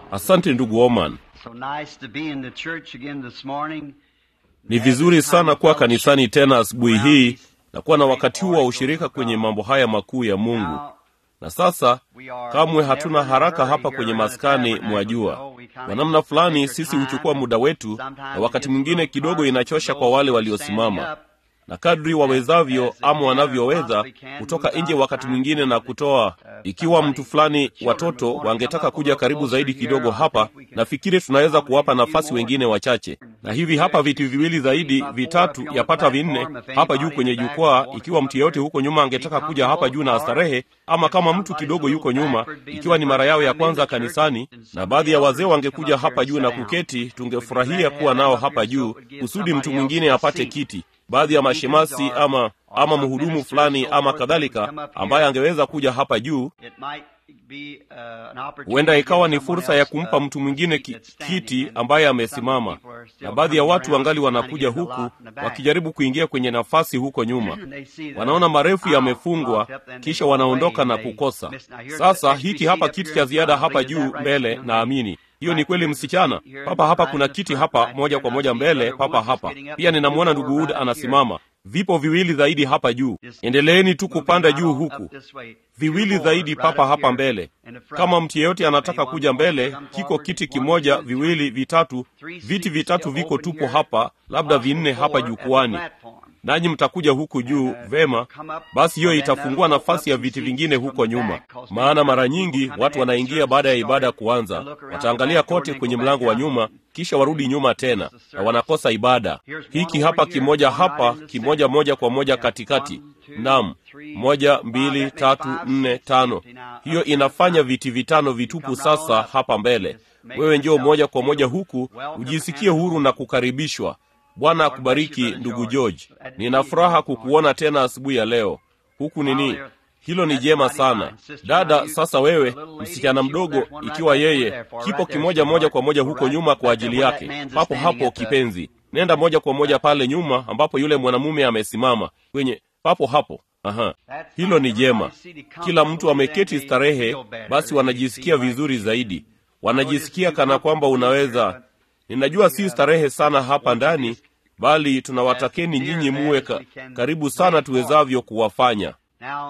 Asante ndugu Oman. So nice to be in the church again this morning. Ni vizuri sana kuwa kanisani tena asubuhi hii na kuwa na wakati huu wa ushirika kwenye mambo haya makuu ya Mungu. Now, Na sasa we are kamwe hatuna never in a haraka hurry hapa here kwenye in the maskani, tabernacle, mwajua. so we kinda Kwa namna fulani take our sisi time. huchukua muda wetu, na Sometimes wakati it gets a mwingine little kidogo tiring inachosha for kwa those wale who are standing waliosimama, up. na kadri wawezavyo As the ama manner wanavyoweza possibly can, kutoka move nje out wakati time mwingine na for the- kutoa. uh, Ikiwa somebody, mtu fulani, children watoto would wanna wangetaka come up a kuja little karibu closer zaidi here, kidogo I hapa, think we can nafikiri tunaweza kuwapa accommodate a few nafasi more. wengine wachache. Na hivi hapa viti viwili zaidi, vitatu, yapata vinne hapa juu kwenye jukwaa, ikiwa mtu yeyote huko nyuma angetaka kuja hapa juu na astarehe, ama kama mtu kidogo yuko nyuma, ikiwa ni mara yao ya kwanza kanisani, na baadhi ya wazee wangekuja hapa juu na kuketi, tungefurahia kuwa nao hapa juu, kusudi mtu mwingine apate kiti. Baadhi ya mashemasi ama ama mhudumu fulani ama kadhalika, ambaye angeweza kuja hapa juu It might be, uh, an opportunity huenda to ikawa give ni someone fursa ya else, kumpa uh, mtu mwingine a ki, seat that's standing kiti and ambaye some amesimama, people are still na baadhi ya coming watu around wangali trying to wanakuja get the huku lot in the back. wakijaribu kuingia kwenye nafasi huko nyuma. And they see the Wanaona marefu aisle yamefungwa, blocked up, then they kisha go wanaondoka away na and they kukosa. miss- Now, here's Sasa the extra hiki seat hapa up kiti here cha in ziada front. hapa Is that juu right, mbele, young lady? naamini hiyo ni Right kweli, here, msichana. here, Papa hapa right kuna in the kiti front, hapa right moja here. kwa And I moja see mbele, Brother papa Wood is hapa getting up. pia. Ninamwona There's ndugu more Wood right here. anasimama. Vipo viwili zaidi hapa juu. Just Endeleeni tu moving kupanda right juu on huku up this way. viwili Two more zaidi right papa up hapa here mbele. in the front. Kama mtu yeyote anataka Anyone kuja wants to mbele, come kiko forward? kiti One, kimoja, two, viwili, three. vitatu, Three viti seats vitatu still viko open tupo here, hapa, labda possible vinne hapa four at the jukwani, platform. nanyi mtakuja huku juu. Vema, basi hiyo itafungua nafasi ya viti vingine huko nyuma, maana mara nyingi watu wanaingia baada ya ibada kuanza, wataangalia kote kwenye mlango wa nyuma, kisha warudi nyuma tena na wanakosa ibada. Hiki hapa kimoja hapa, kimoja moja kwa moja katikati. Naam, moja, mbili, tatu, nne, tano. Hiyo inafanya viti vitano vitupu sasa hapa mbele. Wewe njoo moja kwa moja huku, ujisikie huru na kukaribishwa. Bwana akubariki ndugu George. Nina furaha kukuona tena asubuhi ya leo. Huku nini? Hilo ni jema sana. Dada, sasa wewe, msichana mdogo, ikiwa yeye kipo kimoja moja kwa moja huko nyuma kwa ajili yake. Papo hapo kipenzi. Nenda moja kwa moja pale nyuma ambapo yule mwanamume amesimama. Kwenye papo hapo. Aha. Hilo ni jema. Kila mtu ameketi starehe, basi wanajisikia vizuri zaidi. Wanajisikia kana kwamba unaweza Ninajua si starehe sana hapa ndani, bali tunawatakeni nyinyi muwe ka, karibu sana tuwezavyo kuwafanya. Now,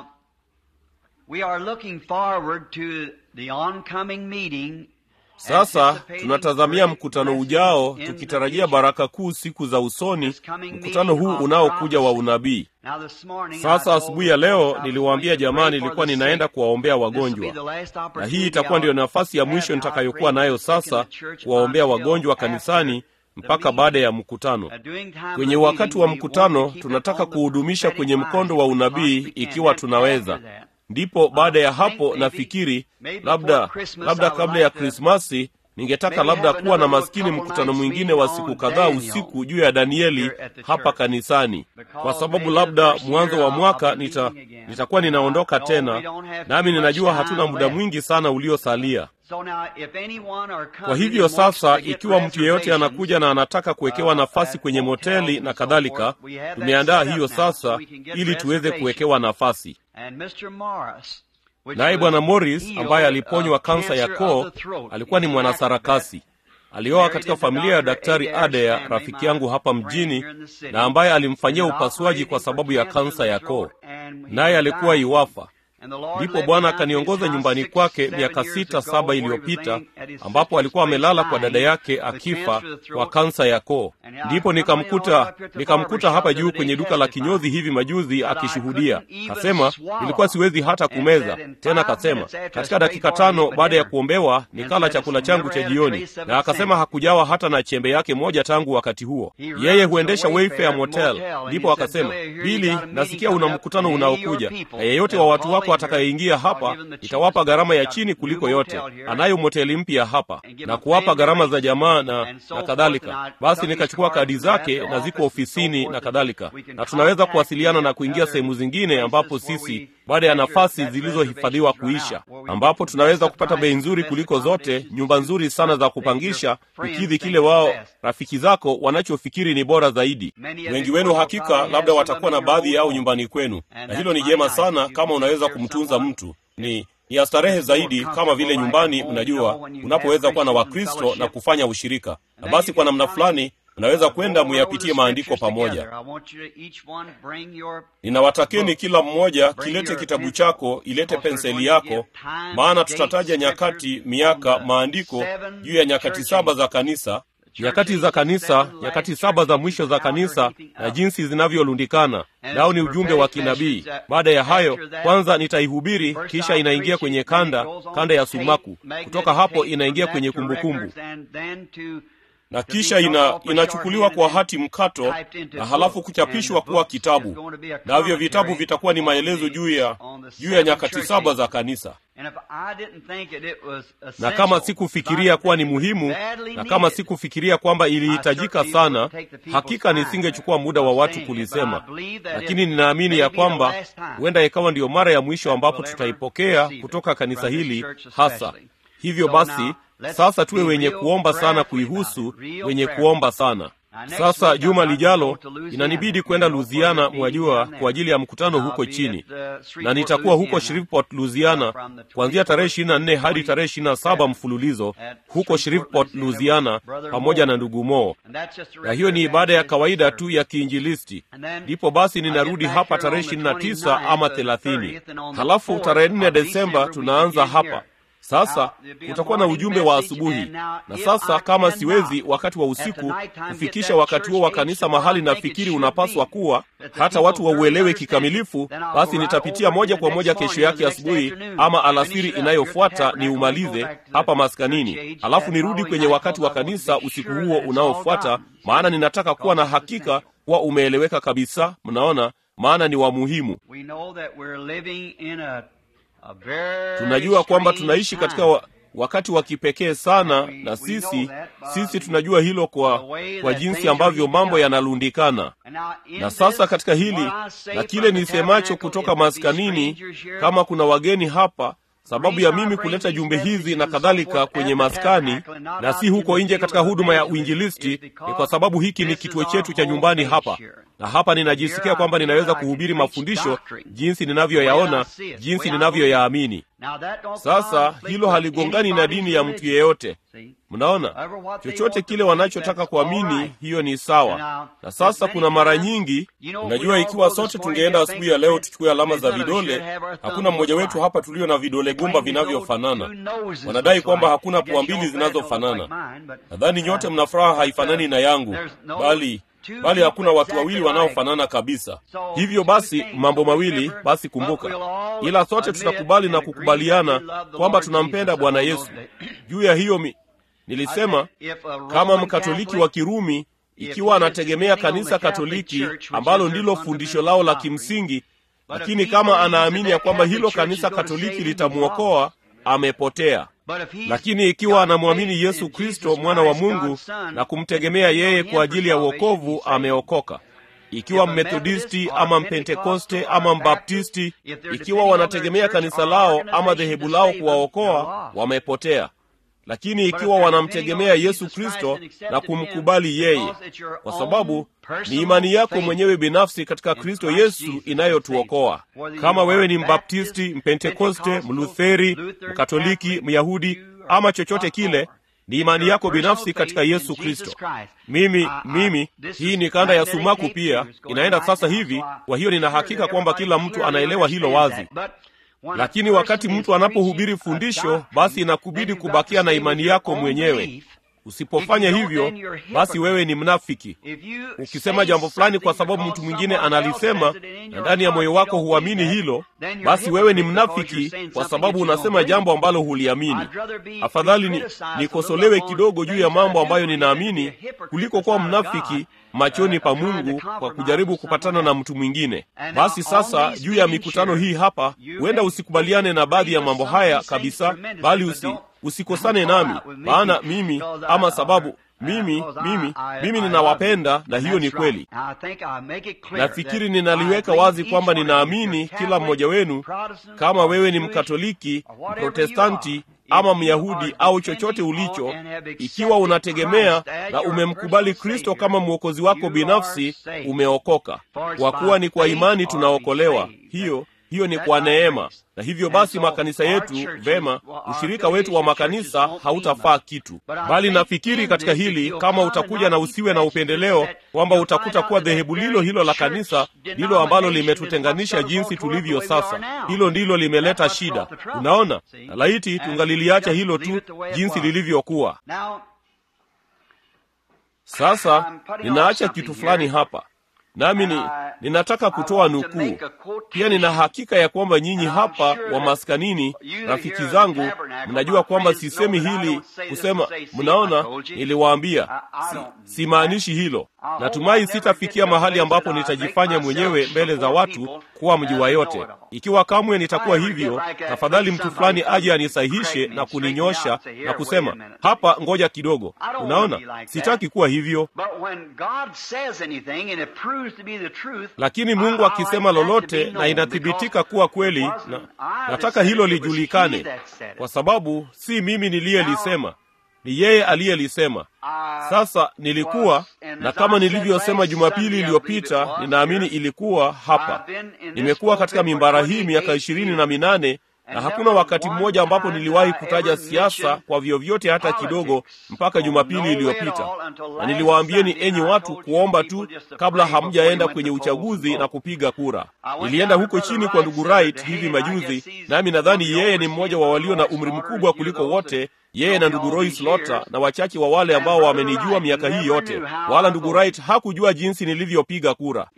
we are looking forward to the oncoming meeting. Sasa anticipating tunatazamia great mkutano ujao, blessings in the tukitarajia future. baraka kuu siku za usoni, This coming mkutano meeting huu of unaokuja wa prophecy. unabii. Now, this morning, I Sasa told asubuhi ya you leo I was niliwaambia going to jamaa, pray for nilikuwa the ninaenda sick. kuwaombea This will be wagonjwa, the last na opportunity hii itakuwa ndio I'll nafasi ya have. mwisho I'll nitakayokuwa bring nayo the sick in sasa the church kuwaombea until wagonjwa after kanisani the mpaka meeting. baada ya mkutano. Uh, during time of Kwenye the wakati meeting, wa we want mkutano to keep it tunataka on the kuhudumisha prophetic kwenye mkondo line wa as unabii much as we can. ikiwa And tunaweza. after that, Ndipo baada ya I think hapo maybe- nafikiri maybe labda before Christmas labda I would kabla ya like to Krismasi ningetaka maybe labda have kuwa na another maskini couple mkutano nights mwingine meeting wa on siku kadhaa Daniel usiku juu ya Danieli here at the hapa church. kanisani, Because kwa sababu maybe the labda first mwanzo year wa I'll- mwaka I'll be nita, leaving again. nitakuwa ninaondoka I know we tena, don't have nami too much ninajua time hatuna muda left. mwingi sana uliosalia. So now, if anyone are coming Kwa hivyo and wants sasa, to get ikiwa mtu yeyote reservations, anakuja na anataka kuwekewa uh, nafasi at kwenye hotels moteli and na so kadhalika, forth, we have that tumeandaa set up hiyo now sasa so we can get ili tuweze reservations. kuwekewa nafasi. And Mr. Morris, which Naye was Bwana Morris healed ambaye aliponywa of kansa ya cancer koo of the throat. alikuwa ni He's mwanasarakasi. Alioa katika familia ya Daktari Adair, rafiki yangu hapa mjini, na ambaye alimfanyia upasuaji kwa sababu ya kansa ya koo, naye alikuwa iwafa. Ndipo Bwana akaniongoza nyumbani kwake miaka sita saba iliyopita, ambapo alikuwa amelala kwa dada yake akifa kwa kansa ya koo. Ndipo nikamkuta nikamkuta hapa juu kwenye duka la kinyozi hivi majuzi akishuhudia. Kasema nilikuwa siwezi hata kumeza tena. Kasema katika dakika tano baada ya kuombewa nikala chakula changu cha jioni, na akasema hakujawa hata na chembe yake moja tangu wakati huo. Yeye huendesha Wayfair Motel. Ndipo akasema, Bili, nasikia una mkutano unaokuja, na yeyote wa watu wako atakayeingia hapa itawapa gharama ya chini kuliko yote. Anayo moteli mpya hapa na kuwapa gharama za jamaa na, na kadhalika. Basi nikachukua kadi zake na ziko ofisini na kadhalika, na tunaweza kuwasiliana na kuingia sehemu zingine ambapo sisi baada ya nafasi zilizohifadhiwa kuisha, ambapo tunaweza kupata bei nzuri kuliko zote, nyumba nzuri sana za kupangisha, kukidhi kile wao rafiki zako wanachofikiri ni bora zaidi. Wengi wenu hakika labda watakuwa na baadhi yao nyumbani kwenu, na hilo ni jema sana kama unaweza kumtunza mtu. Ni ni ya starehe zaidi, kama vile nyumbani, mnajua, unapoweza kuwa na Wakristo na kufanya ushirika, na basi kwa namna fulani mnaweza kwenda muyapitie maandiko pamoja. Ninawatakeni kila mmoja kilete kitabu chako, ilete penseli yako, maana tutataja nyakati, miaka, maandiko juu ya nyakati saba za kanisa, nyakati za kanisa, nyakati saba za mwisho za kanisa na jinsi zinavyolundikana. Nao ni ujumbe wa kinabii. Baada ya hayo, kwanza nitaihubiri, kisha inaingia kwenye kanda, kanda ya sumaku. Kutoka hapo inaingia kwenye kumbukumbu na kisha ina, inachukuliwa kwa hati mkato na halafu kuchapishwa kuwa kitabu. Navyo vitabu vitakuwa ni maelezo juu ya juu ya nyakati saba za kanisa. Na kama sikufikiria kuwa ni muhimu, na kama sikufikiria kwamba ilihitajika sana, hakika nisingechukua muda wa watu kulisema, lakini ninaamini ya kwamba huenda ikawa ndiyo mara ya mwisho ambapo tutaipokea kutoka kanisa hili hasa. Hivyo basi sasa tuwe wenye kuomba sana kuihusu, wenye kuomba sana. Sasa juma lijalo inanibidi kwenda Louisiana, mwajua, kwa ajili ya mkutano huko chini, na nitakuwa huko Shreveport, Louisiana, kuanzia tarehe ishirini na nne hadi tarehe ishirini na saba mfululizo huko Shreveport, Louisiana, pamoja na ndugu Mo, na hiyo ni ibada ya kawaida tu ya kiinjilisti. Ndipo basi ninarudi hapa tarehe ishirini na tisa ama thelathini, halafu tarehe nne Desemba tunaanza hapa sasa kutakuwa na ujumbe wa asubuhi, na sasa kama siwezi wakati wa usiku kufikisha wakati huo wa kanisa mahali nafikiri unapaswa kuwa, hata watu wauelewe kikamilifu, basi nitapitia moja kwa moja kesho yake asubuhi ama alasiri inayofuata ni umalize hapa maskanini, alafu nirudi kwenye wakati wa kanisa usiku huo unaofuata, maana ninataka kuwa na hakika kuwa umeeleweka kabisa. Mnaona, maana ni wa muhimu. Tunajua kwamba tunaishi katika wa, wakati wa kipekee sana, na sisi sisi tunajua hilo kwa, kwa jinsi ambavyo mambo yanalundikana. Na sasa katika hili na kile nisemacho kutoka maskanini, kama kuna wageni hapa sababu ya mimi kuleta jumbe hizi na kadhalika kwenye maskani na si huko nje katika huduma ya uinjilisti, ni kwa sababu hiki ni kituo chetu cha nyumbani hapa, na hapa ninajisikia kwamba ninaweza kuhubiri mafundisho jinsi ninavyoyaona, jinsi ninavyoyaamini. Sasa hilo haligongani na dini ya mtu yeyote. Mnaona, chochote kile wanachotaka kuamini, hiyo ni sawa. Na sasa kuna mara nyingi, unajua, ikiwa sote tungeenda asubuhi ya leo tuchukue alama za vidole, hakuna mmoja wetu hapa tulio na vidole gumba vinavyofanana. Wanadai kwamba hakuna pua mbili zinazofanana. Nadhani nyote mna furaha haifanani na yangu, bali bali hakuna watu wawili wanaofanana kabisa. Hivyo basi, mambo mawili basi, kumbuka, ila sote tutakubali na kukubaliana kwamba tunampenda Bwana Yesu. Juu ya hiyo mi, nilisema kama Mkatoliki wa Kirumi, ikiwa anategemea kanisa Katoliki ambalo ndilo fundisho lao la kimsingi, lakini kama anaamini ya kwamba hilo kanisa Katoliki litamwokoa, amepotea. Lakini ikiwa anamwamini Yesu Kristo mwana wa Mungu na kumtegemea yeye kwa ajili ya wokovu, ameokoka. Ikiwa Mmethodisti ama Mpentekoste ama Mbaptisti, ikiwa wanategemea kanisa lao ama dhehebu lao kuwaokoa, wamepotea. Lakini ikiwa wanamtegemea Yesu Kristo na kumkubali yeye, kwa sababu ni imani yako mwenyewe binafsi katika Kristo Yesu inayotuokoa. Kama wewe ni Mbaptisti, Mpentekoste, Mlutheri, Mkatoliki, Myahudi ama chochote kile, ni imani yako binafsi katika Yesu Kristo. Mimi mimi, hii ni kanda ya sumaku pia inaenda sasa hivi. Kwa hiyo nina hakika kwamba kila mtu anaelewa hilo wazi. Lakini wakati mtu anapohubiri fundisho, basi inakubidi kubakia na imani yako mwenyewe. Usipofanya hivyo, basi wewe ni mnafiki. Ukisema jambo fulani kwa sababu mtu mwingine analisema na ndani ya moyo wako huamini hilo, basi wewe ni mnafiki, kwa sababu unasema jambo ambalo huliamini. Afadhali ni nikosolewe kidogo juu ya mambo ambayo ninaamini kuliko kuwa mnafiki machoni pa Mungu kwa kujaribu kupatana na mtu mwingine. Basi sasa, juu ya mikutano hii hapa, huenda usikubaliane na baadhi ya mambo haya kabisa, bali usi usikosane nami, maana mimi ama sababu mimi mimi mimi ninawapenda, na hiyo ni kweli. Nafikiri ninaliweka wazi kwamba ninaamini kila mmoja wenu, kama wewe ni Mkatoliki, Mprotestanti ama Myahudi au chochote ulicho, ikiwa unategemea na umemkubali Kristo kama mwokozi wako binafsi, umeokoka. Kwa kuwa ni kwa imani tunaokolewa. Hiyo hiyo ni kwa neema na hivyo basi makanisa yetu vema ushirika wetu wa makanisa hautafaa kitu bali nafikiri katika hili kama utakuja na usiwe na upendeleo kwamba utakuta kuwa dhehebu lilo hilo la kanisa ndilo ambalo limetutenganisha jinsi tulivyo sasa hilo ndilo limeleta shida unaona na laiti tungaliliacha hilo tu jinsi lilivyokuwa sasa ninaacha kitu fulani hapa nami ni, ninataka kutoa nukuu pia nina hakika ya kwamba nyinyi hapa wa maskanini rafiki zangu mnajua kwamba sisemi hili kusema mnaona niliwaambia si, simaanishi hilo natumai sitafikia mahali ambapo nitajifanya mwenyewe mbele za watu kuwa mjua yote ikiwa kamwe nitakuwa hivyo tafadhali mtu fulani aje anisahihishe na kuninyosha na kusema hapa ngoja kidogo unaona sitaki kuwa hivyo lakini mungu akisema lolote na inathibitika kuwa kweli na, nataka hilo lijulikane kwa sababu si mimi niliyelisema ni yeye aliyelisema sasa nilikuwa na kama nilivyosema jumapili iliyopita ninaamini ilikuwa hapa nimekuwa katika mimbara hii miaka ishirini na minane na hakuna wakati mmoja ambapo niliwahi kutaja siasa kwa vyovyote hata kidogo mpaka jumapili iliyopita na niliwaambieni enyi watu kuomba tu kabla hamjaenda kwenye uchaguzi na kupiga kura nilienda huko chini kwa ndugu Wright hivi majuzi nami nadhani yeye ni mmoja wa walio na umri mkubwa kuliko wote yeye na ndugu Roy Slaughter na wachache wa wale ambao wamenijua miaka hii yote wala ndugu Wright hakujua jinsi nilivyopiga kura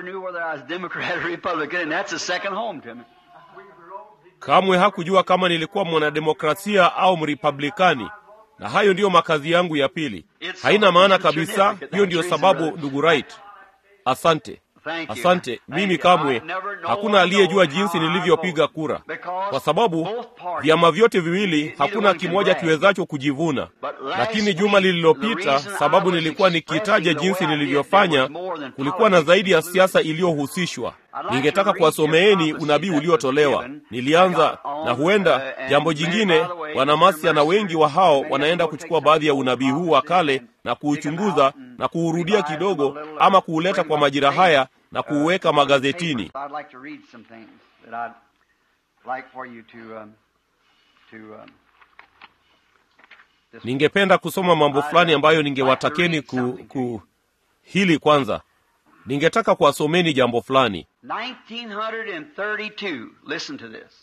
kamwe hakujua kama nilikuwa mwanademokrasia au mripublikani na hayo ndiyo makazi yangu ya pili haina maana kabisa hiyo ndiyo sababu ndugu Wright asante asante mimi kamwe hakuna aliyejua jinsi nilivyopiga kura kwa sababu vyama vyote viwili hakuna kimoja kiwezacho kujivuna lakini juma lililopita sababu nilikuwa nikitaja jinsi nilivyofanya kulikuwa na zaidi ya siasa iliyohusishwa ningetaka kuwasomeeni unabii uliotolewa nilianza na huenda jambo jingine wanamasia na wengi wa hao wanaenda kuchukua baadhi ya unabii huu wa kale na kuuchunguza na kuurudia kidogo ama kuuleta kwa majira haya na kuuweka magazetini ningependa kusoma mambo fulani ambayo ningewatakeni ku, ku hili kwanza ningetaka kuwasomeni jambo fulani 1932 listen to this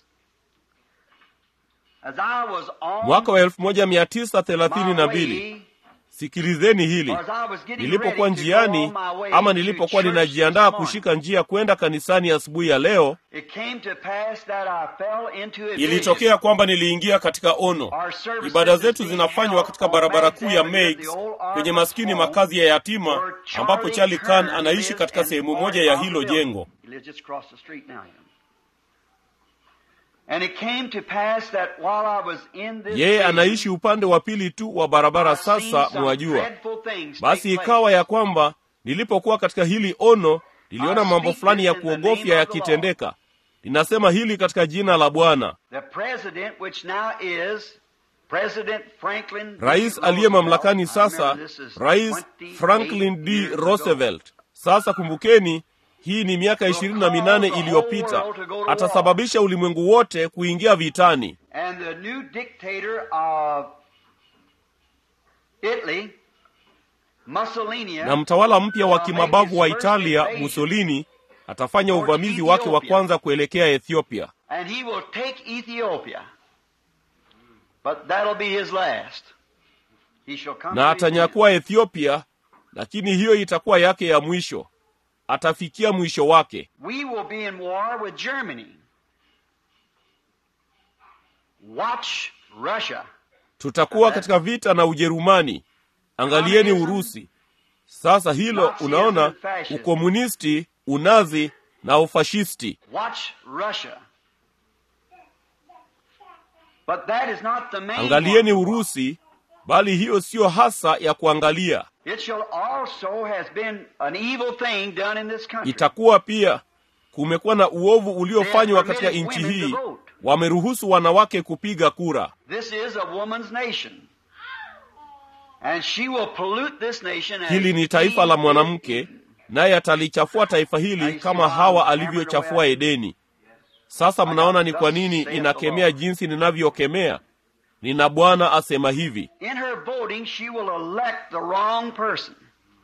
As I was on mwaka wa 1932 way, sikilizeni hili or as I was getting nilipokuwa ready to go njiani on my way ama to nilipokuwa church ninajiandaa this morning, kushika njia kwenda kanisani asubuhi ya leo it came to pass that I fell into a vision. ilitokea kwamba niliingia katika ono Our services ibada zetu being zinafanywa held katika on barabara Magg's kuu ya Avenue, Meigs the old kwenye Ark maskini home, makazi ya yatima where ambapo Charlie Charlie Khan Kern anaishi lives katika and sehemu part moja ya of the hilo building. jengo He lives just across the street now. And it came to pass that while I was in this yeye vision, anaishi upande wa pili tu wa barabara I seen sasa some mwajua dreadful things basi take place. ikawa ya kwamba nilipokuwa katika hili ono niliona I mambo speak fulani ya this in the kuogofya name of the yakitendeka ninasema hili katika jina la bwana The president, which now is President Franklin D. rais aliye Roosevelt. mamlakani I sasa remember this is rais 28 franklin d years ago. roosevelt sasa kumbukeni hii ni miaka ishirini na minane iliyopita atasababisha ulimwengu wote kuingia vitani And the new dictator of Italy, Mussolini, na mtawala mpya wa kimabavu wa italia mussolini atafanya uvamizi wake wa kwanza kuelekea ethiopia and he will take Ethiopia. But that'll be his last. He shall come na to his end. atanyakua ethiopia lakini hiyo itakuwa yake ya mwisho atafikia mwisho wake We will be in war with Germany. Watch Russia. tutakuwa katika vita na ujerumani angalieni urusi sasa hilo unaona ukomunisti unazi na ufashisti Watch Russia. But that is not the main angalieni one. urusi bali hiyo siyo hasa ya kuangalia It shall also has been an evil thing done in this country. itakuwa pia kumekuwa na uovu uliofanywa katika nchi hii wameruhusu wanawake kupiga kura This is a woman's nation. And she will pollute this nation as hili ni taifa la Eve mwanamke naye atalichafua taifa hili kama hawa alivyochafua edeni sasa mnaona ni kwa nini inakemea jinsi ninavyokemea nina bwana asema hivi In her voting, she will elect the wrong person.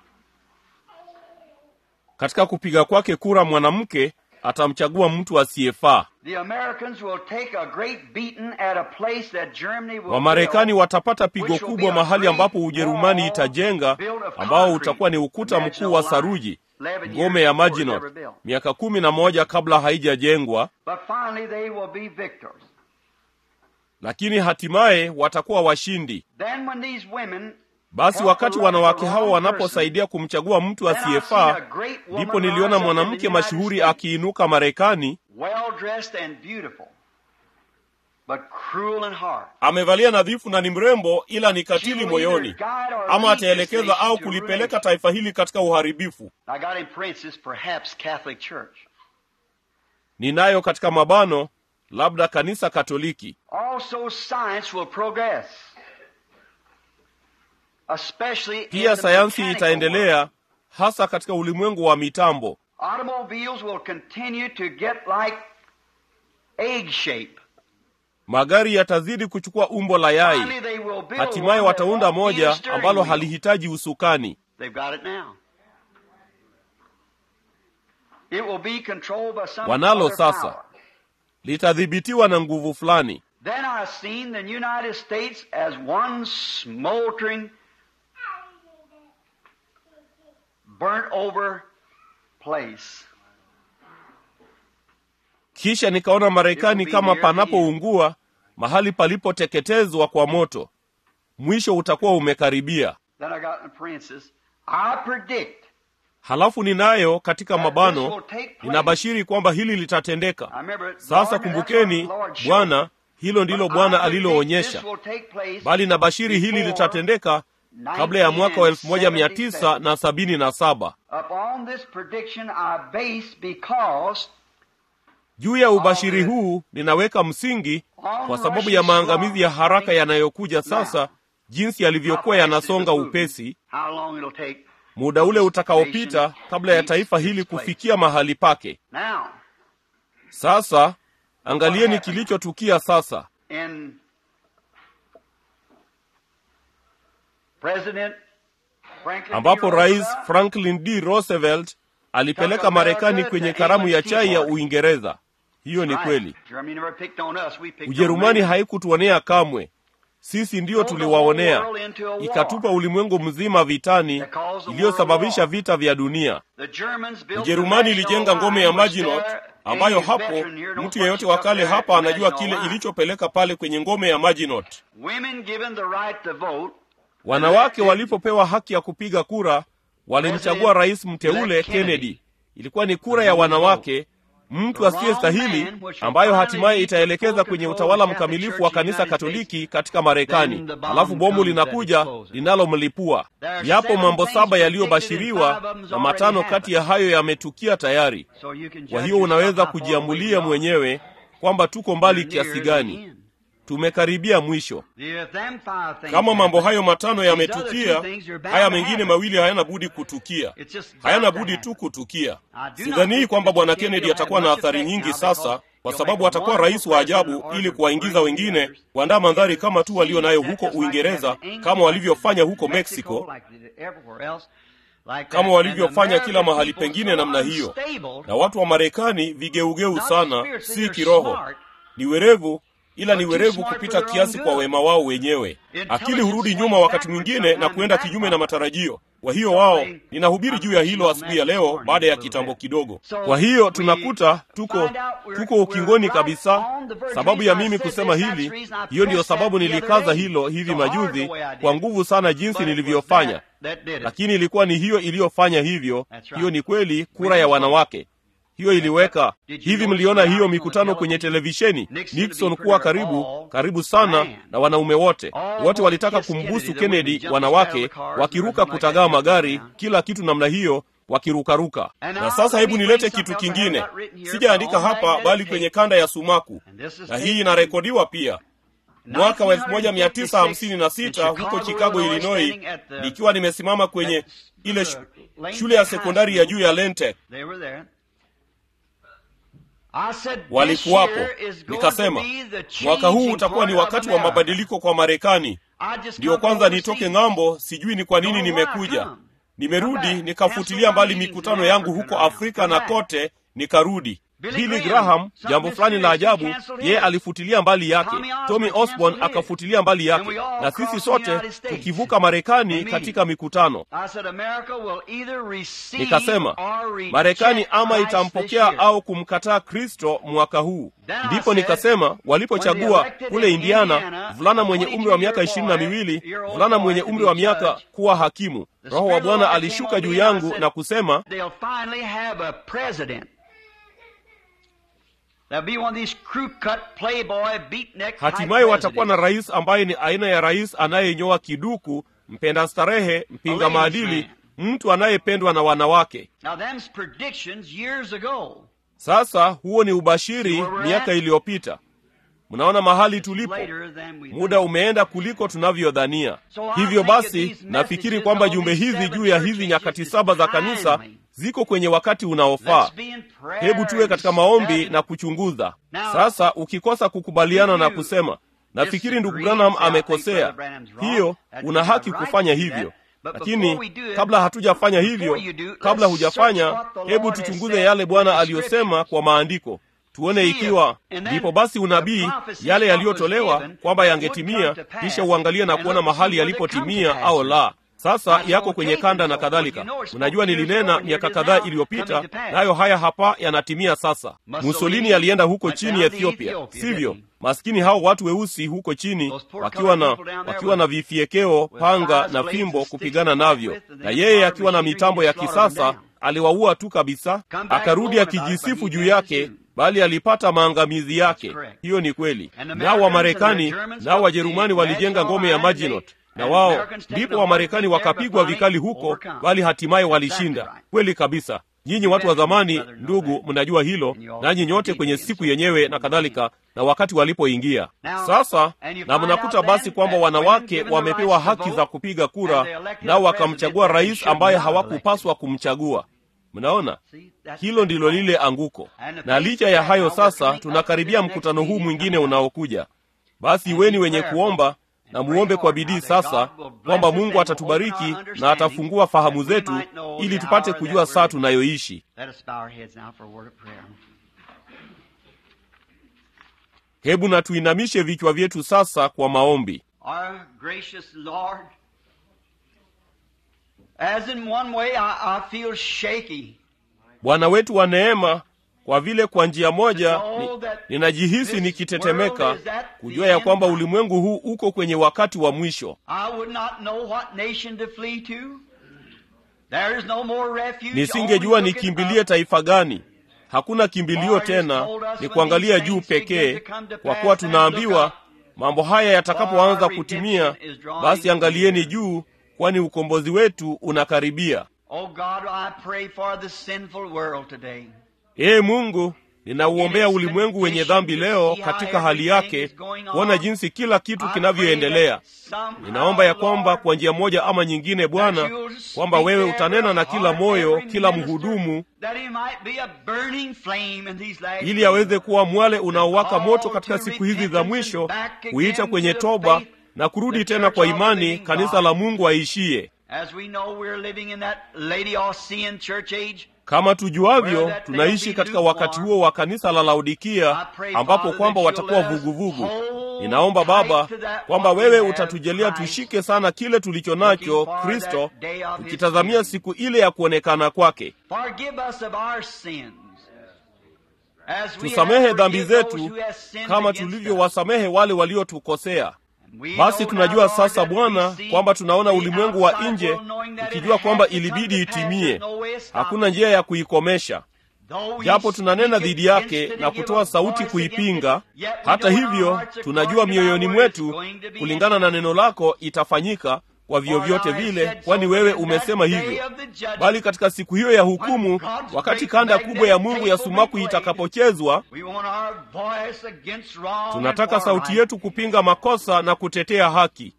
katika kupiga kwake kura mwanamke atamchagua mtu asiyefaa The Americans will take a great beating at a place that Germany will wamarekani build, watapata pigo which will be kubwa a mahali great ambapo ujerumani wall itajenga built of ambao concrete. utakuwa ni ukuta Imagine mkuu wa a line, saruji 11 ngome years ya before it's maginot ever built. miaka kumi na moja kabla haijajengwa But finally they will be victors. lakini hatimaye watakuwa washindi Then when these women basi wakati wanawake hawa wanaposaidia kumchagua mtu asiyefaa ndipo niliona mwanamke mashuhuri akiinuka marekani well dressed and beautiful, but cruel and hard. amevalia nadhifu na ni mrembo ila ni She katili will moyoni either guide or ama lead this ataelekeza nation au to kulipeleka ruin. taifa hili katika uharibifu I got in parentheses, perhaps Catholic Church. ninayo katika mabano labda kanisa katoliki Also, science will progress, especially in pia the sayansi mechanical world. itaendelea hasa katika ulimwengu wa mitambo Automobiles will continue to get like egg shape. magari yatazidi kuchukua umbo la yai Finally, they will build hatimaye one that wataunda won't need a moja steering ambalo wheel. halihitaji usukani They've got it now. It will be controlled by some Wanalo other sasa. power. litadhibitiwa na nguvu fulani Then I seen the United States as one smoldering, burnt over place. kisha nikaona marekani kama panapoungua mahali palipoteketezwa kwa moto mwisho utakuwa umekaribia Then I got in parentheses, I predict halafu ninayo katika that this mabano will take place. ninabashiri kwamba hili litatendeka I remember, sasa Lord, that's kumbukeni what the Lord showed bwana me. hilo ndilo But bwana I predict aliloonyesha this will take place bali nabashiri hili before litatendeka kabla ya mwaka wa elfu moja mia tisa na sabini na saba Upon this prediction I base because juu ya ubashiri huu ninaweka msingi kwa sababu ya maangamizi ya haraka yanayokuja sasa jinsi yalivyokuwa yanasonga upesi how long it'll take. muda ule utakaopita kabla ya taifa hili kufikia mahali pake Now, sasa angalieni kilichotukia sasa in President Franklin D. ambapo rais Roosevelt franklin d roosevelt alipeleka marekani kwenye karamu ya chai ya uingereza hiyo ni Right. kweli Germany never picked on us, we picked on ujerumani them. haikutuonea kamwe sisi ndiyo tuliwaonea ikatupa ulimwengu mzima vitani iliyosababisha vita vya dunia The Germans built ujerumani the ilijenga national ngome ya line, which maginot there ambayo any hapo veteran here knows mtu what yeyote wa stuck kale there hapa at the anajua national kile line. ilichopeleka pale kwenye ngome ya maginot Women given the right to vote, wanawake walipopewa haki ya kupiga kura walimchagua rais mteule kennedy ilikuwa ni kura ya wanawake mtu asiyestahili ambayo hatimaye itaelekeza kwenye utawala mkamilifu wa kanisa katoliki katika marekani halafu bomu linakuja linalomlipua yapo mambo saba yaliyobashiriwa na matano kati ya hayo yametukia tayari so you can kwa judge hiyo unaweza yourself how far kujiamulia away you mwenyewe kwamba tuko mbali are. Near kiasi the gani end. tumekaribia mwisho If them five things kama mambo happen, hayo matano these other yametukia two things are bound haya to mengine happen. mawili hayana budi kutukia It's just bound hayana to budi happen. tu kutukia I do not sidhanii think kwamba that bwana Kennedy kennedy will atakuwa have na much athari effect nyingi now sasa because kwa he'll sababu make a atakuwa wonderful rais wa ajabu president ili or kuwaingiza bring wengine others. kuandaa mandhari kama tu walio nayo That's huko just like uingereza they have in England, kama walivyofanya like huko in mexico like they did everywhere else, like kama that. walivyofanya And kila American mahali people pengine so namna hiyo unstable, na watu wa marekani vigeugeu not sana spiritually, si they're kiroho smart, ni werevu ila ni but too werevu smart kupita for their kiasi own kwa good. wema wao wenyewe akili hurudi nyuma wakati mwingine na kuenda kinyume na matarajio kwa hiyo wao ninahubiri juu ya hilo asubuhi ya leo baada ya kitambo kidogo kwa hiyo tunakuta tuko tuko ukingoni kabisa sababu ya mimi kusema hili hiyo ndiyo sababu nilikaza hilo hivi majuzi kwa nguvu sana jinsi nilivyofanya lakini ilikuwa ni hiyo iliyofanya hivyo hiyo ni kweli kura ya wanawake hiyo iliweka hivi mliona hiyo mikutano kwenye televisheni nixon kuwa karibu karibu sana na wanaume wote wote walitaka kumbusu kennedy wanawake wakiruka kutagaa magari kila kitu namna hiyo wakirukaruka na sasa hebu nilete kitu kingine sijaandika hapa bali kwenye kanda ya sumaku na hii inarekodiwa pia mwaka wa 1956 huko chicago illinois nikiwa nimesimama kwenye ile shu- shule ya sekondari ya juu ya lente They were there. walikuwapo. Nikasema mwaka huu utakuwa ni wakati wa mabadiliko kwa Marekani. Ndiyo kwanza nitoke ng'ambo, sijui ni kwa nini nimekuja. Nimerudi nikafutilia mbali mikutano yangu huko Afrika na kote, nikarudi. Billy Graham, jambo fulani la ajabu, yeye alifutilia mbali yake. Tommy Osborne akafutilia mbali yake, na sisi sote tukivuka Marekani katika mikutano. Nikasema Marekani ama itampokea au kumkataa Kristo mwaka huu. Ndipo nikasema walipochagua kule Indiana mvulana mwenye umri wa miaka ishirini na miwili mvulana mwenye umri wa miaka kuwa hakimu, Roho wa Bwana alishuka juu yangu na kusema hatimaye watakuwa na rais ambaye ni aina ya rais anayenyoa kiduku, mpenda starehe, mpinga maadili, mtu anayependwa na wanawake. Sasa huo ni ubashiri miaka iliyopita. Mnaona mahali tulipo, muda umeenda kuliko tunavyodhania. Hivyo basi, nafikiri kwamba jumbe hizi juu ya hizi nyakati saba za kanisa ziko kwenye wakati unaofaa. Hebu tuwe katika maombi na kuchunguza. Sasa ukikosa kukubaliana na kusema nafikiri ndugu Branham amekosea, hiyo una haki kufanya hivyo, lakini kabla hatujafanya hivyo, kabla hujafanya, hebu tuchunguze yale Bwana aliyosema kwa maandiko tuone ikiwa ndipo basi unabii yale yaliyotolewa kwamba yangetimia, kisha uangalie na kuona mahali yalipotimia au la. Sasa yako kwenye kanda na kadhalika. Unajua, nilinena miaka kadhaa iliyopita, nayo haya hapa yanatimia sasa. Mussolini alienda huko chini Ethiopia, sivyo? Maskini hao watu weusi huko chini wakiwa na wakiwa na vifiekeo, panga na fimbo kupigana navyo, na yeye akiwa na mitambo ya kisasa aliwaua tu kabisa. Akarudi akijisifu juu yake bali alipata maangamizi yake. Hiyo ni kweli. Nao Wamarekani nao Wajerumani walijenga ngome ya Maginot na wao ndipo Wamarekani wakapigwa vikali huko, bali hatimaye walishinda. Kweli kabisa. Nyinyi watu wa zamani, ndugu, mnajua hilo, nanyi nyote kwenye siku yenyewe na kadhalika, na wakati walipoingia sasa. Na mnakuta basi kwamba wanawake wamepewa haki za kupiga kura, nao wakamchagua rais ambaye hawakupaswa kumchagua. Mnaona, hilo ndilo lile anguko. Na licha ya hayo, sasa tunakaribia mkutano huu mwingine unaokuja. Basi iweni wenye kuomba na muombe kwa bidii sasa kwamba Mungu atatubariki na atafungua fahamu zetu ili tupate kujua saa tunayoishi. Hebu na tuinamishe vichwa vyetu sasa kwa maombi. Bwana wetu wa neema, kwa vile kwa njia moja ni, ninajihisi nikitetemeka kujua ya kwamba ulimwengu huu uko kwenye wakati wa mwisho. Nisingejua nikimbilie taifa gani. Hakuna kimbilio tena, ni kuangalia juu pekee, kwa kuwa tunaambiwa mambo haya yatakapoanza kutimia, basi angalieni juu, kwani ukombozi wetu unakaribia. Ee Mungu, ninauombea ulimwengu wenye dhambi leo katika hali yake, kuona jinsi kila kitu kinavyoendelea. Ninaomba ya kwamba kwa njia moja ama nyingine, Bwana, kwamba wewe utanena na kila moyo, kila mhudumu, ili aweze kuwa mwale unaowaka moto katika siku hizi za mwisho, kuita kwenye toba na kurudi tena kwa imani, kanisa la Mungu aishie kama tujuavyo, tunaishi katika wakati huo wa kanisa la Laodikia, ambapo kwamba watakuwa vuguvugu. Ninaomba Baba kwamba wewe utatujalia tushike sana kile tulicho nacho Kristo, tukitazamia siku ile ya kuonekana kwake. Tusamehe dhambi zetu kama tulivyowasamehe wale waliotukosea. Basi tunajua sasa Bwana kwamba tunaona ulimwengu wa nje, tukijua kwamba ilibidi itimie. Hakuna njia ya kuikomesha, japo tunanena dhidi yake na kutoa sauti kuipinga. Hata hivyo, tunajua mioyoni mwetu, kulingana na neno lako, itafanyika kwa vyovyote vile, kwani wewe umesema hivyo. Bali katika siku hiyo ya hukumu, wakati kanda kubwa ya Mungu ya sumaku itakapochezwa, tunataka sauti yetu kupinga makosa na kutetea haki.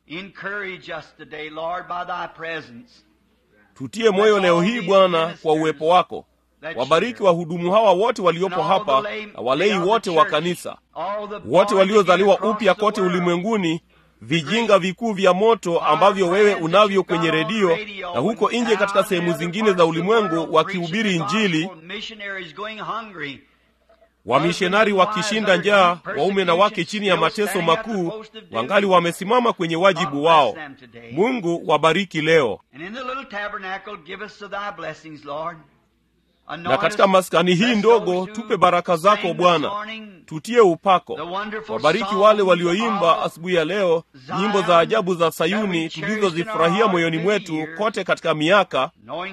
Tutie moyo leo hii Bwana kwa uwepo wako. wabariki wahudumu hawa wote waliopo hapa na walei wote wa kanisa wote waliozaliwa upya kote ulimwenguni vijinga vikuu vya moto ambavyo wewe unavyo kwenye redio na huko nje katika sehemu zingine za ulimwengu wakihubiri injili wamishonari wakishinda njaa waume na wake chini ya mateso makuu wangali wamesimama kwenye wajibu wao mungu wabariki leo na katika maskani hii ndogo tupe baraka zako bwana tutie upako wabariki wale walioimba asubuhi ya leo nyimbo za ajabu za sayuni tulizozifurahia moyoni mwetu kote katika miaka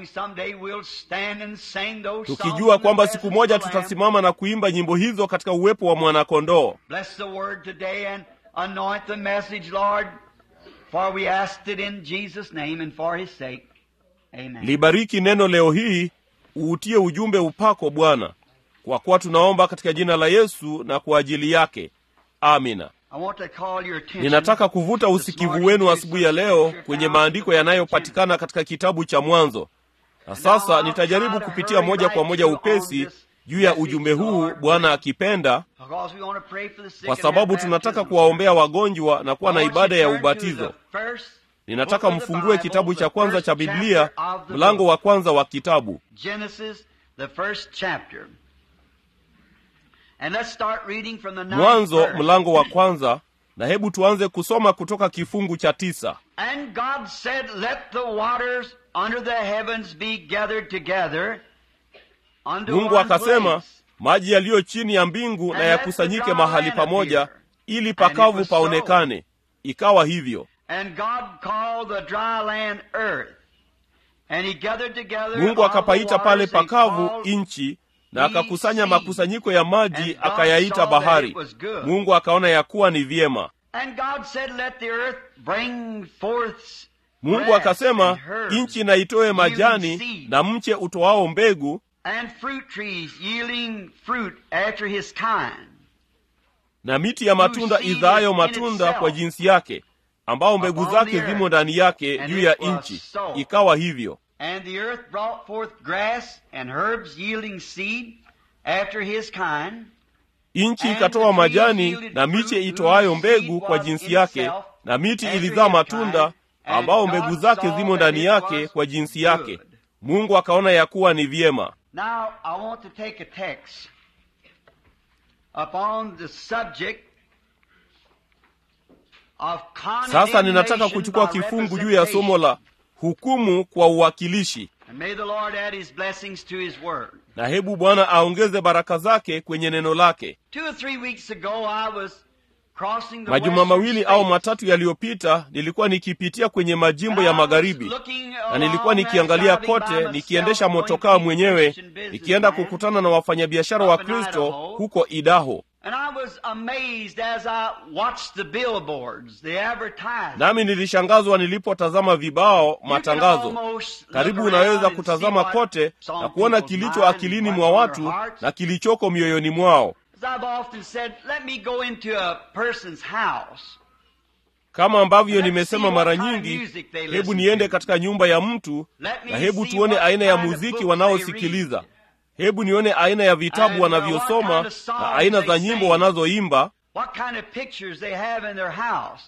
tukijua kwamba siku moja tutasimama na kuimba nyimbo hizo katika uwepo wa mwanakondoo libariki neno leo hii uutie ujumbe upako bwana kwa kuwa tunaomba katika jina la yesu na kwa ajili yake amina ninataka kuvuta usikivu wenu asubuhi ya leo kwenye maandiko yanayopatikana katika kitabu cha mwanzo na sasa nitajaribu kupitia moja kwa moja upesi juu ya ujumbe huu bwana akipenda kwa sababu tunataka kuwaombea wagonjwa na kuwa na ibada ya ubatizo ninataka mfungue kitabu cha kwanza cha biblia mlango wa kwanza wa kitabu Genesis, the first chapter. And let's start reading from the ninth mwanzo verse. mlango wa kwanza na hebu tuanze kusoma kutoka kifungu cha tisa And God said, Let the waters under the heavens be gathered together unto mungu one akasema place. maji yaliyo chini ya mbingu na yakusanyike mahali pamoja ili pakavu paonekane ikawa hivyo And God called the dry land earth. And he gathered together mungu all the akapaita pale waters, he pakavu called nchi na the akakusanya sea. makusanyiko ya maji And God akayaita saw that bahari it was good. mungu akaona ya kuwa ni vyema And God said, Let the earth bring forth mungu grass akasema and herbs, nchi na itoe majani yielding seed, na mche utoao mbegu and fruit trees yielding fruit after his kind. na miti ya matunda Whose seed izaayo is in matunda itself. kwa jinsi yake ambao mbegu Upon zake the earth. zimo ndani yake And juu it ya was nchi so. ikawa hivyo And the earth brought forth grass and herbs yielding seed after his kind. nchi And ikatoa the trees majani yielded na fruit miche whose itoayo seed mbegu kwa was jinsi in yake itself na miti after ilizaa his matunda kind. And ambao God mbegu zake saw zimo that ndani it yake was kwa jinsi yake good. mungu akaona ya kuwa ni vyema Now, I want to take a text upon the subject of sasa ninataka condemnation kuchukua by kifungu juu ya somo representation. la hukumu kwa uwakilishi And may the Lord add his blessings to his word. na hebu bwana aongeze baraka zake kwenye neno lake Two or three weeks ago, I was crossing the majuma western mawili au states. matatu yaliyopita nilikuwa nikipitia kwenye majimbo ya And I was magharibi looking na nilikuwa along nikiangalia that, driving by kote myself, nikiendesha going motokaa to mwenyewe Christian businessman. nikienda kukutana na wafanyabiashara wa up in kristo Idaho. huko idaho And I was amazed as I watched the billboards, the advertisements. nami nilishangazwa nilipotazama vibao You can matangazo almost look karibu around unaweza and kutazama see what kote some na kuona people's kilicho minds akilini and mwa what's on watu their hearts. na kilichoko mioyoni mwao As I've often said, let me go into a person's house. kama ambavyo Let's nimesema see mara what kind of nyingi music they hebu listen niende to. katika nyumba ya mtu Let me na hebu see tuone what aina ya kind of muziki books they wanaosikiliza read. hebu nione aina ya vitabu And, uh, what wanavyosoma kind of songs na aina they za nyimbo sing. wanazoimba What kind of pictures they have in their house.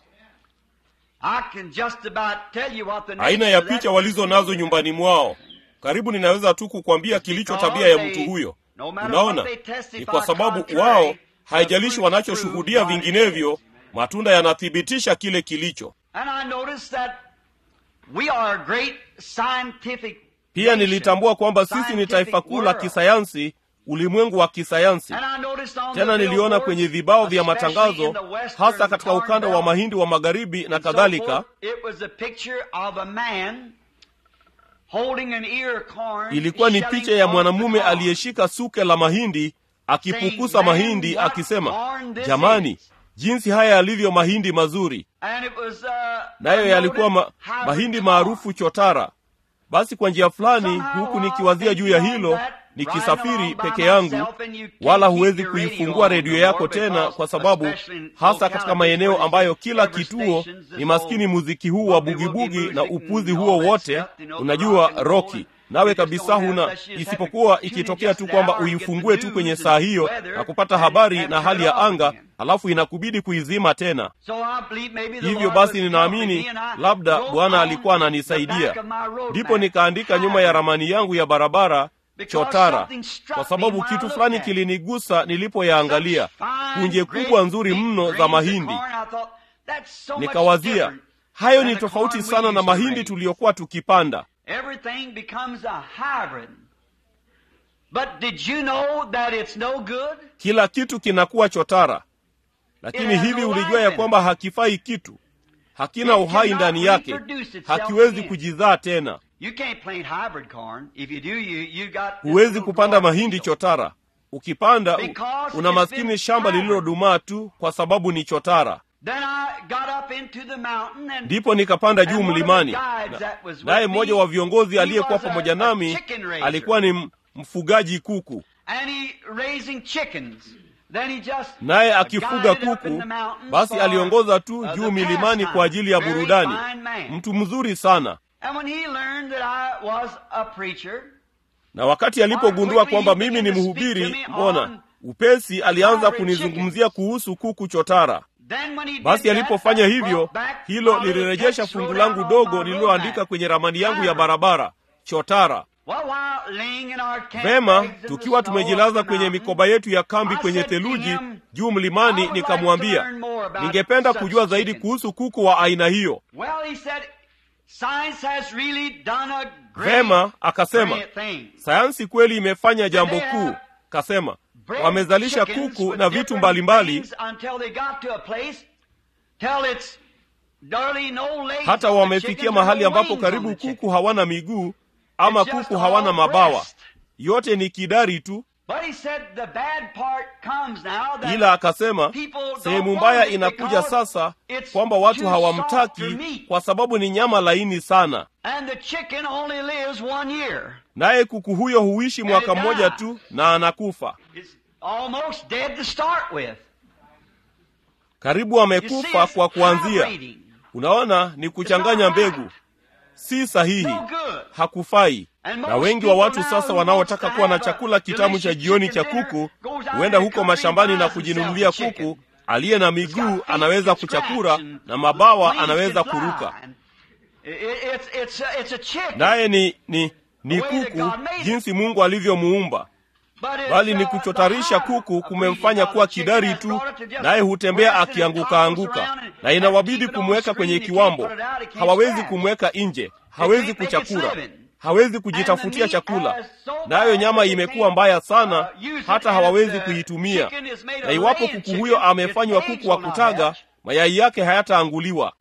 I can just about tell you what the aina nature ya of that picha walizo person nazo is. nyumbani mwao karibu ninaweza tu kukwambia kilicho tabia ya mtu huyo No matter unaona what they testify ni kwa sababu contrary, wao the haijalishi fruit wanachoshuhudia prove what it vinginevyo is. matunda yanathibitisha kile kilicho And I noticed that we are a great scientific pia nation. nilitambua kwamba sisi ni Scientific taifa kuu la world. kisayansi ulimwengu wa kisayansi And I noticed on tena the niliona billboards, kwenye vibao vya especially matangazo in the western hasa katika corn ukanda wa belt mahindi wa magharibi na and so kadhalika forth, it was a picture of a man holding an ear of corn, ilikuwa ni shelling picha ya off mwanamume the corn. aliyeshika suke la mahindi akipukusa Saying, mahindi "Man, what akisema corn this jamani is." jinsi haya yalivyo mahindi mazuri And it was, uh, nayo yalikuwa ma, hybrid mahindi corn. maarufu chotara basi kwa njia fulani Somehow huku while nikiwazia juu ya thinking hilo on that, nikisafiri riding along peke by yangu myself, and you can't wala keep huwezi your radio kuifungua on redio no yako more tena because kwa sababu especially in hasa localities katika maeneo where ambayo kila every kituo stations, ni this maskini whole muziki huu wa boogie-woogie bugibugi music na and upuzi all huo that wote stuff, you know, the unajua rock and roll roki and nawe kabisa huna, isipokuwa ikitokea tu kwamba uifungue tu kwenye saa hiyo na kupata habari na hali ya anga, halafu inakubidi kuizima tena. Hivyo basi, ninaamini labda Bwana alikuwa ananisaidia, ndipo nikaandika nyuma ya ramani yangu ya barabara chotara, kwa sababu kitu fulani kilinigusa nilipoyaangalia, punje kubwa nzuri mno za mahindi. Nikawazia, hayo ni tofauti sana na mahindi tuliyokuwa tukipanda. Kila kitu kinakuwa chotara, lakini hivi ulijua ya kwamba hakifai kitu, hakina uhai ndani yake, hakiwezi kujizaa tena. Huwezi kupanda mahindi chotara. Ukipanda una maskini shamba lililodumaa tu, kwa sababu ni chotara. Ndipo nikapanda juu mlimani, naye mmoja wa viongozi aliyekuwa pamoja nami alikuwa ni mfugaji kuku, naye akifuga kuku. Basi aliongoza tu juu milimani kwa ajili ya burudani. Mtu mzuri sana na wakati alipogundua kwamba mimi ni mhubiri, mbona upesi alianza kunizungumzia kuhusu kuku chotara. Basi alipofanya hivyo, hilo lilirejesha fungu langu dogo lililoandika kwenye ramani yangu ya barabara, chotara. Vema, tukiwa tumejilaza kwenye mikoba yetu ya kambi kwenye theluji juu mlimani, nikamwambia ningependa kujua zaidi kuhusu kuku wa aina hiyo. Vema, akasema sayansi kweli imefanya jambo kuu. Kasema wamezalisha kuku na vitu mbalimbali hata wamefikia mahali ambapo karibu kuku hawana miguu ama kuku hawana mabawa, yote ni kidari tu. Ila akasema sehemu mbaya inakuja sasa, kwamba watu hawamtaki kwa sababu ni nyama laini sana, naye kuku huyo huishi mwaka mmoja tu na anakufa. Karibu amekufa kwa kuanzia. Unaona, ni kuchanganya mbegu, si sahihi, hakufai. Na wengi wa watu sasa wanaotaka kuwa na chakula kitamu cha jioni cha kuku huenda huko mashambani na kujinunulia kuku aliye na miguu anaweza kuchakura na mabawa anaweza kuruka, naye ni, ni, ni kuku jinsi Mungu alivyomuumba bali ni kuchotarisha kuku kumemfanya kuwa kidari tu, naye hutembea akianguka anguka, na inawabidi kumweka kwenye kiwambo. Hawawezi kumweka nje, hawezi kuchakura, hawezi kujitafutia chakula, nayo nyama imekuwa mbaya sana, hata hawawezi kuitumia. Na iwapo kuku huyo amefanywa kuku wa kutaga, mayai yake hayataanguliwa.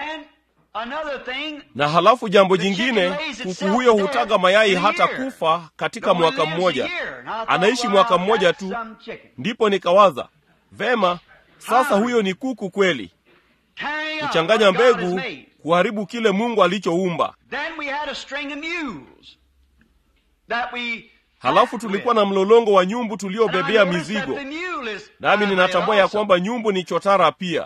Na halafu jambo jingine, kuku huyo hutaga mayai hata kufa katika mwaka mmoja, anaishi mwaka mmoja tu. Ndipo nikawaza vema, sasa huyo ni kuku kweli, kuchanganya mbegu, kuharibu kile Mungu alichoumba. Halafu tulikuwa na mlolongo wa nyumbu tuliobebea mizigo, nami ninatambua ya kwamba nyumbu ni chotara pia.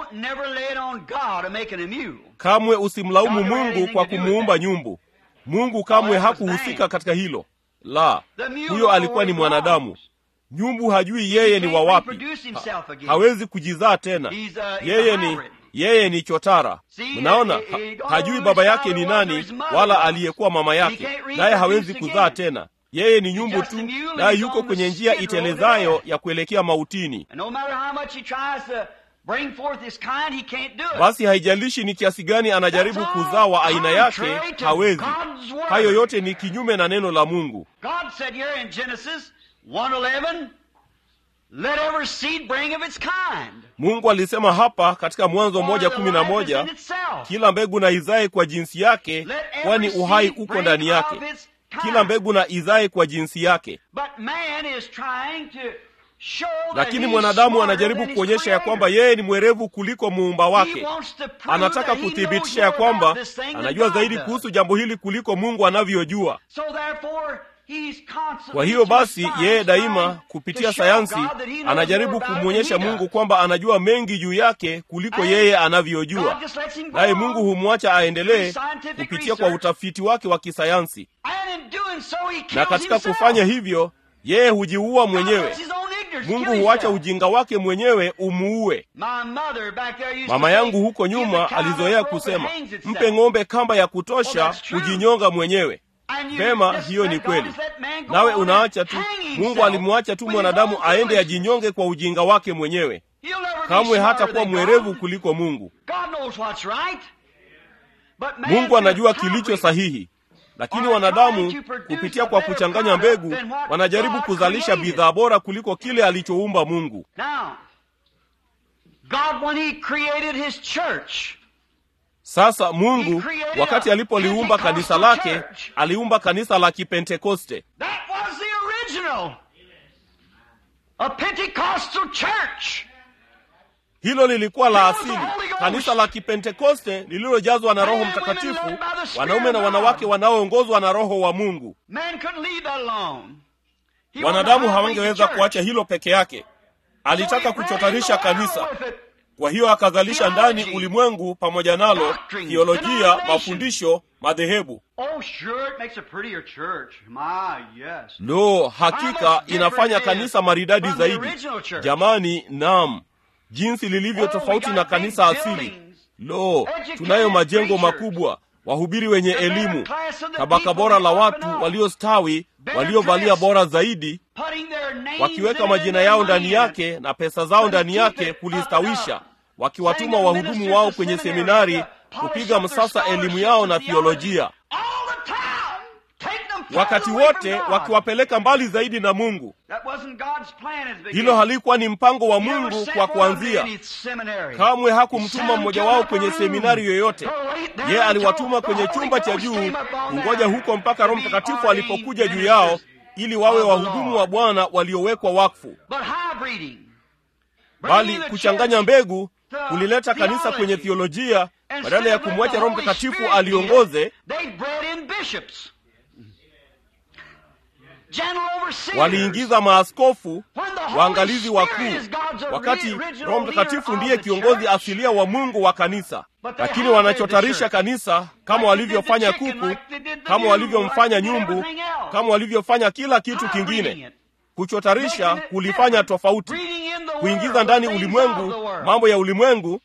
Kamwe usimlaumu Mungu kwa kumuumba nyumbu. Mungu kamwe hakuhusika katika hilo. La, huyo alikuwa ni mwanadamu. Nyumbu hajui yeye ni wa wapi, ha, hawezi kujizaa tena. Yeye ni yeye ni chotara. Mnaona, ha, hajui baba yake ni nani wala aliyekuwa mama yake, naye hawezi kuzaa tena. Yeye ni nyumbu tu, naye yuko kwenye njia itelezayo ya kuelekea mautini. Basi haijalishi ni kiasi gani anajaribu kuzaa wa aina yake, hawezi. Hayo yote ni kinyume na neno la Mungu. Mungu alisema hapa katika Mwanzo moja kumi na moja kila mbegu na izae kwa jinsi yake, kwani uhai uko ndani yake. Kila mbegu na izae kwa jinsi yake. Lakini mwanadamu anajaribu kuonyesha ya kwamba yeye ni mwerevu kuliko muumba wake. Anataka kuthibitisha ya kwamba anajua zaidi kuhusu jambo hili kuliko Mungu anavyojua. Kwa hiyo basi, yeye daima kupitia sayansi anajaribu kumwonyesha Mungu kwamba anajua mengi juu yake kuliko yeye anavyojua, naye Mungu humwacha aendelee kupitia kwa utafiti wake wa kisayansi, na katika kufanya hivyo yeye hujiua mwenyewe. Mungu huacha ujinga wake mwenyewe umuue. Mama yangu huko nyuma alizoea kusema, mpe ng'ombe kamba ya kutosha kujinyonga mwenyewe. Vema, hiyo ni kweli. Nawe unaacha tu. Mungu alimwacha tu mwanadamu aende ajinyonge kwa ujinga wake mwenyewe. Kamwe hata kuwa mwerevu kuliko Mungu. Mungu anajua kilicho sahihi, lakini wanadamu kupitia kwa kuchanganya mbegu wanajaribu kuzalisha bidhaa bora kuliko kile alichoumba Mungu. Sasa Mungu wakati alipoliumba kanisa lake, aliumba kanisa la Kipentekoste. Hilo lilikuwa la asili, kanisa la Kipentekoste lililojazwa na Roho Mtakatifu, wanaume na wanawake wanaoongozwa na Roho wa Mungu. Wanadamu hawangeweza kuacha hilo peke yake. Alitaka kuchotanisha kanisa, kwa hiyo akazalisha ndani ulimwengu pamoja nalo theolojia, mafundisho, madhehebu. Lo, hakika inafanya kanisa maridadi zaidi. Jamani, naam, jinsi lilivyo tofauti na kanisa asili. Lo, tunayo majengo makubwa, wahubiri wenye elimu, tabaka bora la watu waliostawi, waliovalia bora zaidi, wakiweka majina yao ndani yake na pesa zao ndani yake kulistawisha, wakiwatuma wahudumu wao kwenye seminari kupiga msasa elimu yao na thiolojia, wakati wote wakiwapeleka mbali zaidi na Mungu. Hilo halikuwa ni mpango wa Mungu kwa kuanzia. Kamwe hakumtuma mmoja wao kwenye seminari yoyote. Yeye aliwatuma kwenye chumba cha juu kungoja huko mpaka Roho Mtakatifu alipokuja juu yao ili wawe wahudumu wa Bwana waliowekwa wakfu. Bali kuchanganya mbegu kulileta kanisa kwenye theolojia badala ya kumwacha Roho Mtakatifu aliongoze. Waliingiza maaskofu, waangalizi wakuu, wakati Roho Mtakatifu ndiye kiongozi asilia wa Mungu wa kanisa. Lakini wanachotarisha kanisa kama walivyofanya kuku, kama walivyomfanya nyumbu, kama walivyofanya kila kitu kingine. Kuchotarisha kulifanya tofauti, kuingiza ndani ulimwengu mambo ya ulimwengu,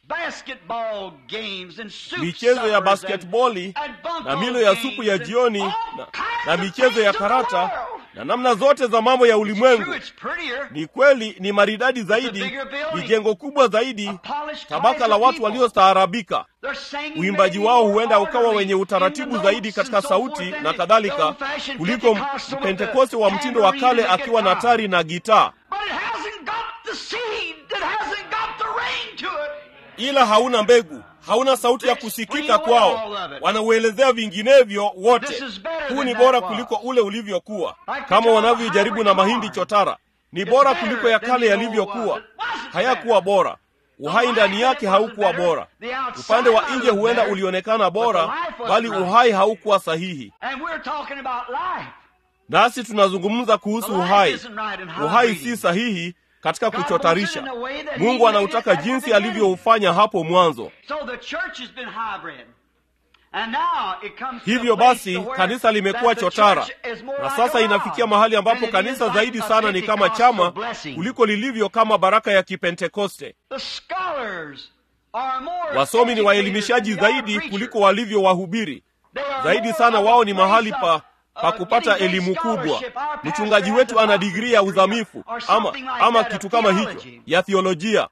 michezo ya basketboli na milo ya supu ya jioni na, na michezo ya karata na namna zote za mambo ya ulimwengu. Ni kweli, ni maridadi zaidi, ni jengo kubwa zaidi, tabaka la watu waliostaarabika. Uimbaji wao huenda ukawa wenye utaratibu zaidi katika sauti na kadhalika, kuliko mpentekoste wa mtindo wa kale akiwa na tari na gitaa, ila hauna mbegu hauna sauti ya kusikika kwao, wanauelezea vinginevyo wote. Huu ni bora kuliko ule ulivyokuwa, kama wanavyojaribu na mahindi chotara. Ni bora kuliko ya kale yalivyokuwa. Hayakuwa bora, uhai ndani yake haukuwa bora. Upande wa nje huenda ulionekana bora, bali uhai haukuwa sahihi. Nasi tunazungumza kuhusu uhai. Uhai si sahihi katika kuchotarisha. Mungu anautaka jinsi alivyoufanya hapo mwanzo. Hivyo basi kanisa limekuwa chotara, na sasa inafikia mahali ambapo kanisa zaidi sana ni kama chama kuliko lilivyo kama baraka ya Kipentekoste. Wasomi ni waelimishaji zaidi kuliko walivyo wahubiri. Zaidi sana wao ni mahali pa pa kupata elimu kubwa. Mchungaji wetu ana digrii ya uzamifu ama, ama kitu kama hicho ya thiolojia,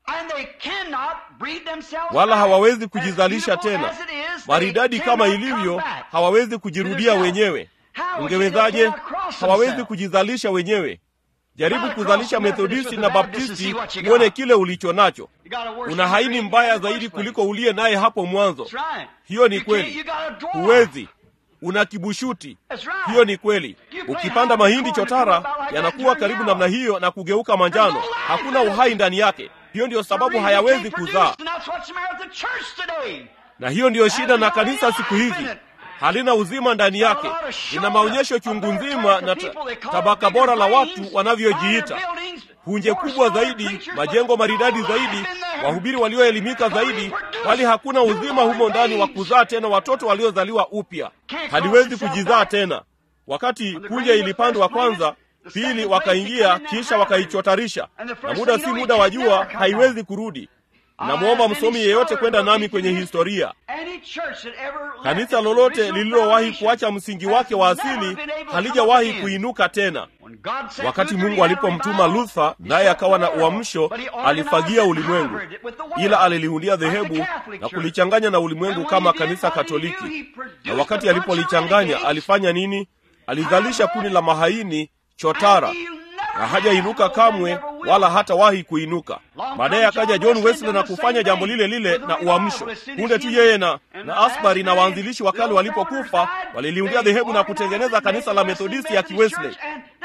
wala hawawezi kujizalisha tena. Maridadi kama ilivyo, hawawezi kujirudia wenyewe. Ungewezaje? Hawawezi kujizalisha wenyewe. Jaribu kuzalisha Methodisti na Baptisti, uone kile ulicho nacho. Una haini mbaya zaidi kuliko uliye naye hapo mwanzo. Hiyo ni kweli, huwezi una kibushuti. Hiyo ni kweli. Ukipanda mahindi chotara, yanakuwa karibu namna hiyo na kugeuka manjano, hakuna uhai ndani yake. Hiyo ndiyo sababu hayawezi kuzaa, na hiyo ndiyo shida na kanisa siku hizi. halina uzima ndani yake lina maonyesho chungu nzima na ta, tabaka bora la watu wanavyojiita punje kubwa zaidi majengo maridadi zaidi wahubiri walioelimika zaidi bali hakuna uzima humo ndani wa kuzaa tena watoto waliozaliwa upya haliwezi kujizaa tena wakati punje ilipandwa kwanza pili wakaingia kisha wakaichotarisha na muda si muda wa jua haiwezi kurudi namwomba msomi yeyote kwenda nami kwenye historia kanisa lolote lililowahi kuacha msingi wake wa asili halijawahi kuinuka tena wakati mungu alipomtuma luther naye akawa na uamsho alifagia ulimwengu ila aliliundia dhehebu na kulichanganya na ulimwengu kama kanisa katoliki na wakati alipolichanganya alifanya nini alizalisha kundi la mahaini chotara na hajainuka kamwe wala hatawahi kuinuka baadaye akaja john wesley na kufanya jambo lile lile na uamsho punde tu yeye na na asbury na waanzilishi wa kale walipokufa waliliundia dhehebu na kutengeneza kanisa la methodisti ya kiwesley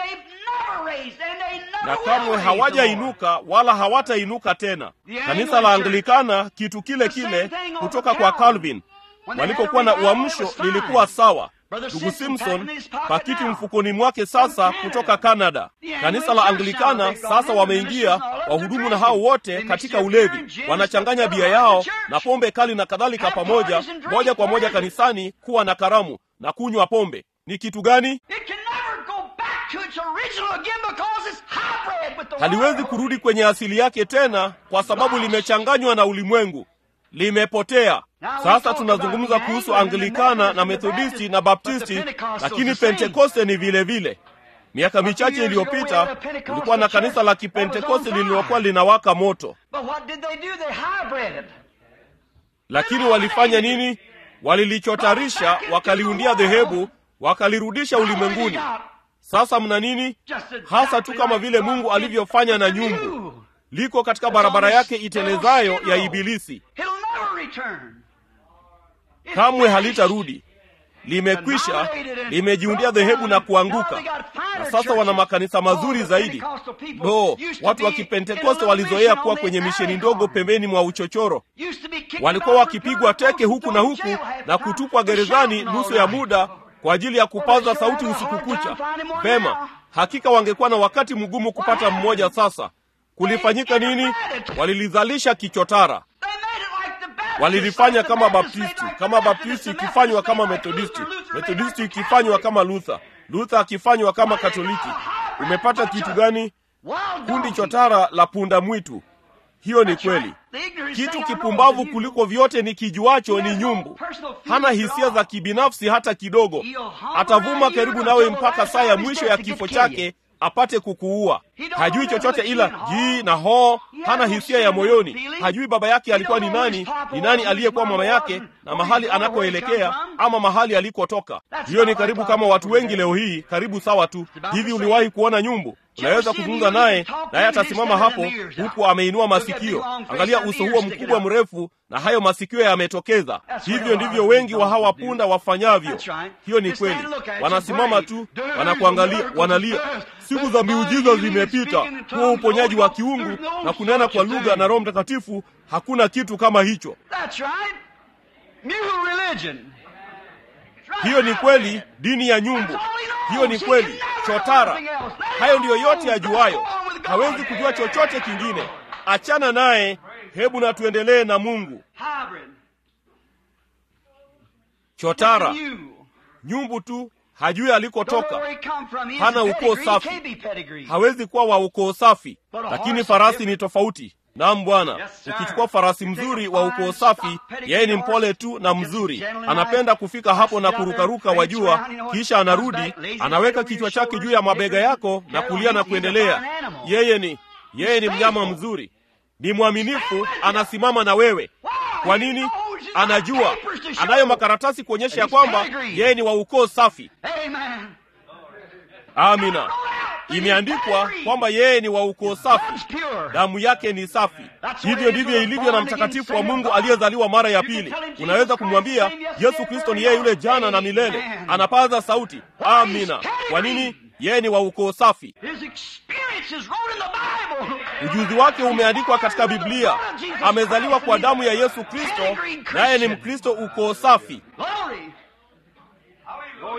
na kamwe hawajainuka wala hawatainuka tena kanisa la anglikana kitu kile kile kutoka kwa calvin walipokuwa na uamsho lilikuwa sawa ndugu simpson pakiti mfukoni mwake sasa kutoka canada kanisa la anglikana sasa wameingia wahudumu na hao wote katika ulevi wanachanganya bia yao na pombe kali na kadhalika pamoja moja kwa moja kanisani kuwa na karamu na kunywa pombe ni kitu gani haliwezi kurudi kwenye asili yake tena kwa sababu limechanganywa na ulimwengu limepotea sasa tunazungumza kuhusu anglikana na methodisti na baptisti lakini pentekoste ni vile vile miaka michache iliyopita kulikuwa na kanisa la kipentekoste lililokuwa linawaka moto lakini walifanya nini walilichotarisha wakaliundia dhehebu wakalirudisha ulimwenguni sasa mna nini hasa tu kama vile mungu alivyofanya na nyumbu liko katika barabara yake itelezayo ya ibilisi kamwe halitarudi limekwisha limejiundia dhehebu na kuanguka na sasa wana makanisa mazuri zaidi lo watu wa kipentekoste walizoea kuwa kwenye misheni ndogo pembeni mwa uchochoro walikuwa wakipigwa teke huku na huku na kutupwa gerezani nusu ya muda kwa ajili ya kupaza sauti usiku kucha vema hakika wangekuwa na wakati mgumu kupata mmoja sasa kulifanyika nini walilizalisha kichotara walilifanya kama baptisti kama baptisti ikifanywa kama methodisti methodisti ikifanywa kama luther luther akifanywa kama katoliki umepata kitu gani kundi chotara la punda mwitu hiyo ni kweli kitu kipumbavu kuliko vyote ni kijuacho ni nyumbu hana hisia za kibinafsi hata kidogo atavuma karibu nawe mpaka saa ya mwisho ya kifo chake apate kukuua hajui chochote ila jii na hoo hana hisia ya moyoni hajui baba yake alikuwa ni nani ni nani aliyekuwa mama yake na mahali anakoelekea ama mahali alikotoka hiyo ni karibu kama watu wengi leo hii karibu sawa tu hivi uliwahi kuona nyumbu unaweza kuzungumza naye naye atasimama hapo huku ameinua masikio angalia uso huo mkubwa mrefu na hayo masikio yametokeza hivyo ndivyo wengi wa hawa punda wafanyavyo hiyo ni kweli wanasimama tu wanakuangalia wanalia siku za miujiza zimepita huo uponyaji wa kiungu na kunena kwa lugha na roho mtakatifu hakuna kitu kama hicho hiyo ni kweli dini ya nyumbu hiyo ni kweli chotara hayo ndiyo yote ajuayo hawezi kujua chochote kingine achana naye hebu na tuendelee na mungu chotara nyumbu tu hajui alikotoka hana ukoo safi hawezi kuwa wa ukoo safi lakini farasi ni tofauti nam bwana ukichukua farasi mzuri wa ukoo safi yeye ni mpole tu na mzuri anapenda kufika hapo na kurukaruka wajua kisha anarudi anaweka kichwa chake juu ya mabega yako na kulia na kuendelea yeye ni yeye ni mnyama mzuri ni mwaminifu anasimama na wewe kwa nini anajua anayo makaratasi kuonyesha ya kwamba yeye ni wa ukoo safi amina imeandikwa kwamba yeye ni wa ukoo safi damu yake ni safi hivyo ndivyo ilivyo na mtakatifu wa mungu aliyezaliwa mara ya pili unaweza kumwambia yesu kristo ni yeye yule jana na milele anapaza sauti amina kwa nini yeye ni wa ukoo safi ujuzi wake umeandikwa katika biblia amezaliwa kwa damu ya yesu kristo naye ni mkristo ukoo safi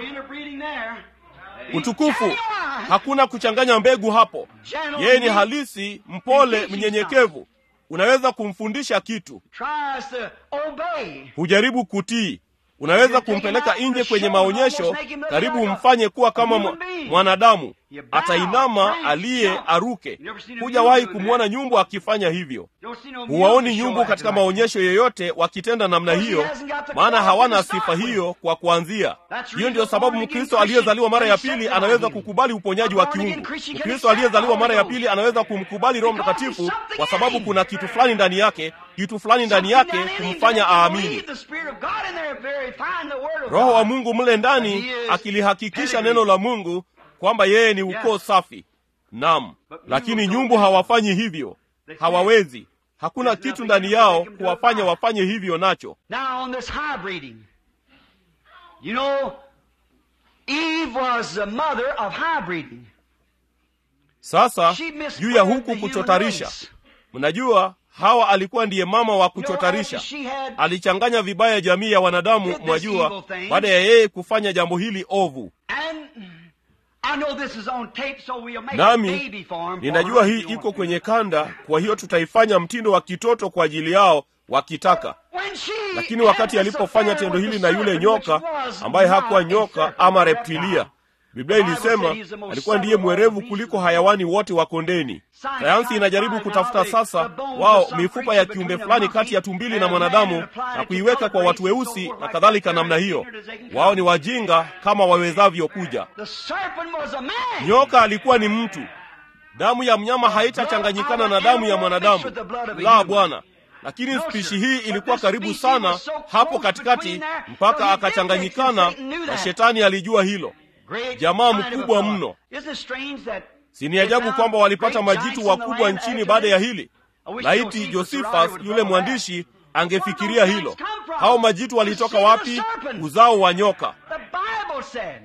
interbreeding there. utukufu hakuna kuchanganya mbegu hapo yeye ni halisi mpole mnyenyekevu unaweza kumfundisha kitu Tries to obey. hujaribu kutii unaweza kumpeleka nje kwenye maonyesho karibu umfanye kuwa kama mwa- mwanadamu atainama aliye aruke hujawahi kumwona nyumbu akifanya hivyo Don't see no huwaoni music show nyumbu katika acting like maonyesho yoyote wakitenda namna hiyo maana hawana sifa hiyo kwa kuanzia hiyo ndio sababu mkristo aliyezaliwa mara ya pili anaweza kukubali uponyaji wa kiungu mkristo aliyezaliwa mara ya pili anaweza kumkubali roho mtakatifu kwa sababu kuna kitu fulani ndani yake kitu fulani ndani yake kumfanya aamini roho wa mungu mle ndani akilihakikisha neno la mungu kwamba yeye ni ukoo safi nam lakini nyumbu hawafanyi hivyo hawawezi hakuna kitu ndani yao kuwafanya wafanye hivyo nacho Now on this hybriding, you know, Eve was the mother of hybriding. sasa She misbred juu ya the huku human kuchotarisha race. mnajua hawa alikuwa ndiye mama wa You know, kuchotarisha after she had alichanganya vibaya jamii ya wanadamu Did this mwajua evil thing. baada ya yeye kufanya jambo hili ovu And I know this is on tape, so we'll make a nami baby for him. ninajua hii iko kwenye kanda kwa hiyo tutaifanya mtindo wa kitoto kwa ajili yao wakitaka When she lakini wakati had this alipofanya affair tendo with hili the na yule serpent, nyoka which was ambaye hakuwa not a nyoka serpent, ama but a reptilia reptile. biblia The Bible ilisema said he's the most alikuwa ndiye subtle of all mwerevu beasts kuliko of the hayawani wote wa kondeni Science sayansi tries inajaribu to find kutafuta out the- sasa the bones wao of some mifupa ya creature kiumbe between a fulani monkey kati ya tumbili and na a man mwanadamu and apply it na to kuiweka kwa watu color race and so weusi forth na like kadhalika that. namna They're hiyo as ignorant as they can wao come. ni wajinga kama wawezavyo kuja The serpent was a man. nyoka alikuwa ni mtu damu ya mnyama haitachanganyikana na damu ya mwanadamu la bwana lakini spishi hii ilikuwa karibu sana hapo katikati mpaka akachanganyikana na shetani alijua hilo Great jamaa kind of mkubwa a- mno. Isn't it strange that si ni ajabu kwamba walipata majitu wakubwa nchini baada ya hili laiti josephus yule mwandishi angefikiria hilo hao majitu walitoka wapi uzao wa nyoka The Bible said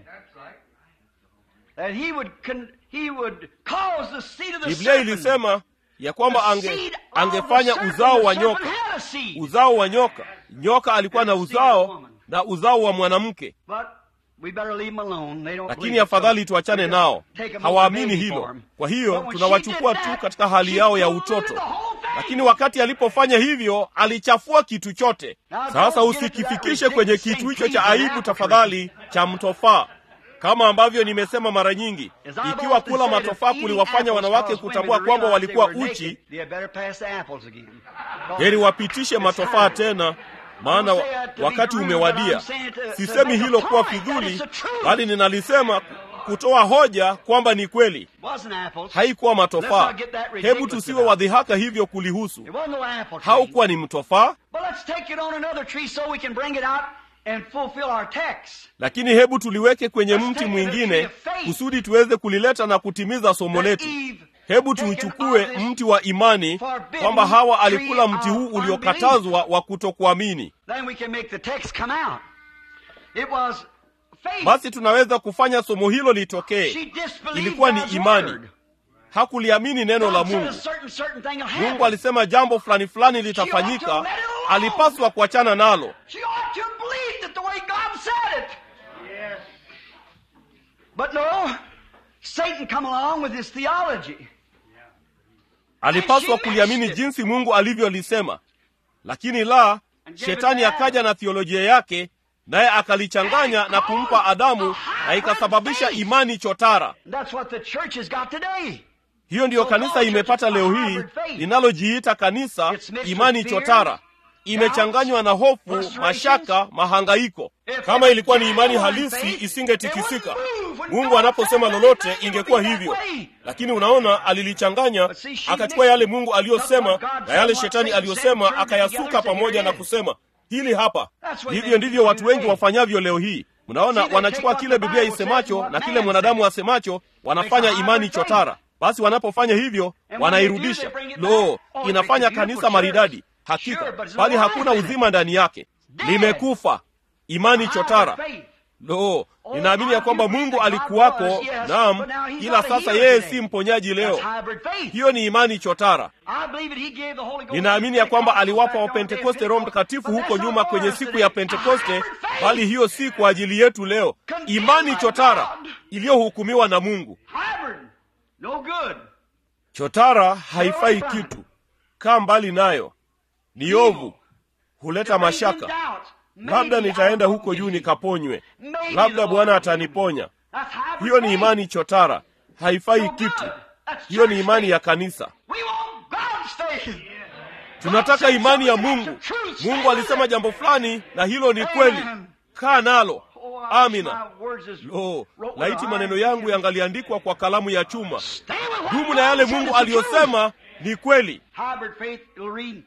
that he would con- he would cause the seed of the biblia serpent. ilisema ya kwamba The ange, seed of angefanya the serpent. uzao The wa serpent nyoka had a seed. uzao wa nyoka nyoka alikuwa na uzao na uzao wa mwanamke But we better leave them alone. They don't lakini believe it. afadhali So tuachane we nao take them as a hawaamini baby hilo for 'em. kwa hiyo But when she tunawachukua did tu that, katika hali she yao ya polluted utoto the whole thing. lakini wakati alipofanya hivyo alichafua kitu chote Now, sasa don't get into usikifikishe that kwenye ridiculous kitu hicho thing, cha please, aibu an tafadhali cha mtofaa kama ambavyo nimesema mara nyingi As I've ikiwa often kula said, if matofaa eating kuliwafanya apples wanawake caused kutambua women to kwamba realize they walikuwa were uchi naked, they had better pass the apples again. heri wapitishe matofaa tena maana I don't say that to be wakati rude, umewadia but I'm saying to- to sisemi make a hilo kuwa point, that fidhuli is the truth. bali ninalisema kutoa hoja kwamba ni kweli Wasn't apples. haikuwa Let's matofaa not get that ridiculous hebu tusiwe about it. wadhihaka hivyo kulihusu It wasn't no apple tree. haukuwa ni mtofaa But let's take it on another tree so we can bring it out and fulfill our text. lakini hebu tuliweke kwenye Let's mti take it a tree mwingine of faith. kusudi tuweze kulileta na kutimiza somo That letu Eve hebu taken tuuchukue of this mti wa imani forbidden kwamba hawa tree alikula mti huu of uliokatazwa wa kutokuamini Then we can make the text come out. It was faith. basi tunaweza kufanya somo hilo litokee She disbelieved ilikuwa ni God's imani. word. hakuliamini neno la God said mungu a certain, certain thing will mungu happen. alisema jambo fulani fulani litafanyika alipaswa kuachana nalo She ought to believe it the way God said it. Yes. But no, Satan come along with his theology. alipaswa kuliamini jinsi mungu alivyolisema lakini la shetani akaja na thiolojia yake naye akalichanganya na kumpa adamu na ikasababisha imani chotara That's what the church has got today. hiyo ndiyo kanisa imepata leo hii linalojiita kanisa imani chotara imechanganywa na hofu mashaka mahangaiko kama ilikuwa ni imani halisi isingetikisika mungu anaposema lolote ingekuwa hivyo lakini unaona alilichanganya akachukua yale mungu aliyosema na yale shetani aliyosema akayasuka pamoja na kusema hili hapa hivyo ndivyo watu wengi wafanyavyo leo hii mnaona wanachukua kile biblia isemacho na kile mwanadamu asemacho wanafanya imani chotara basi wanapofanya hivyo wanairudisha lo inafanya kanisa maridadi hakika bali hakuna uzima ndani yake limekufa imani chotara lo ninaamini ya kwamba mungu alikuwako naam ila sasa yeye si mponyaji leo hiyo ni imani chotara ninaamini ya kwamba aliwapa wapentekoste roho mtakatifu huko nyuma kwenye siku ya pentekoste bali hiyo si kwa ajili yetu leo imani chotara iliyohukumiwa na mungu Hybrid, no good. chotara haifai kitu kaa mbali nayo ni ovu huleta mashaka labda nitaenda huko juu nikaponywe labda bwana ataniponya That's hybrid hiyo ni faith. imani chotara haifai No kitu good. That's hiyo ni church imani faith. ya kanisa We want God's faith. tunataka imani ya mungu mungu alisema jambo fulani na hilo ni kweli kaa nalo Oh, I wish amina my words is lo wrote with laiti a maneno iron yangu pen. yangaliandikwa kwa kalamu ya chuma Stay with what dumu na yale God said mungu is the truth. aliyosema ni kweli Hybrid faith, you'll read.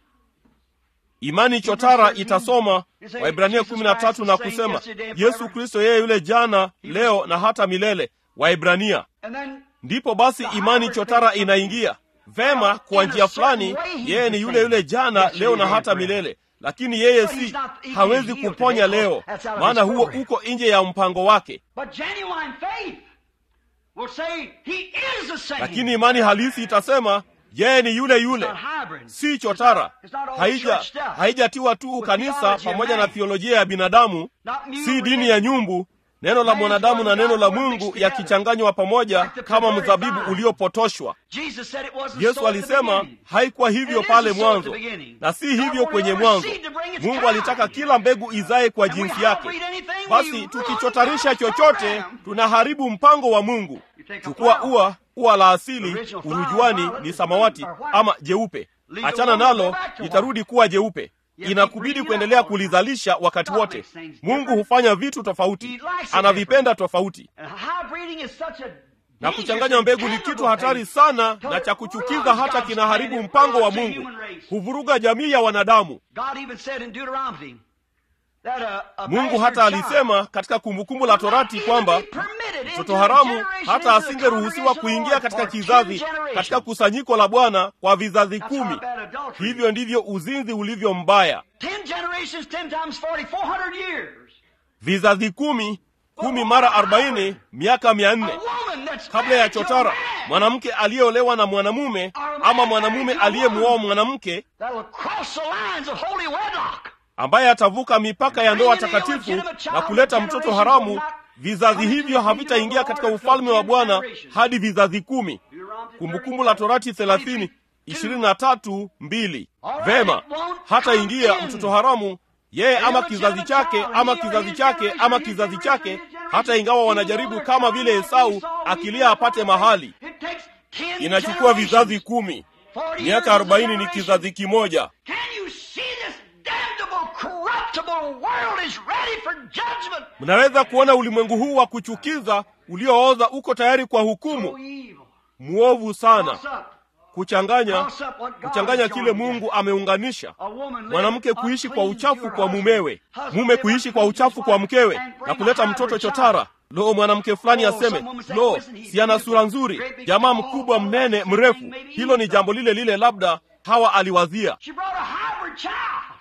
imani chotara itasoma waibrania kumi na tatu na kusema yesu kristo yeye yule jana leo na hata milele waibrania And then ndipo basi imani chotara inaingia vema kwa njia fulani yeye ni yule yule jana leo na hata milele lakini yeye si hawezi kuponya leo maana huo uko nje ya mpango wake But genuine faith will say he is the same. lakini imani halisi itasema yeye ni yule It's yule not hybrid. si chotara It's not all haija church stuff. haijatiwa tu kanisa theology of pamoja na man. thiolojia ya binadamu Not new si dini religion. ya nyumbu neno la Man's mwanadamu na word, neno la God's word mungu mixed together. yakichanganywa pamoja Like the kama perverted mzabibu vine. uliopotoshwa Jesus said it wasn't yesu so at the alisema beginning. haikuwa hivyo And it pale isn't so at the mwanzo beginning. na si God hivyo wanted kwenye every mwanzo seed to bring its mungu kind. alitaka kila mbegu izae kwa And we jinsi yake hybrid anything, we basi ruin tukichotarisha God's chochote program. tunaharibu mpango wa mungu You take a chukua flower. ua ua la asili Original flower, urujuani violet ni is samawati green or white. ama jeupe Leave it achana alone, go nalo back to litarudi kuwa jeupe You inakubidi keep kuendelea breeding it kulizalisha wakati God wote makes things mungu different. hufanya vitu He tofauti likes it anavipenda tofauti And hybriding is such a na dangerous kuchanganya and mbegu ni damnable kitu hatari thing. sana Till na it cha kuchukiza ruins hata God's kinaharibu plan, it mpango wa ruins the mungu human race. huvuruga jamii ya wanadamu God even said in Deuteronomy that a, a mungu bastard hata child alisema katika kumbukumbu la torati not kwamba even be permitted into mtoto the haramu generation, hata into the asingeruhusiwa congregation of kuingia the Lord katika for ten kizazi generations. katika kusanyiko la bwana kwa vizazi That's how kumi bad adultery is. hivyo ndivyo uzinzi ulivyo mbaya Ten generations, ten times forty, four hundred years. vizazi kumi kumi mara arobaini miaka mia A nne woman that's kabla ya married to a chotara man mwanamke aliyeolewa na mwanamume ama mwanamume aliyemuoa mwanamke that'll cross the lines of holy wedlock. ambaye atavuka mipaka ya ndoa takatifu na kuleta mtoto haramu vizazi hivyo havitaingia katika ufalme wa bwana hadi vizazi kumi kumbukumbu la torati thelathini ishirini na tatu mbili vema hata ingia mtoto haramu yeye ama kizazi chake ama kizazi chake ama kizazi chake hata ingawa wanajaribu kama vile esau akilia apate mahali It takes ten inachukua vizazi generations. kumi 40 years miaka is a arobaini ni generation. kizazi kimoja Can you see this damnable, corruptible world is ready for judgment? mnaweza kuona ulimwengu huu wa kuchukiza uliooza uko tayari kwa So hukumu evil. mwovu sana Cross up. kuchanganya Cross up what God kuchanganya has kile joined mungu ameunganisha A woman live mwanamke kuishi kwa unclean to uchafu her kwa husband. mumewe Husband mume live kuishi kwa unclean to uchafu his kwa wife mkewe and bring na a kuleta hybrid mtoto child. chotara lo mwanamke fulani Oh, aseme some woman said, lo listen, he's si ana beautiful, sura nzuri great big jamaa tall, mkubwa all mnene that mrefu thing, maybe hilo ni Esau. jambo lile lile labda hawa aliwazia She brought a hybrid child.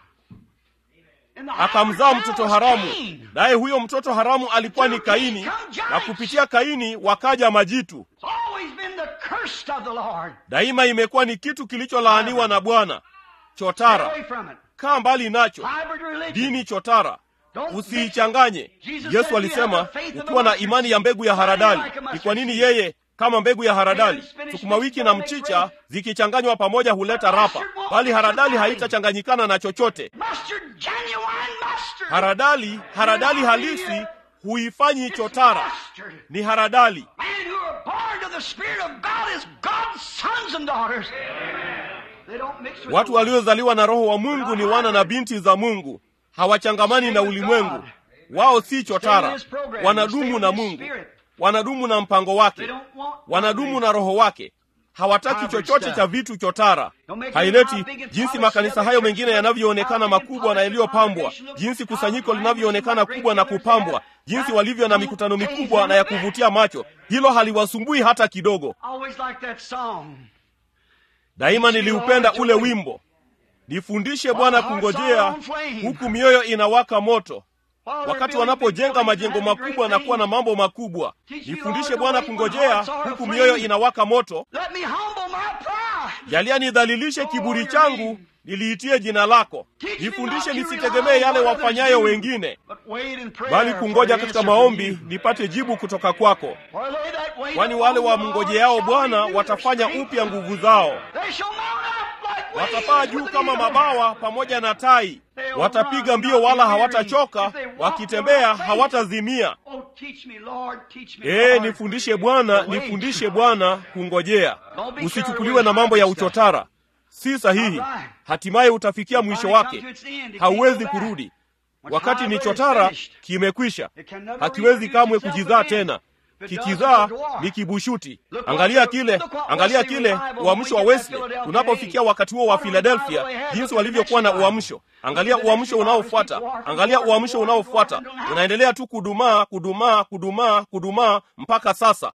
And the akamzaa hybrid mtoto child was haramu Cain. naye huyo mtoto haramu alikuwa ni kaini na kupitia kaini wakaja majitu It's always been the cursed of the Lord. daima imekuwa ni kitu kilicholaaniwa na bwana Stay chotara away from it. kaa mbali nacho Hybrid religion. dini chotara Don't usiichanganye Jesus said, yesu "You alisema have the faith of the ukiwa na mustard imani ya mbegu ya seed. Why do you haradali like a mustard ni kwa nini seed? yeye kama mbegu ya haradali Mayonnaise, spinach, sukuma wiki mixed na together, mchicha make zikichanganywa pamoja huleta But rapa mustard won't bali mix with haradali barley. haitachanganyikana na chochote Mustard, genuine mustard. haradali haradali halisi huifanyi chotara Mustard. ni haradali Men who are born to the Spirit of God is God's sons and daughters. They don't mix with watu the world. waliozaliwa na roho wa mungu ni wana na binti za mungu hawachangamani na ulimwengu wao si chotara wanadumu na mungu wanadumu na mpango They wake don't want wanadumu na roho wake hawataki chochote cha vitu chotara haileti jinsi makanisa hayo mengine yanavyoonekana makubwa na yaliyopambwa jinsi kusanyiko linavyoonekana kubwa na kupambwa jinsi walivyo na mikutano mikubwa na ya kuvutia macho hilo haliwasumbui hata kidogo I always like that song. daima niliupenda ule wimbo nifundishe bwana kungojea huku mioyo inawaka moto While they're wakati building wanapojenga big majengo buildings and having makubwa na great kuwa na things, mambo makubwa nifundishe bwana kungojea huku mioyo inawaka moto Let me humble my pride. jalia nidhalilishe kiburi changu niliitie jina lako nifundishe nisitegemee yale wafanyayo wengine But bali kungoja katika maombi nipate jibu kutoka kwako kwani wale wamngojeao bwana watafanya upya nguvu zao watapaa juu kama mabawa pamoja na tai watapiga mbio wala hawatachoka wakitembea hawatazimia ee nifundishe bwana nifundishe bwana kungojea usichukuliwe na mambo ya uchotara si sahihi hatimaye utafikia mwisho wake hauwezi kurudi wakati ni chotara kimekwisha hakiwezi kamwe kujizaa tena kikizaa ni kibushuti angalia kile angalia kile uamsho wa wesley unapofikia wakati huo wa philadelphia jinsi walivyokuwa na uamsho angalia uamsho unaofuata angalia uamsho unaofuata unaendelea tu kudumaa kudumaa kudumaa kudumaa mpaka sasa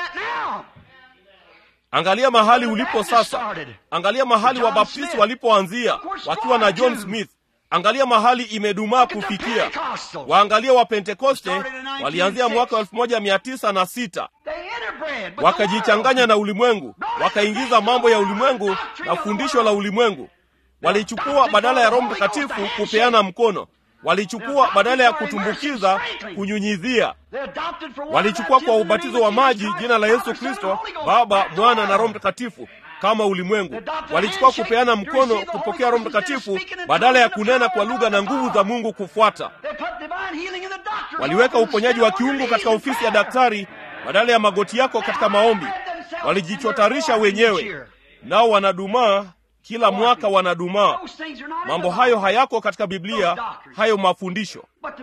angalia mahali ulipo sasa angalia mahali wabaptisti walipoanzia wakiwa na john smith angalia mahali imedumaa kufikia waangalia wa pentekoste walianzia mwaka wa elfu moja mia tisa na sita wakajichanganya na ulimwengu wakaingiza mambo ya ulimwengu na fundisho la ulimwengu walichukua badala ya roho mtakatifu kupeana mkono walichukua badala ya kutumbukiza kunyunyizia walichukua kwa ubatizo wa maji jina la yesu kristo baba mwana na roho mtakatifu kama ulimwengu walichukua kupeana mkono kupokea roho mtakatifu badala ya kunena kwa lugha na nguvu za mungu kufuata waliweka uponyaji wa kiungu katika ofisi ya daktari badala ya magoti yako katika maombi walijichotarisha wenyewe nao wanadumaa kila mwaka wanadumaa mambo hayo hayako katika biblia hayo mafundisho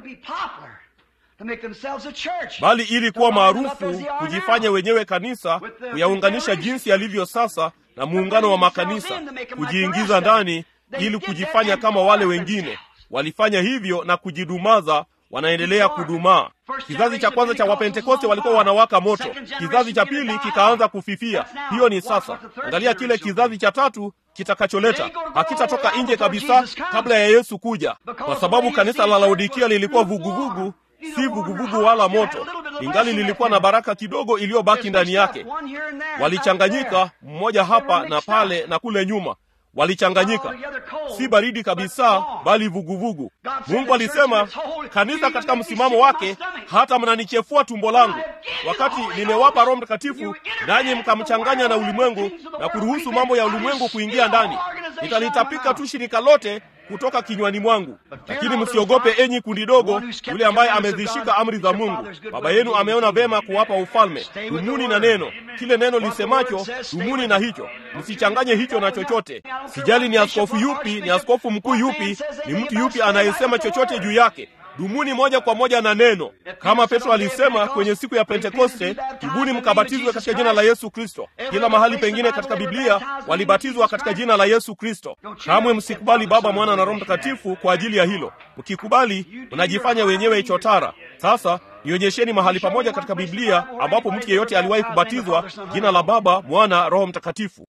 bali ili kuwa maarufu kujifanya wenyewe kanisa kuyaunganisha jinsi yalivyo sasa na muungano wa makanisa kujiingiza ndani ili kujifanya kama wale wengine walifanya hivyo na kujidumaza wanaendelea kudumaa kizazi cha kwanza cha wapentekoste walikuwa wanawaka moto kizazi cha pili kikaanza kufifia hiyo ni sasa angalia kile kizazi cha tatu kitakacholeta hakitatoka nje kabisa kabla ya yesu kuja kwa sababu kanisa la laodikia lilikuwa vuguvugu si vuguvugu wala moto ingali lilikuwa na baraka kidogo iliyobaki ndani yake walichanganyika mmoja hapa na pale na kule nyuma walichanganyika si baridi kabisa bali vuguvugu mungu alisema kanisa katika msimamo wake hata mnanichefua tumbo langu wakati nimewapa roho mtakatifu nanyi mkamchanganya na ulimwengu na kuruhusu mambo ya ulimwengu kuingia ndani nitalitapika tu shirika lote kutoka kinywani mwangu lakini msiogope enyi kundi dogo yule ambaye amezishika amri za mungu baba yenu ameona vema kuwapa ufalme dumuni na neno kile neno lisemacho dumuni na hicho msichanganye hicho na chochote sijali ni askofu yupi ni askofu mkuu yupi ni mtu yupi anayesema chochote juu yake dumuni moja kwa moja na neno kama petro alisema kwenye siku ya pentekoste tubuni mkabatizwe katika jina la yesu kristo kila mahali pengine katika biblia walibatizwa katika jina la yesu kristo kamwe msikubali baba mwana na roho mtakatifu kwa ajili ya hilo mkikubali mnajifanya wenyewe chotara sasa nionyesheni mahali pamoja katika biblia ambapo mtu yeyote aliwahi kubatizwa jina la baba mwana roho mtakatifu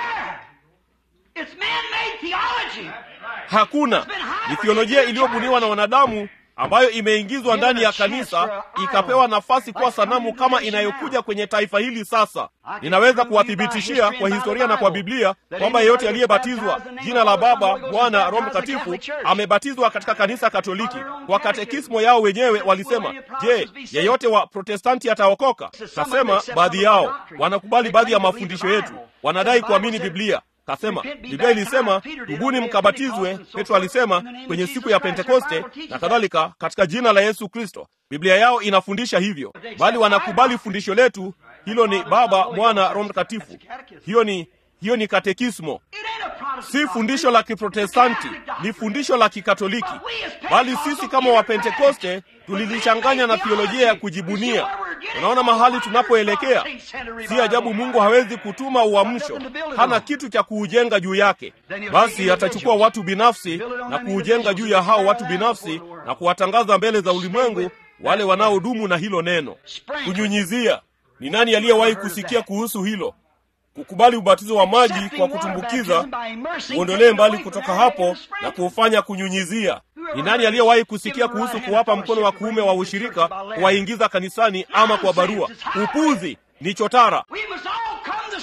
hakuna ni thiolojia iliyobuniwa na wanadamu ambayo imeingizwa ndani ya kanisa ikapewa nafasi kuwa sanamu kama inayokuja kwenye taifa hili sasa ninaweza kuwathibitishia kwa historia na kwa biblia kwamba yeyote aliyebatizwa jina la baba bwana roho mtakatifu amebatizwa katika kanisa katoliki kwa katekismo yao wenyewe walisema je yeyote wa protestanti ataokoka kasema baadhi yao wanakubali baadhi ya mafundisho yetu wanadai kuamini biblia kasema biblia ilisema tubuni mkabatizwe petro alisema kwenye siku ya pentekoste na kadhalika katika jina la yesu kristo biblia yao inafundisha hivyo bali wanakubali fundisho letu hilo ni baba mwana roho mtakatifu hiyo ni hiyo ni katekismo si fundisho la kiprotestanti ni fundisho la kikatoliki bali sisi kama wapentekoste tulilichanganya na thiolojia ya kujibunia unaona mahali tunapoelekea si ajabu mungu hawezi kutuma uamsho hana kitu cha kuujenga juu yake basi atachukua watu binafsi na kuujenga juu ya hao watu binafsi na kuwatangaza mbele za ulimwengu wale wanaodumu na hilo neno kunyunyizia ni nani aliyewahi kusikia kuhusu hilo kukubali ubatizo wa maji kwa kutumbukiza uondolee mbali kutoka hapo na kuufanya kunyunyizia ni nani aliyewahi kusikia kuhusu kuwapa mkono wa kuume wa ushirika kuwaingiza kanisani ama kwa barua upuzi ni chotara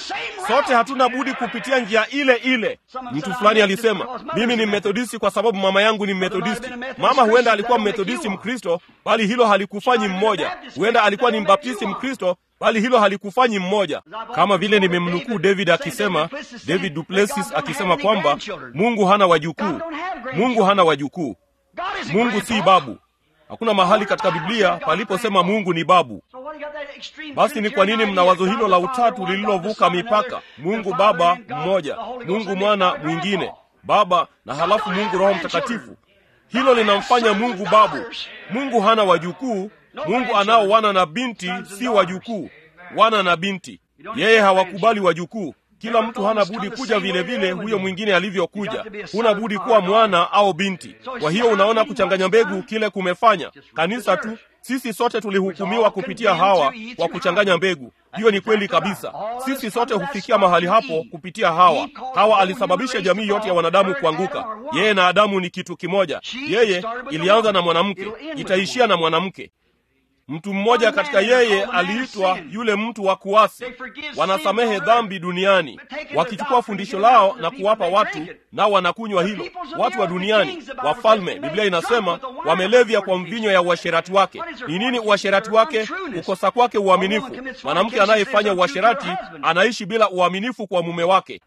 sote hatuna budi kupitia njia ile ile. Mtu fulani alisema, mimi ni Methodisti kwa sababu mama yangu ni Methodisti. Mama huenda alikuwa Methodisti Mkristo, bali hilo halikufanyi mmoja. Huenda alikuwa ni Mbaptisti Mkristo, bali hilo halikufanyi mmoja. Kama vile nimemnukuu David akisema, David Duplessis akisema kwamba Mungu hana wajukuu. Mungu hana wajukuu. Mungu si babu. Hakuna mahali katika Biblia paliposema Mungu ni babu. Basi ni kwa nini mna wazo hilo la utatu lililovuka mipaka? Mungu Baba mmoja, Mungu Mwana mwingine, Baba na halafu Mungu Roho Mtakatifu. Hilo linamfanya Mungu babu. Mungu hana wajukuu. Mungu anao wana na binti, si wajukuu, wana na binti. Yeye hawakubali wajukuu. Kila mtu hana budi kuja vile vile huyo mwingine alivyokuja. Huna budi kuwa mwana au binti. Kwa hiyo unaona kuchanganya mbegu kile kumefanya kanisa tu. Sisi sote tulihukumiwa kupitia Hawa kwa kuchanganya mbegu. Hiyo ni kweli kabisa. Sisi sote hufikia mahali hapo kupitia Hawa. Hawa alisababisha jamii yote ya wanadamu kuanguka. Yeye na Adamu ni kitu kimoja. Yeye ilianza na mwanamke, itaishia na mwanamke. Mtu mmoja katika yeye aliitwa yule mtu wa kuasi. Wanasamehe dhambi duniani, wakichukua fundisho lao na kuwapa watu, nao wanakunywa hilo. Watu wa duniani, wafalme, Biblia inasema wamelevya kwa mvinyo ya uasherati wake. Ni nini uasherati wake? Kukosa kwake uaminifu. Mwanamke anayefanya uasherati anaishi bila uaminifu kwa mume wake.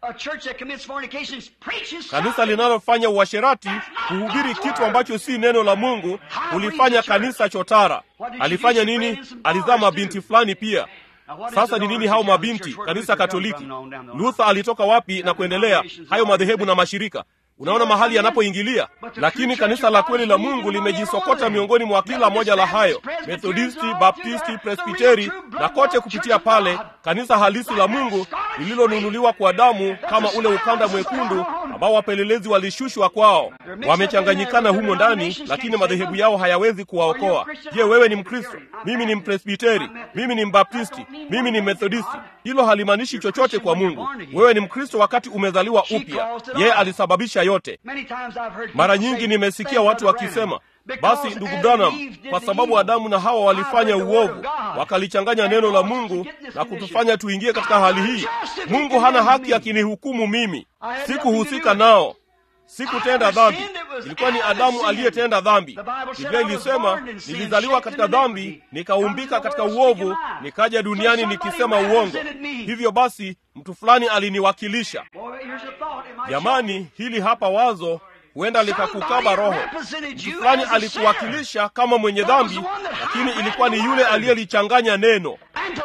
Kanisa linalofanya uasherati kuhubiri kitu ambacho si neno la Mungu ulifanya kanisa chotara. Alifanya nini? Alizaa mabinti fulani pia. Sasa ni nini hao mabinti? Kanisa Katoliki. Luther alitoka wapi na kuendelea? Hayo madhehebu na mashirika Unaona mahali yanapoingilia, lakini kanisa la kweli la Mungu limejisokota miongoni mwa kila moja la hayo, Methodisti, Baptisti, Presbiteri na kote kupitia pale, kanisa halisi la Mungu lililonunuliwa kwa damu, kama ule ukanda mwekundu ambao wapelelezi walishushwa kwao. Wamechanganyikana humo ndani, lakini madhehebu yao hayawezi kuwaokoa. Je, wewe ni Mkristo? Mimi ni Mpresbiteri, mimi ni Mbaptisti, mimi ni Methodisti. Hilo halimaanishi chochote kwa Mungu. Wewe ni Mkristo wakati umezaliwa upya. Yeye alisababisha yote. Mara nyingi nimesikia watu wakisema, basi ndugu Branham, kwa sababu Adamu na Hawa walifanya uovu, wakalichanganya neno la Mungu na kutufanya tuingie katika hali hii. Mungu hana haki akinihukumu mimi. Sikuhusika nao, sikutenda dhambi. Ilikuwa ni Adamu aliyetenda dhambi. Biblia ilisema, nilizaliwa katika dhambi, nikaumbika katika uovu, nikaja duniani nikisema uongo. Hivyo basi mtu fulani aliniwakilisha. Jamani, hili hapa wazo huenda likakukaba roho. Mtu fulani alikuwakilisha kama mwenye dhambi, lakini ilikuwa ni yule aliyelichanganya neno.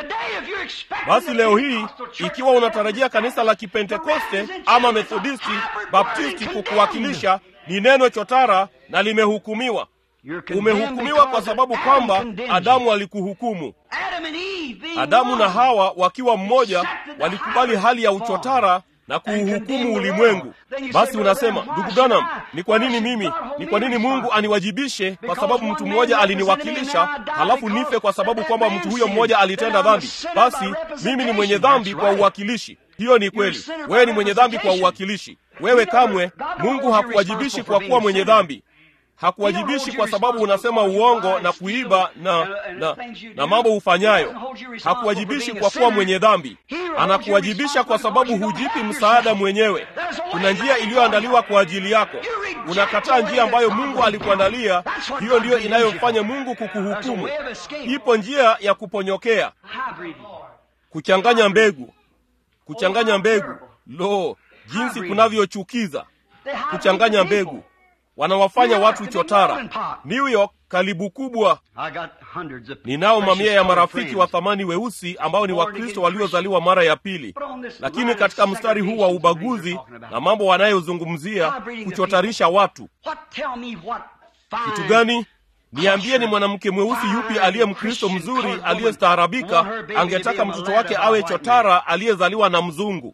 Basi leo hii, ikiwa unatarajia kanisa la Kipentekoste ama Methodisti, Baptisti kukuwakilisha, ni neno chotara na limehukumiwa. Umehukumiwa kwa sababu kwamba Adamu alikuhukumu. Adamu na Hawa wakiwa mmoja walikubali hali ya uchotara na kuuhukumu ulimwengu. Basi unasema, ndugu Branham, ni kwa nini mimi, ni kwa nini Mungu aniwajibishe kwa sababu mtu mmoja aliniwakilisha, halafu nife kwa sababu kwamba mtu huyo mmoja alitenda dhambi? Basi mimi ni mwenye dhambi kwa uwakilishi. Hiyo ni kweli, wewe ni mwenye dhambi kwa uwakilishi. Wewe kamwe, Mungu hakuwajibishi kwa kuwa mwenye dhambi hakuwajibishi kwa sababu unasema uongo na kuiba na, na, na mambo hufanyayo. Hakuwajibishi kwa kuwa mwenye dhambi, anakuwajibisha kwa sababu hujipi msaada mwenyewe. Kuna njia iliyoandaliwa kwa ajili yako, unakataa njia ambayo Mungu alikuandalia. Hiyo ndiyo inayomfanya Mungu kukuhukumu. Ipo njia ya kuponyokea, kuchanganya mbegu, kuchanganya mbegu. Lo, jinsi kunavyochukiza kuchanganya mbegu wanawafanya watu chotara. New York, kalibu kubwa. Ninao mamia ya marafiki wa thamani weusi ambao ni Wakristo waliozaliwa mara ya pili, lakini katika mstari huu wa ubaguzi na mambo wanayozungumzia kuchotarisha watu, kitu gani? Niambie, ni mwanamke mweusi yupi aliye Mkristo mzuri aliyestaarabika angetaka mtoto wake awe chotara aliyezaliwa na mzungu?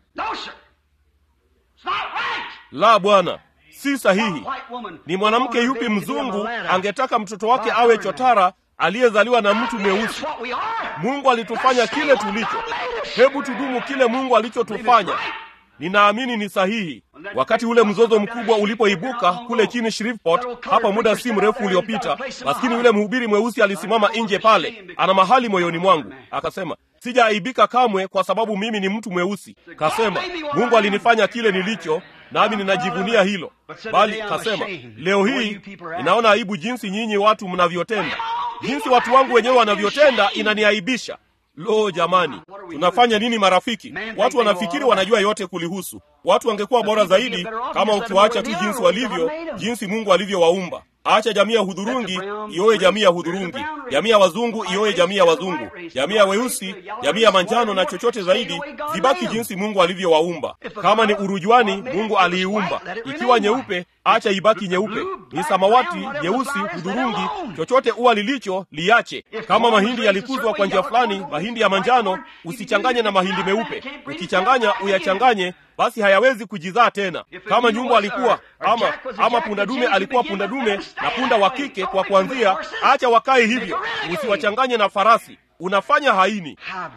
La, bwana si sahihi. Ni mwanamke yupi mzungu angetaka mtoto wake awe chotara aliyezaliwa na mtu mweusi? Mungu alitufanya kile tulicho. Hebu tudumu kile Mungu alichotufanya. Ninaamini ni sahihi. Wakati ule mzozo mkubwa ulipoibuka kule chini Shreveport, hapa muda si mrefu uliopita, maskini yule mhubiri mweusi alisimama nje pale, ana mahali moyoni mwangu, akasema sijaaibika kamwe kwa sababu mimi ni mtu mweusi kasema mungu alinifanya kile nilicho nami ninajivunia hilo bali kasema leo hii ninaona aibu jinsi nyinyi watu mnavyotenda jinsi watu wangu wenyewe wanavyotenda inaniaibisha lo jamani tunafanya nini marafiki watu wanafikiri wanajua yote kulihusu watu wangekuwa bora zaidi kama ukiwaacha tu jinsi walivyo jinsi mungu alivyowaumba acha jamii ya hudhurungi ioe jamii ya hudhurungi jamii ya wazungu ioe jamii ya wazungu jamii ya weusi jamii ya manjano na chochote zaidi zibaki jinsi mungu alivyowaumba kama ni urujuani mungu aliiumba ikiwa nyeupe acha ibaki nyeupe ni samawati nyeusi hudhurungi chochote ua lilicho liache kama mahindi yalikuzwa kwa njia fulani mahindi ya manjano usichanganye na mahindi meupe ukichanganya uyachanganye basi hayawezi kujizaa tena kama nyumba alikuwa ama ama punda dume alikuwa punda dume na punda wa kike kwa kuanzia acha wakae hivyo usiwachanganye na farasi unafanya haini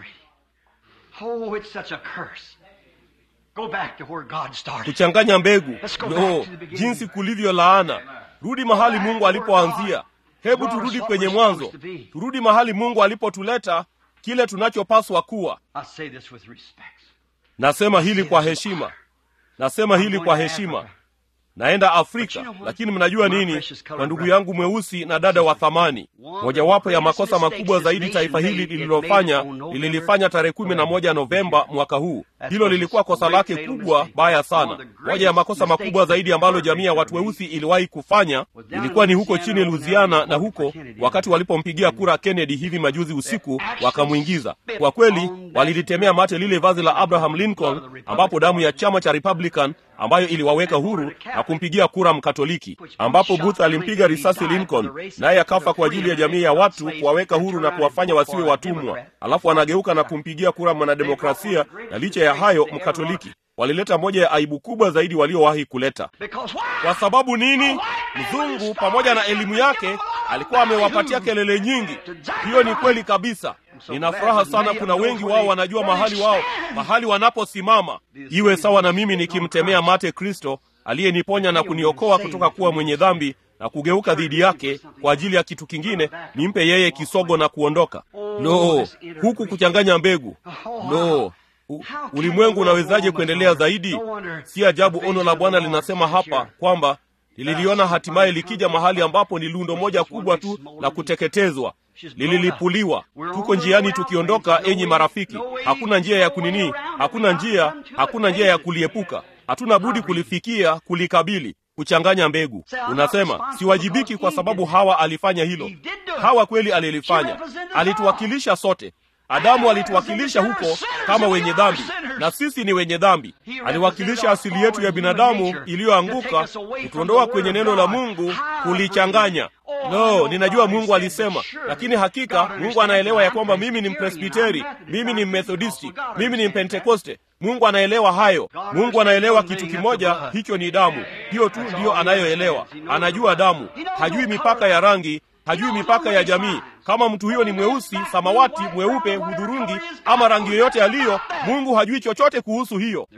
kuchanganya mbegu no jinsi kulivyo laana rudi mahali mungu alipoanzia hebu turudi kwenye mwanzo turudi mahali mungu alipotuleta kile tunachopaswa kuwa nasema hili kwa heshima nasema hili kwa heshima naenda afrika lakini mnajua nini kwa ndugu yangu mweusi na dada wa thamani mojawapo ya makosa makubwa zaidi taifa hili lililofanya lililifanya tarehe kumi na moja novemba mwaka huu hilo lilikuwa kosa lake kubwa baya sana moja ya makosa makubwa zaidi ambalo jamii ya watu weusi iliwahi kufanya ilikuwa ni huko chini luziana na huko wakati walipompigia kura kennedy hivi majuzi usiku wakamwingiza kwa kweli walilitemea mate lile vazi la abraham lincoln ambapo damu ya chama cha republican ambayo iliwaweka huru na kumpigia kura mkatoliki ambapo booth alimpiga risasi lincoln naye akafa kwa ajili ya jamii ya watu kuwaweka huru na kuwafanya wasiwe watumwa alafu anageuka na kumpigia kura mwanademokrasia na licha ya hayo mkatoliki walileta moja ya aibu kubwa zaidi waliowahi kuleta kwa sababu nini mzungu pamoja na elimu yake alikuwa amewapatia kelele nyingi hiyo ni kweli kabisa nina furaha sana kuna wengi wao wanajua mahali wao mahali wanaposimama iwe sawa na mimi nikimtemea mate kristo aliyeniponya na kuniokoa kutoka kuwa mwenye dhambi na kugeuka dhidi yake kwa ajili ya kitu kingine nimpe yeye kisogo na kuondoka lo huku kuchanganya mbegu lo U, ulimwengu unawezaje kuendelea zaidi si ajabu ono la bwana linasema hapa kwamba lililiona hatimaye likija mahali ambapo ni lundo moja kubwa tu la kuteketezwa lililipuliwa tuko njiani tukiondoka enyi marafiki hakuna njia ya kunini hakuna njia hakuna njia ya kuliepuka hatuna budi kulifikia kulikabili kuchanganya mbegu unasema siwajibiki kwa sababu hawa alifanya hilo hawa kweli alilifanya alituwakilisha sote adamu alituwakilisha huko kama wenye dhambi na sisi ni wenye dhambi aliwakilisha asili yetu ya binadamu iliyoanguka kutuondoa kwenye neno la mungu kulichanganya no ninajua mungu alisema lakini hakika mungu anaelewa ya kwamba mimi ni mpresbiteri mimi ni mmethodisti mimi ni mpentekoste mungu anaelewa hayo mungu anaelewa kitu kimoja hicho ni damu hiyo tu ndiyo anayoelewa anajua damu hajui mipaka ya rangi hajui mipaka ya jamii kama mtu huyo ni mweusi samawati mweupe hudhurungi ama rangi yoyote aliyo mungu hajui chochote kuhusu hiyo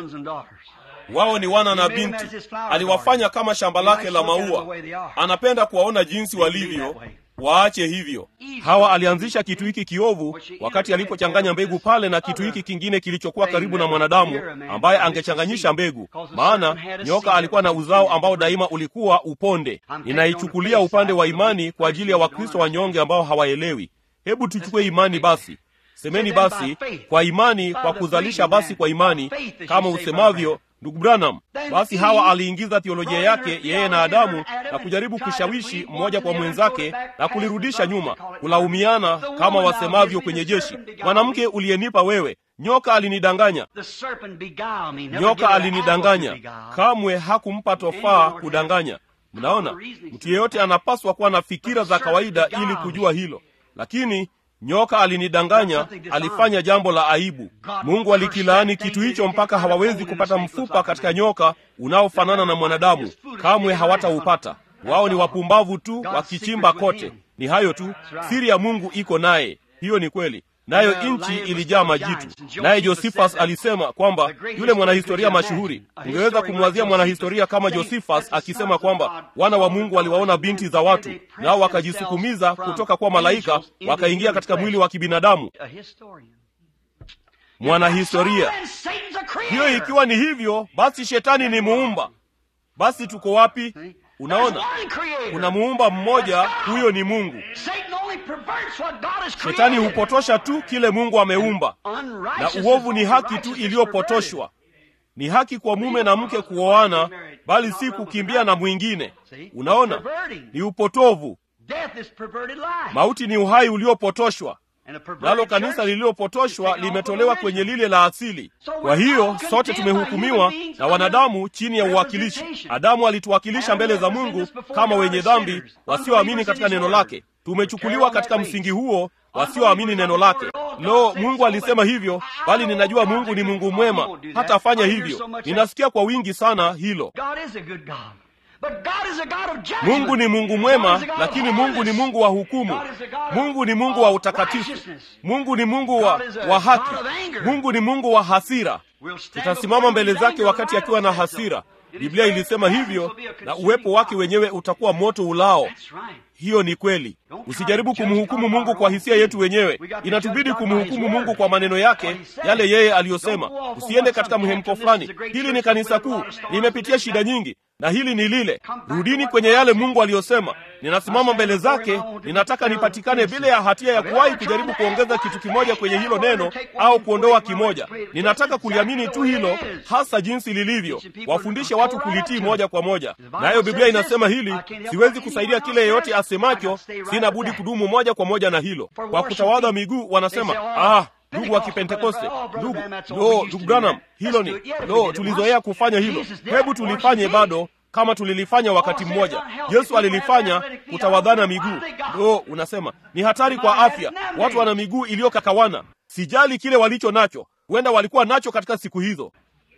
wao ni wana na binti aliwafanya kama shamba lake la maua anapenda kuwaona jinsi walivyo waache hivyo hawa alianzisha kitu hiki kiovu wakati alipochanganya mbegu pale na kitu hiki kingine kilichokuwa karibu na mwanadamu ambaye angechanganyisha mbegu maana nyoka alikuwa na uzao ambao daima ulikuwa uponde ninaichukulia upande wa imani kwa ajili ya wakristo wanyonge ambao hawaelewi hebu tuchukue imani basi semeni basi kwa imani kwa kuzalisha basi kwa imani kama usemavyo ndugu branham basi hawa aliingiza thiolojia yake yeye na adamu na kujaribu kushawishi mmoja kwa mwenzake na kulirudisha nyuma kulaumiana kama wasemavyo kwenye jeshi mwanamke uliyenipa wewe nyoka alinidanganya nyoka alinidanganya kamwe hakumpa tofaa kudanganya mnaona mtu yeyote anapaswa kuwa na fikira za kawaida ili kujua hilo lakini nyoka alinidanganya alifanya jambo la aibu mungu alikilaani kitu hicho mpaka hawawezi kupata mfupa katika nyoka unaofanana na mwanadamu kamwe hawataupata wao ni wapumbavu tu wakichimba kote ni hayo tu siri ya mungu iko naye hiyo ni kweli nayo nchi ilijaa majitu naye josifas alisema kwamba yule mwanahistoria mashuhuri ungeweza kumwazia mwanahistoria kama josifas akisema kwamba wana wa mungu waliwaona binti za watu nao wakajisukumiza kutoka kwa malaika wakaingia katika mwili wa kibinadamu mwanahistoria. And Satan's a Hiyo creator. ikiwa ni hivyo, basi shetani ni muumba. Basi tuko wapi? There's Unaona, one creator. kuna muumba mmoja, huyo ni Mungu. Satan only perverts what God has Shetani created. hupotosha tu kile Mungu ameumba, na Unrighteousness uovu ni is haki tu righteousness iliyopotoshwa. Ni haki kwa mume na mke kuoana, bali si kukimbia na mwingine. Unaona, ni upotovu. perverted. Death is perverted life. Mauti ni uhai uliopotoshwa, And a perverted nalo kanisa church lililopotoshwa limetolewa kwenye lile la asili. Kwa hiyo sote tumehukumiwa na wanadamu chini ya uwakilishi. Adamu alituwakilisha mbele za Mungu kama wenye dhambi, wasioamini katika neno lake. Tumechukuliwa katika msingi huo, wasioamini neno lake. Lo, Mungu alisema hivyo, bali ninajua Mungu ni Mungu mwema, hatafanya hivyo. Ninasikia kwa wingi sana hilo. God is a good God. But God is a God of judgment. Mungu ni Mungu God mwema, is a God of lakini Mungu ni holiness. Mungu wa hukumu. God is a God of- Mungu ni Mungu wa of utakatifu. righteousness. Mungu ni Mungu wa, God is a wa haki. God of anger. Mungu ni Mungu wa hasira. We'll stand Tutasimama before mbele his zake anger, wakati the akiwa na Bible says so. hasira. It is Biblia very ilisema presence hivyo, will be a na consuming uwepo wake fire. wenyewe utakuwa moto ulao. That's right. Hiyo ni kweli. Usijaribu kumhukumu Mungu kwa hisia yetu wenyewe. Inatubidi kumhukumu Mungu kwa maneno yake, yale yeye aliyosema. Usiende katika mhemko fulani. Hili ni kanisa kuu, limepitia shida nyingi, na hili ni lile. Rudini kwenye yale Mungu aliyosema. Ninasimama mbele zake, ninataka nipatikane bila ya hatia ya kuwahi kujaribu kuongeza kitu kimoja kwenye hilo neno au kuondoa kimoja. Ninataka kuliamini tu hilo hasa jinsi lilivyo, wafundishe watu kulitii moja kwa moja. Nayo Biblia inasema hili, siwezi kusaidia kile yeyote asemacho, sina budi kudumu moja kwa moja na hilo. Kwa kutawadha miguu wanasema ah, ndugu wa Kipentekoste, ndugu lo, ndugu Branham, hilo ni lo, tulizoea kufanya hilo. Hebu tulifanye bado kama tulilifanya wakati mmoja. Yesu alilifanya kutawadhana miguu. Lo, unasema ni hatari kwa afya, watu wana miguu iliyokakawana. Sijali kile walicho nacho, huenda walikuwa nacho katika siku hizo.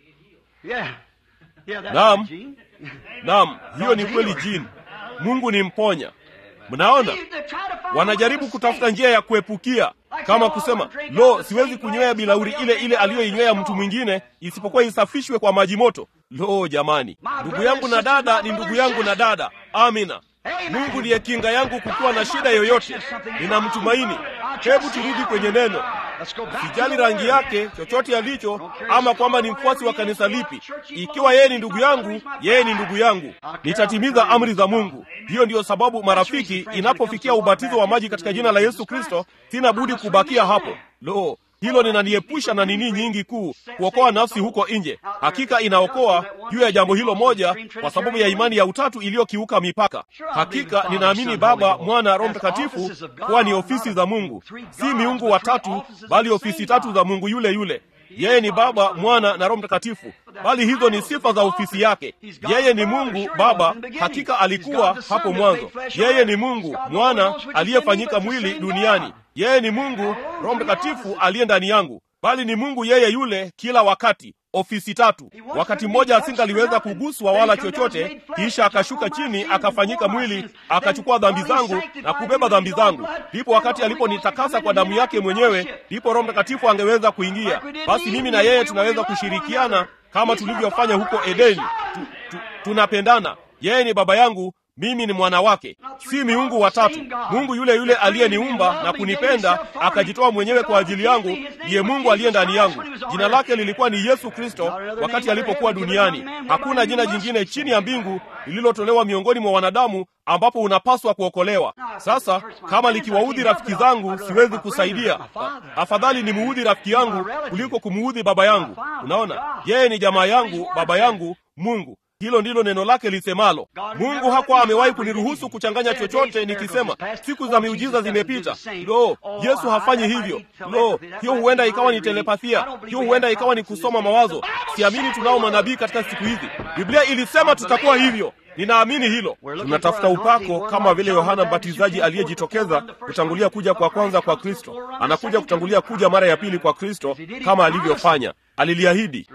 Yeah. Yeah, that's Naam. right, Gene. Naam, hiyo ni kweli jini. Mungu ni mponya. Mnaona, They try to find wanajaribu a kutafuta mistake. njia ya kuepukia, kama kusema lo, siwezi kunywea bilauri ile ile aliyoinywea mtu mwingine, isipokuwa isafishwe kwa maji moto. Lo, jamani, ndugu yangu na dada ni ndugu yangu na dada. Amina. Mungu ndiye kinga yangu kukiwa na shida yoyote. Ninamtumaini. Hebu turudi kwenye neno. Let's go back to Sijali the rangi word. yake, chochote alicho, ama kwamba ni mfuasi wa kanisa lipi. Ikiwa yeye ni ndugu yangu, yeye ni ndugu yangu. Nitatimiza amri za Mungu. Hiyo ndiyo sababu, marafiki, inapofikia ubatizo wa maji katika jina la Yesu Kristo, sina budi kubakia hapo. Lo, hilo linaniepusha na nini nyingi kuu, kuokoa nafsi huko nje. Hakika inaokoa juu ya jambo hilo moja, kwa sababu ya imani ya utatu iliyokiuka mipaka. Hakika ninaamini Baba, Mwana, Roho Mtakatifu kuwa ni ofisi za Mungu, si miungu watatu, bali ofisi tatu za Mungu yule yule. Yeye ni Baba, Mwana na Roho Mtakatifu, bali hizo ni sifa za ofisi yake. Yeye ni Mungu Baba, hakika alikuwa hapo mwanzo. Yeye ni Mungu Mwana aliyefanyika mwili duniani. Yeye ni Mungu Roho Mtakatifu aliye ndani yangu, bali ni Mungu yeye yule kila wakati. Ofisi tatu. Wakati mmoja asingaliweza kuguswa wala chochote, kisha akashuka chini akafanyika mwili, akachukua dhambi zangu na kubeba dhambi zangu. Ndipo wakati aliponitakasa kwa damu yake mwenyewe, ndipo Roho Mtakatifu angeweza kuingia. Basi mimi na yeye tunaweza kushirikiana kama tulivyofanya huko Edeni. Tu, tu, tunapendana. Yeye ni baba yangu, mimi ni mwana wake, si miungu watatu. Mungu yule yule aliyeniumba na kunipenda akajitoa mwenyewe kwa ajili yangu, ndiye Mungu aliye ndani yangu. Jina lake lilikuwa ni Yesu Kristo wakati alipokuwa duniani. Hakuna jina jingine chini ya mbingu lililotolewa miongoni mwa wanadamu ambapo unapaswa kuokolewa. Sasa kama likiwaudhi rafiki zangu, siwezi kusaidia. Afadhali ni muudhi rafiki yangu kuliko kumuudhi baba yangu. Unaona, yeye ni jamaa yangu, baba yangu, Mungu. Hilo ndilo neno lake lisemalo. Mungu hakuwa amewahi kuniruhusu kuchanganya chochote nikisema siku za miujiza zimepita. Lo, Yesu hafanyi hivyo. Lo, hiyo huenda ikawa ni telepathia, hiyo huenda ikawa ni kusoma mawazo. Siamini tunao manabii katika siku hizi. Biblia ilisema tutakuwa hivyo. Ninaamini hilo. Tunatafuta upako kama vile Yohana Mbatizaji aliyejitokeza kutangulia kuja kwa kwanza kwa Kristo, anakuja kutangulia kuja mara ya pili kwa Kristo kama alivyofanya. Aliliahidi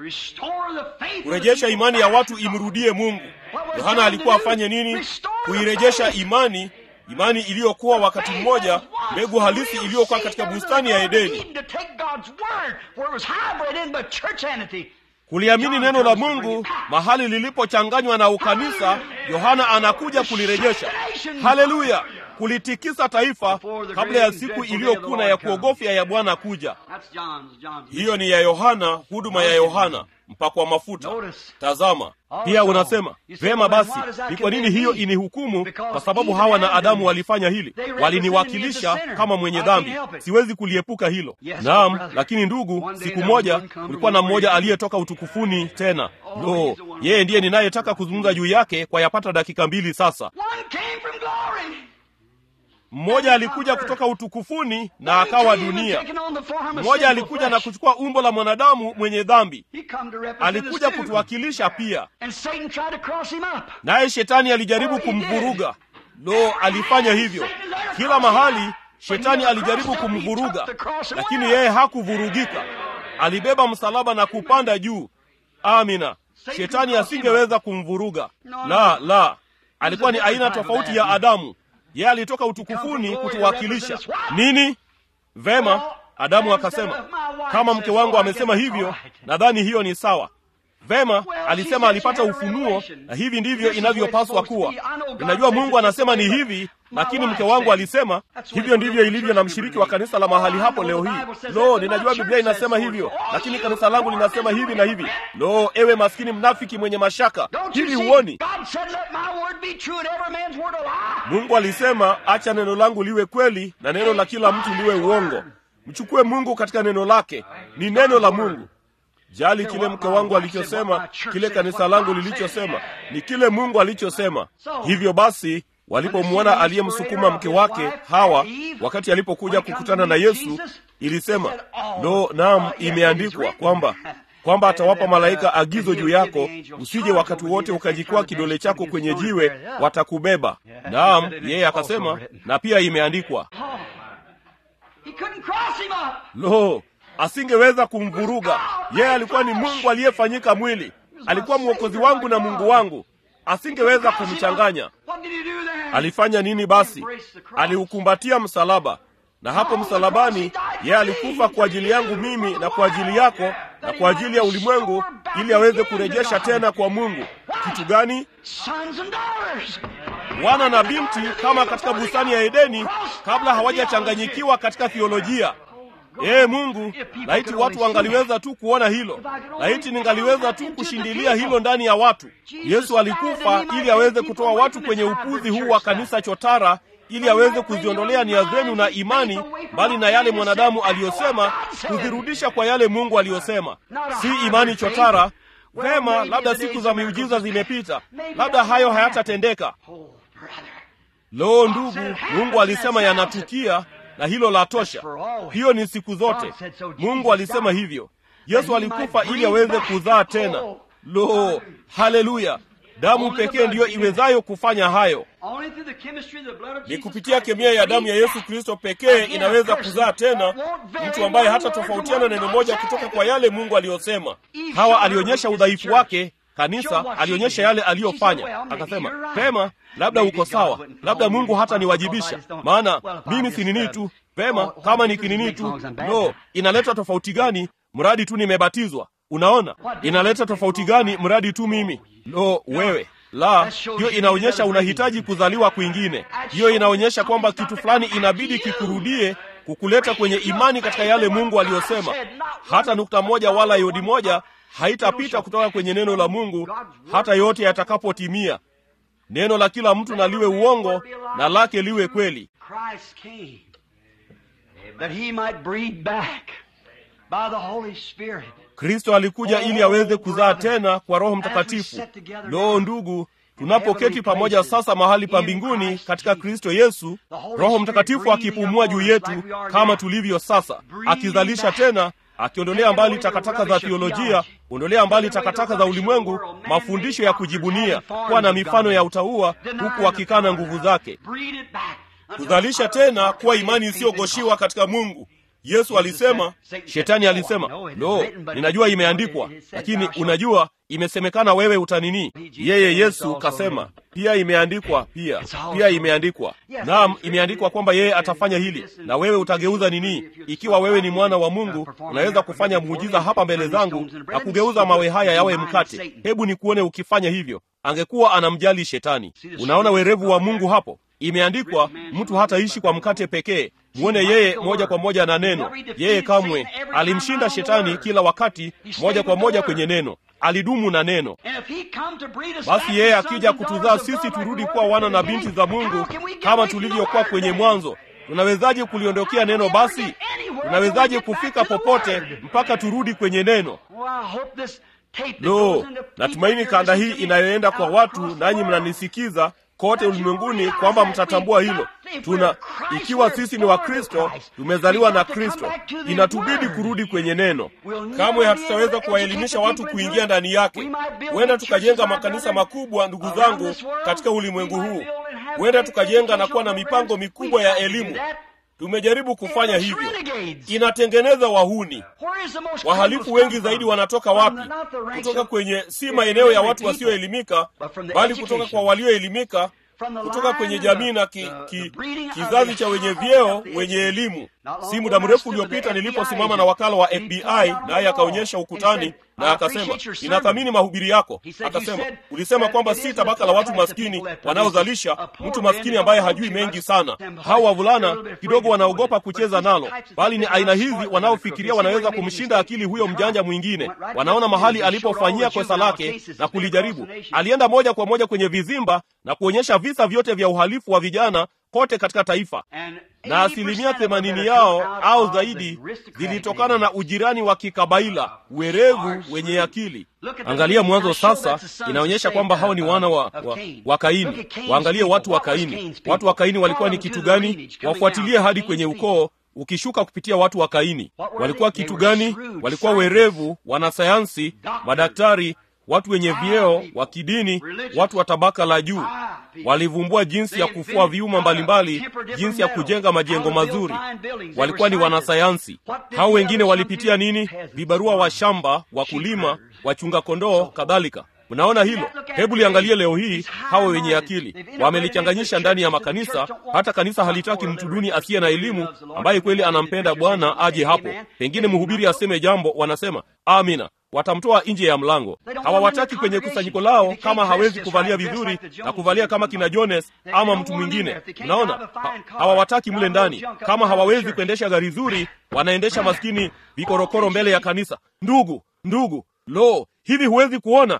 kurejesha imani ya watu imrudie Mungu. Yohana alikuwa afanye nini? Kuirejesha imani, imani iliyokuwa wakati mmoja mbegu halisi iliyokuwa katika bustani ya Edeni, kuliamini neno la Mungu mahali lilipochanganywa na ukanisa yohana anakuja kulirejesha haleluya kulitikisa taifa kabla ya siku iliyokuna ya kuogofya ya bwana kuja That's John's. John's. hiyo ni ya yohana huduma ya yohana mpakwa mafuta tazama pia unasema vema basi ni kwa nini hiyo inihukumu kwa sababu hawa na adamu walifanya hili waliniwakilisha kama mwenye dhambi siwezi kuliepuka hilo naam lakini ndugu siku moja kulikuwa na mmoja aliyetoka utukufuni tena lo yeye ndiye ninayetaka kuzungumza juu yake kwa yapata dakika mbili sasa One came from glory. mmoja alikuja kutoka utukufuni na akawa dunia mmoja alikuja na kuchukua umbo la mwanadamu mwenye dhambi alikuja kutuwakilisha pia And Satan tried to cross him up. naye shetani alijaribu kumvuruga lo alifanya hivyo kila mahali shetani alijaribu kumvuruga lakini yeye hakuvurugika alibeba msalaba na kupanda juu amina shetani asingeweza kumvuruga la la alikuwa ni aina tofauti ya adamu yeye alitoka utukufuni kutuwakilisha nini vema adamu akasema kama mke wangu amesema hivyo nadhani hiyo ni sawa vema alisema alipata ufunuo na hivi ndivyo inavyopaswa kuwa ninajua mungu anasema ni hivi lakini mke wangu alisema hivyo ndivyo ilivyo na mshiriki wa kanisa la mahali hapo leo hii lo ninajua biblia inasema hivyo lakini kanisa langu linasema hivi na hivi lo ewe maskini mnafiki mwenye mashaka Don't you hivi see? huoni God said, let my word be true and every man's word a lie. mungu alisema acha neno langu liwe kweli na neno la kila mtu liwe uongo mchukue mungu katika neno lake ni neno la mungu jali kile mke wangu alichosema kile kanisa langu lilichosema ni kile mungu alichosema hivyo basi walipomwona aliyemsukuma mke wake hawa wakati alipokuja kukutana na yesu ilisema lo naam imeandikwa kwamba kwamba atawapa malaika agizo juu yako usije wakati wote ukajikwaa kidole chako kwenye jiwe watakubeba naam yeye akasema na pia imeandikwa He couldn't cross him up. lo asingeweza kumvuruga yeye alikuwa ni mungu aliyefanyika mwili alikuwa mwokozi wangu na mungu wangu asingeweza kumchanganya What did he do there? alifanya nini basi aliukumbatia msalaba na hapo msalabani yeye alikufa kwa ajili yangu mimi na kwa ajili yako na kwa ajili ya ulimwengu ili aweze kurejesha tena kwa mungu kitu gani Sons and daughters. wana na binti kama katika bustani ya edeni kabla hawajachanganyikiwa katika thiolojia ee mungu laiti watu wangaliweza tu kuona hilo laiti ningaliweza tu kushindilia hilo ndani ya watu yesu alikufa ili aweze kutoa watu kwenye upuzi huu wa kanisa chotara ili aweze kuziondolea nia zenu na imani mbali na yale mwanadamu aliyosema kuzirudisha kwa yale mungu aliyosema si imani chotara vema labda siku za miujiza zimepita labda hayo hayatatendeka Oh, brother. loo ndugu mungu alisema yanatukia na hilo la tosha hiyo ni siku zote mungu alisema hivyo yesu alikufa ili aweze kuzaa tena lo haleluya damu pekee ndiyo iwezayo kufanya hayo Only through the chemistry of the blood of ni Jesus kupitia Christ kemia ya damu ya breathes yesu kristo pekee inaweza kuzaa tena mtu ambaye hata tofautiana neno moja kutoka kwa yale mungu aliyosema hawa alionyesha udhaifu wake kanisa alionyesha yale aliyofanya akasema pema labda uko sawa labda mungu hata niwajibisha maana mimi si nini tu pema kama ni kinini tu no inaleta tofauti gani mradi tu nimebatizwa unaona inaleta tofauti gani mradi tu mimi lo wewe la hiyo inaonyesha unahitaji kuzaliwa kwingine hiyo inaonyesha kwamba kitu fulani inabidi kikurudie kukuleta kwenye imani katika yale mungu aliyosema hata nukta moja wala yodi moja haitapita kutoka kwenye neno la mungu hata yote yatakapotimia neno la kila mtu na liwe uongo na lake liwe kweli Christ came that he might breed back by the Holy Spirit. kristo alikuja ili aweze kuzaa tena kwa roho mtakatifu loo ndugu tunapoketi pamoja sasa mahali pa mbinguni katika kristo yesu roho mtakatifu akipumua juu yetu kama tulivyo sasa akizalisha tena akiondolea mbali takataka za thiolojia ondolea mbali takataka za ulimwengu mafundisho ya kujibunia kuwa na mifano ya utaua huku akikana nguvu zake Breed it back. until kuzalisha utter tena kuwa faith imani in isiyogoshiwa God. katika mungu yesu alisema shetani alisema lo ninajua imeandikwa lakini unajua imesemekana wewe utanini yeye yesu kasema pia imeandikwa pia pia imeandikwa naam imeandikwa kwamba yeye atafanya hili na wewe utageuza nini ikiwa wewe ni mwana wa mungu unaweza kufanya muujiza hapa mbele zangu na kugeuza mawe haya yawe mkate hebu nikuone ukifanya hivyo angekuwa anamjali shetani unaona werevu wa mungu hapo imeandikwa mtu hataishi kwa mkate pekee mwone yeye moja kwa moja na neno yeye kamwe alimshinda shetani kila wakati moja kwa moja kwenye neno alidumu na neno basi yeye akija kutuzaa sisi turudi kuwa wana na binti za mungu kama tulivyokuwa kwenye mwanzo tunawezaje kuliondokea neno basi tunawezaje kufika popote mpaka turudi kwenye neno lo natumaini kanda hii inayoenda kwa watu nanyi mnanisikiza kote ulimwenguni kwamba mtatambua hilo tuna ikiwa sisi ni wakristo tumezaliwa na kristo inatubidi kurudi kwenye neno kamwe hatutaweza kuwaelimisha watu kuingia ndani yake huenda tukajenga makanisa makubwa ndugu zangu katika ulimwengu huu huenda tukajenga na kuwa na mipango mikubwa ya elimu tumejaribu kufanya hivyo inatengeneza wahuni wahalifu wengi zaidi wanatoka wapi kutoka kwenye si maeneo ya watu wasioelimika bali kutoka kwa walioelimika kutoka kwenye jamii na ki, ki, kizazi cha wenye vyeo wenye elimu si muda mrefu uliopita niliposimama na wakala wa fbi naye akaonyesha ukutani na akasema ninathamini mahubiri yako akasema ulisema kwamba si tabaka la watu maskini wanaozalisha mtu maskini ambaye hajui mengi sana hao wavulana kidogo wanaogopa kucheza nalo bali ni aina hizi wanaofikiria wanaweza kumshinda akili huyo mjanja mwingine wanaona mahali alipofanyia kosa lake na kulijaribu alienda moja kwa moja kwenye vizimba na kuonyesha visa vyote vya uhalifu wa vijana kote katika taifa na asilimia themanini yao au zaidi zilitokana na ujirani wa kikabaila werevu wenye akili angalia mwanzo sasa inaonyesha kwamba hao ni wana wa, wa, wa kaini waangalie watu wa kaini watu wa kaini walikuwa ni kitu gani wafuatilie hadi kwenye ukoo ukishuka kupitia watu wa kaini walikuwa kitu gani walikuwa werevu wanasayansi madaktari watu wenye vyeo wa kidini watu wa tabaka la juu walivumbua jinsi ya kufua viuma mbalimbali jinsi ya kujenga majengo mazuri walikuwa ni wanasayansi hao wengine walipitia nini vibarua wa shamba wakulima wachunga kondoo kadhalika mnaona hilo hebu liangalie leo hii hawa wenye akili wamelichanganyisha ndani ya makanisa hata kanisa halitaki mtu duni asiye na elimu ambaye kweli anampenda bwana aje hapo pengine mhubiri aseme jambo wanasema amina watamtoa nje ya mlango hawawataki kwenye kusanyiko lao kama hawezi kuvalia vizuri na kuvalia kama kina jones ama mtu mwingine unaona ha, hawawataki mle ndani kama hawawezi kuendesha gari zuri wanaendesha maskini vikorokoro mbele ya kanisa ndugu ndugu lo hivi huwezi kuona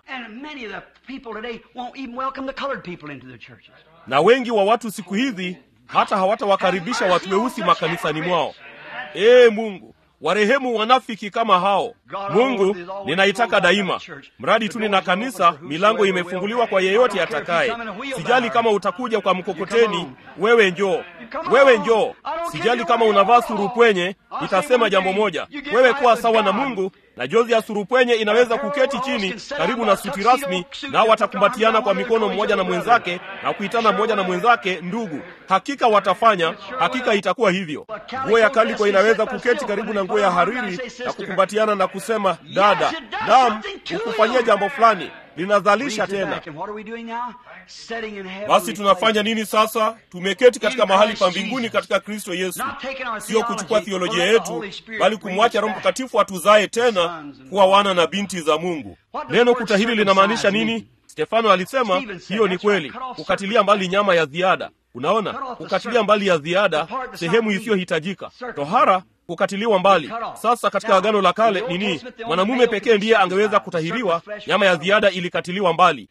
na wengi wa watu siku hizi hata hawatawakaribisha watu weusi makanisani mwao ee mungu warehemu wanafiki kama hao mungu ninaitaka daima mradi tu nina kanisa milango imefunguliwa kwa yeyote atakaye sijali kama utakuja kwa mkokoteni wewe njoo wewe njoo sijali kama unavaa surupwenye nitasema jambo moja wewe kuwa sawa na mungu na jozi ya surupwenye inaweza kuketi chini karibu na suti rasmi nao watakumbatiana kwa mikono mmoja na mwenzake na kuitana mmoja na mwenzake ndugu hakika watafanya hakika itakuwa hivyo nguo ya kaliko inaweza kuketi karibu na nguo ya hariri na kukumbatiana na kusema dada nam ukufanyia jambo fulani linazalisha tena basi tunafanya nini sasa tumeketi katika mahali pa mbinguni katika kristo yesu sio kuchukua thiolojia yetu bali kumwacha roho mtakatifu atuzae tena kuwa wana na binti za mungu neno kuta hili linamaanisha nini stefano alisema hiyo ni kweli kukatilia mbali nyama ya ziada unaona kukatilia mbali ya ziada sehemu isiyohitajika tohara kukatiliwa mbali sasa katika agano la kale nini mwanamume pekee ndiye angeweza kutahiriwa nyama ya ziada ilikatiliwa mbali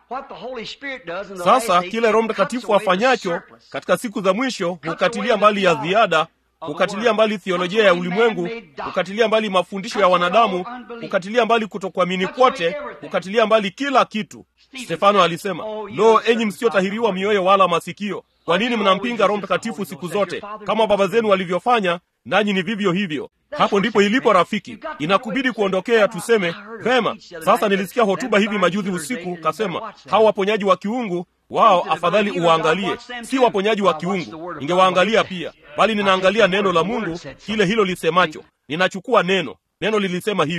sasa kile roho mtakatifu afanyacho katika siku za mwisho hukatilia mbali ya ziada hukatilia mbali thiolojia ya ulimwengu hukatilia mbali mafundisho ya wanadamu hukatilia mbali kutokuamini kwote hukatilia mbali kila kitu stefano alisema lo enyi msiotahiriwa mioyo wala masikio kwa nini mnampinga roho mtakatifu siku zote kama baba zenu walivyofanya nanyi ni vivyo hivyo hapo ndipo ilipo rafiki inakubidi kuondokea tuseme vema sasa nilisikia hotuba hivi majuzi usiku kasema hawa waponyaji wa kiungu wao afadhali uwaangalie si waponyaji wa kiungu ningewaangalia pia bali ninaangalia neno la mungu kile hilo lisemacho ninachukua neno neno lilisema hivyo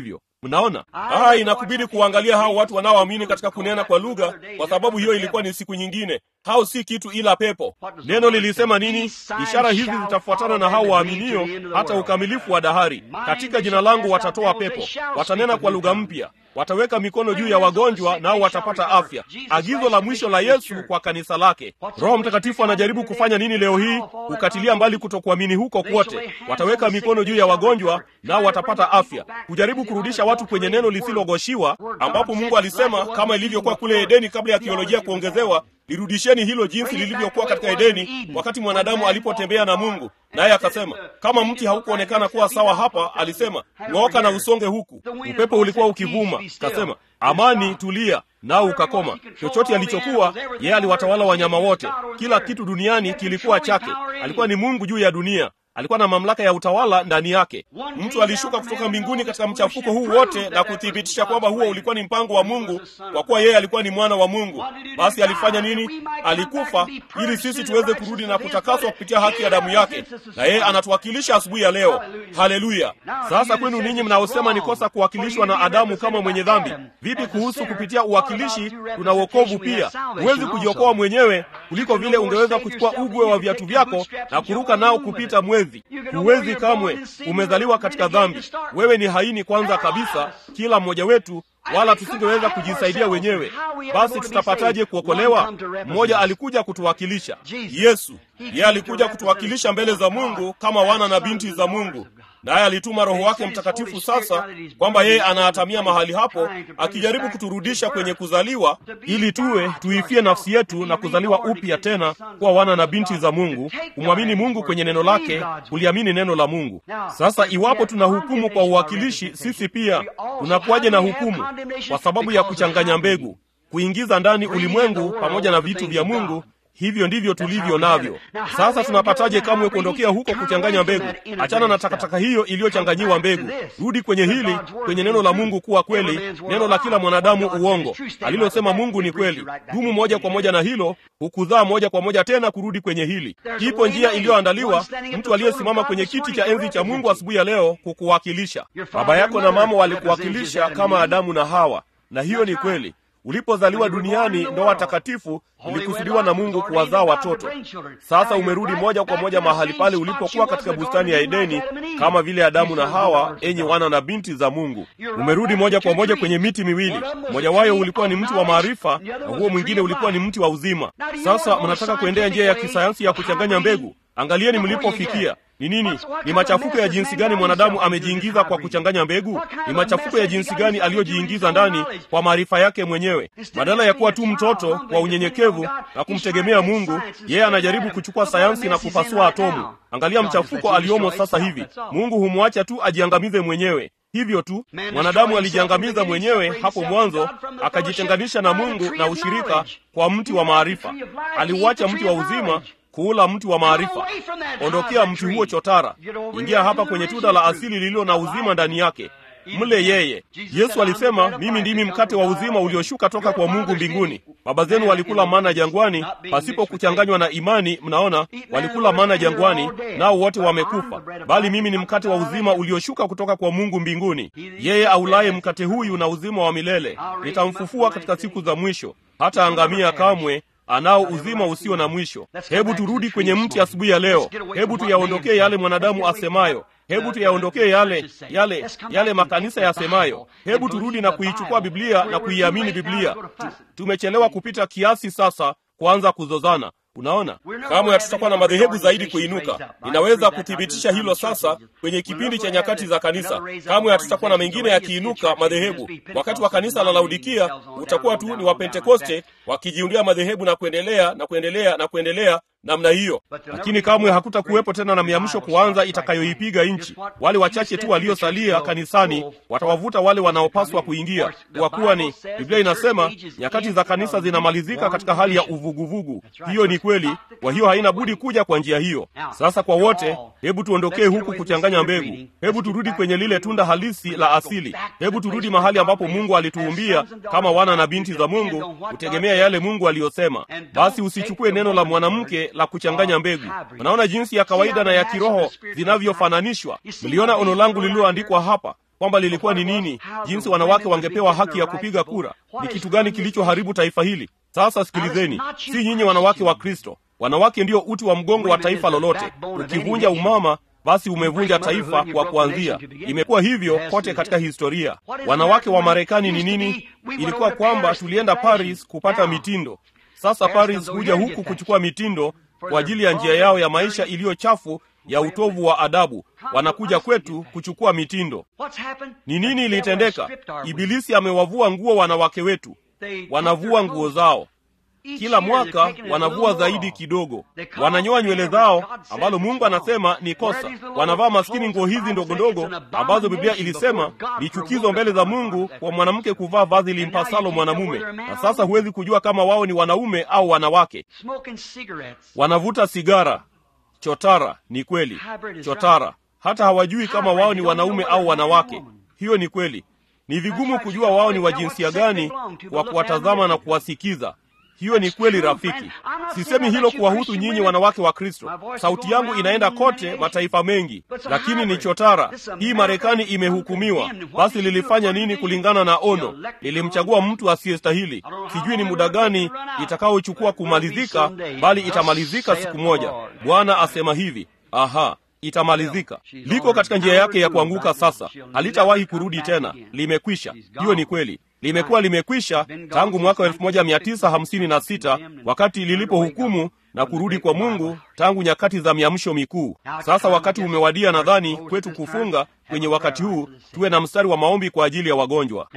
mnaona ah inakubidi kuangalia hao watu wanaoamini katika kunena kwa lugha kwa sababu hiyo ilikuwa ni siku nyingine hao si kitu ila pepo neno lilisema nini ishara hizi zitafuatana na hao waaminio hata ukamilifu wa dahari katika jina langu watatoa pepo watanena kwa lugha mpya wataweka mikono juu ya wagonjwa nao watapata afya agizo la mwisho la yesu kwa kanisa lake roho mtakatifu anajaribu kufanya nini leo hii kukatilia mbali kutokuamini huko kwote wataweka mikono juu ya wagonjwa nao watapata afya kujaribu kurudisha watu kwenye neno lisilogoshiwa ambapo mungu alisema kama ilivyokuwa kule edeni kabla ya kiolojia kuongezewa lirudisheni hilo jinsi lilivyokuwa katika edeni wakati mwanadamu alipotembea na mungu naye akasema kama mti haukuonekana kuwa sawa hapa alisema ng'ooka na usonge huku upepo ulikuwa ukivuma kasema amani tulia nao ukakoma chochote alichokuwa yeye aliwatawala wanyama wote kila kitu duniani kilikuwa chake alikuwa ni mungu juu ya dunia alikuwa na mamlaka ya utawala ndani yake mtu alishuka kutoka mbinguni katika mchafuko huu wote na kuthibitisha kwamba huo ulikuwa ni mpango wa mungu kwa kuwa yeye alikuwa ni mwana wa mungu basi alifanya nini alikufa ili sisi tuweze kurudi na kutakaswa kupitia haki ya damu yake na yeye anatuwakilisha asubuhi ya leo haleluya sasa kwenu ninyi mnaosema ni kosa kuwakilishwa na adamu kama mwenye dhambi vipi kuhusu kupitia uwakilishi tuna wokovu pia huwezi kujiokoa mwenyewe kuliko vile ungeweza kuchukua ugwe wa viatu vyako na kuruka nao kupita mwezi huwezi kamwe umezaliwa katika dhambi wewe ni haini kwanza kabisa kila mmoja wetu wala tusingeweza kujisaidia wenyewe basi tutapataje kuokolewa mmoja alikuja kutuwakilisha yesu yeye alikuja kutuwakilisha mbele za mungu kama wana na binti za mungu naye alituma roho wake mtakatifu sasa kwamba yeye anaatamia mahali hapo akijaribu kuturudisha kwenye kuzaliwa ili tuwe tuifie nafsi yetu na kuzaliwa upya tena kuwa wana na binti za mungu kumwamini mungu kwenye neno lake kuliamini neno la mungu sasa iwapo tuna hukumu kwa uwakilishi sisi pia tunakuwaje na hukumu kwa sababu ya kuchanganya mbegu kuingiza ndani ulimwengu pamoja na vitu vya mungu hivyo ndivyo tulivyo navyo sasa tunapataje kamwe kuondokea huko kuchanganya mbegu achana na takataka hiyo iliyochanganyiwa mbegu rudi kwenye hili kwenye neno la mungu kuwa kweli neno la kila mwanadamu uongo alilosema mungu ni kweli dumu moja kwa moja na hilo hukuzaa moja kwa moja tena kurudi kwenye hili ipo njia iliyoandaliwa mtu aliyesimama kwenye kiti cha enzi cha mungu asubuhi ya leo kukuwakilisha baba yako na mama walikuwakilisha kama adamu na hawa na hiyo ni kweli ulipozaliwa duniani ndoa takatifu ulikusudiwa na mungu kuwazaa watoto sasa umerudi moja kwa moja mahali pale ulipokuwa katika bustani ya edeni kama vile adamu na hawa enyi wana na binti za mungu umerudi moja kwa moja kwenye miti miwili mmoja wayo ulikuwa ni mti wa maarifa na huo mwingine ulikuwa ni mti wa uzima sasa mnataka kuendea njia ya kisayansi ya kuchanganya mbegu angalieni mlipofikia ni nini ni machafuko ya jinsi gani mwanadamu amejiingiza kwa kuchanganya mbegu ni machafuko ya jinsi gani aliyojiingiza ndani kwa maarifa yake mwenyewe badala ya kuwa tu mtoto kwa unyenyekevu na kumtegemea mungu yeye anajaribu kuchukua sayansi na kupasua atomu angalia mchafuko aliomo sasa hivi mungu humwacha tu ajiangamize mwenyewe hivyo tu mwanadamu alijiangamiza mwenyewe hapo mwanzo akajitenganisha na mungu na ushirika kwa mti wa maarifa aliuacha mti wa uzima kuula mti wa maarifa ondokea mti huo chotara ingia hapa kwenye tunda la asili lililo na uzima ndani yake mle yeye yesu alisema mimi ndimi mkate wa uzima ulioshuka toka kwa mungu mbinguni baba zenu walikula mana jangwani pasipo kuchanganywa na imani mnaona walikula mana jangwani nao wote wamekufa bali mimi ni mkate wa uzima ulioshuka kutoka kwa mungu mbinguni yeye aulaye mkate huyu na uzima wa milele nitamfufua katika siku za mwisho hata angamia kamwe anao uzima usio na mwisho hebu turudi kwenye mti asubuhi ya leo hebu tuyaondokee yale mwanadamu asemayo hebu tuyaondokee yale yale yale makanisa yasemayo hebu turudi na kuichukua biblia na kuiamini biblia tu, tumechelewa kupita kiasi sasa kuanza kuzozana unaona kamwe hatutakuwa na madhehebu zaidi kuinuka ninaweza kuthibitisha hilo sasa kwenye kipindi cha nyakati za kanisa kamwe hatutakuwa na mengine yakiinuka madhehebu wakati wa kanisa la laudikia utakuwa tu ni wapentekoste wakijiundia madhehebu na kuendelea na kuendelea na kuendelea namna hiyo lakini kamwe hakutakuwepo tena na miamsho kuanza itakayoipiga nchi wale wachache tu waliosalia kanisani watawavuta wale wanaopaswa kuingia kwa kuwa ni biblia inasema nyakati za kanisa zinamalizika katika hali ya uvuguvugu hiyo ni kweli kwa hiyo haina budi kuja kwa njia hiyo sasa kwa wote hebu tuondokee huku kuchanganya mbegu hebu turudi kwenye lile tunda halisi la asili hebu turudi mahali ambapo mungu alituumbia kama wana na binti za mungu kutegemea yale mungu aliyosema basi usichukue neno la mwanamke la kuchanganya mbegu unaona jinsi ya kawaida na ya kiroho zinavyofananishwa mliona ono langu lililoandikwa hapa kwamba lilikuwa ni nini jinsi wanawake wangepewa haki ya kupiga kura ni kitu gani kilichoharibu taifa hili sasa sikilizeni si nyinyi wanawake wa kristo wanawake ndio uti wa mgongo wa taifa lolote ukivunja umama basi umevunja taifa kwa kuanzia imekuwa hivyo kote katika historia wanawake wa marekani ni nini ilikuwa kwamba tulienda paris kupata mitindo sasa paris huja huku kuchukua mitindo kwa ajili ya njia yao ya maisha iliyo chafu ya utovu wa adabu wanakuja kwetu kuchukua mitindo ni nini ilitendeka ibilisi amewavua nguo wanawake wetu wanavua nguo zao kila mwaka wanavua zaidi kidogo wananyoa nywele zao ambalo mungu anasema ni kosa wanavaa maskini nguo hizi ndogo ndogo ambazo biblia ilisema ni chukizo mbele za mungu kwa mwanamke kuvaa vazi limpasalo mwanamume na sasa huwezi kujua kama wao ni wanaume au wanawake wanavuta sigara chotara ni kweli chotara hata hawajui kama wao ni wanaume au wanawake hiyo ni kweli ni vigumu kujua wao ni wa jinsia gani kwa kuwatazama na kuwasikiza hiyo ni kweli rafiki sisemi hilo kuwahusu nyinyi wanawake wa kristo sauti yangu inaenda kote mataifa mengi lakini ni chotara hii marekani imehukumiwa basi lilifanya nini kulingana na ono lilimchagua mtu asiyestahili sijui ni muda gani itakaochukua kumalizika bali itamalizika siku moja bwana asema hivi aha itamalizika liko katika njia yake ya kuanguka sasa halitawahi kurudi tena limekwisha hiyo ni kweli limekuwa limekwisha tangu mwaka wa 1956 wakati lilipohukumu na kurudi kwa mungu tangu nyakati za miamsho mikuu sasa wakati umewadia nadhani kwetu kufunga kwenye wakati huu tuwe na mstari wa maombi kwa ajili ya wagonjwa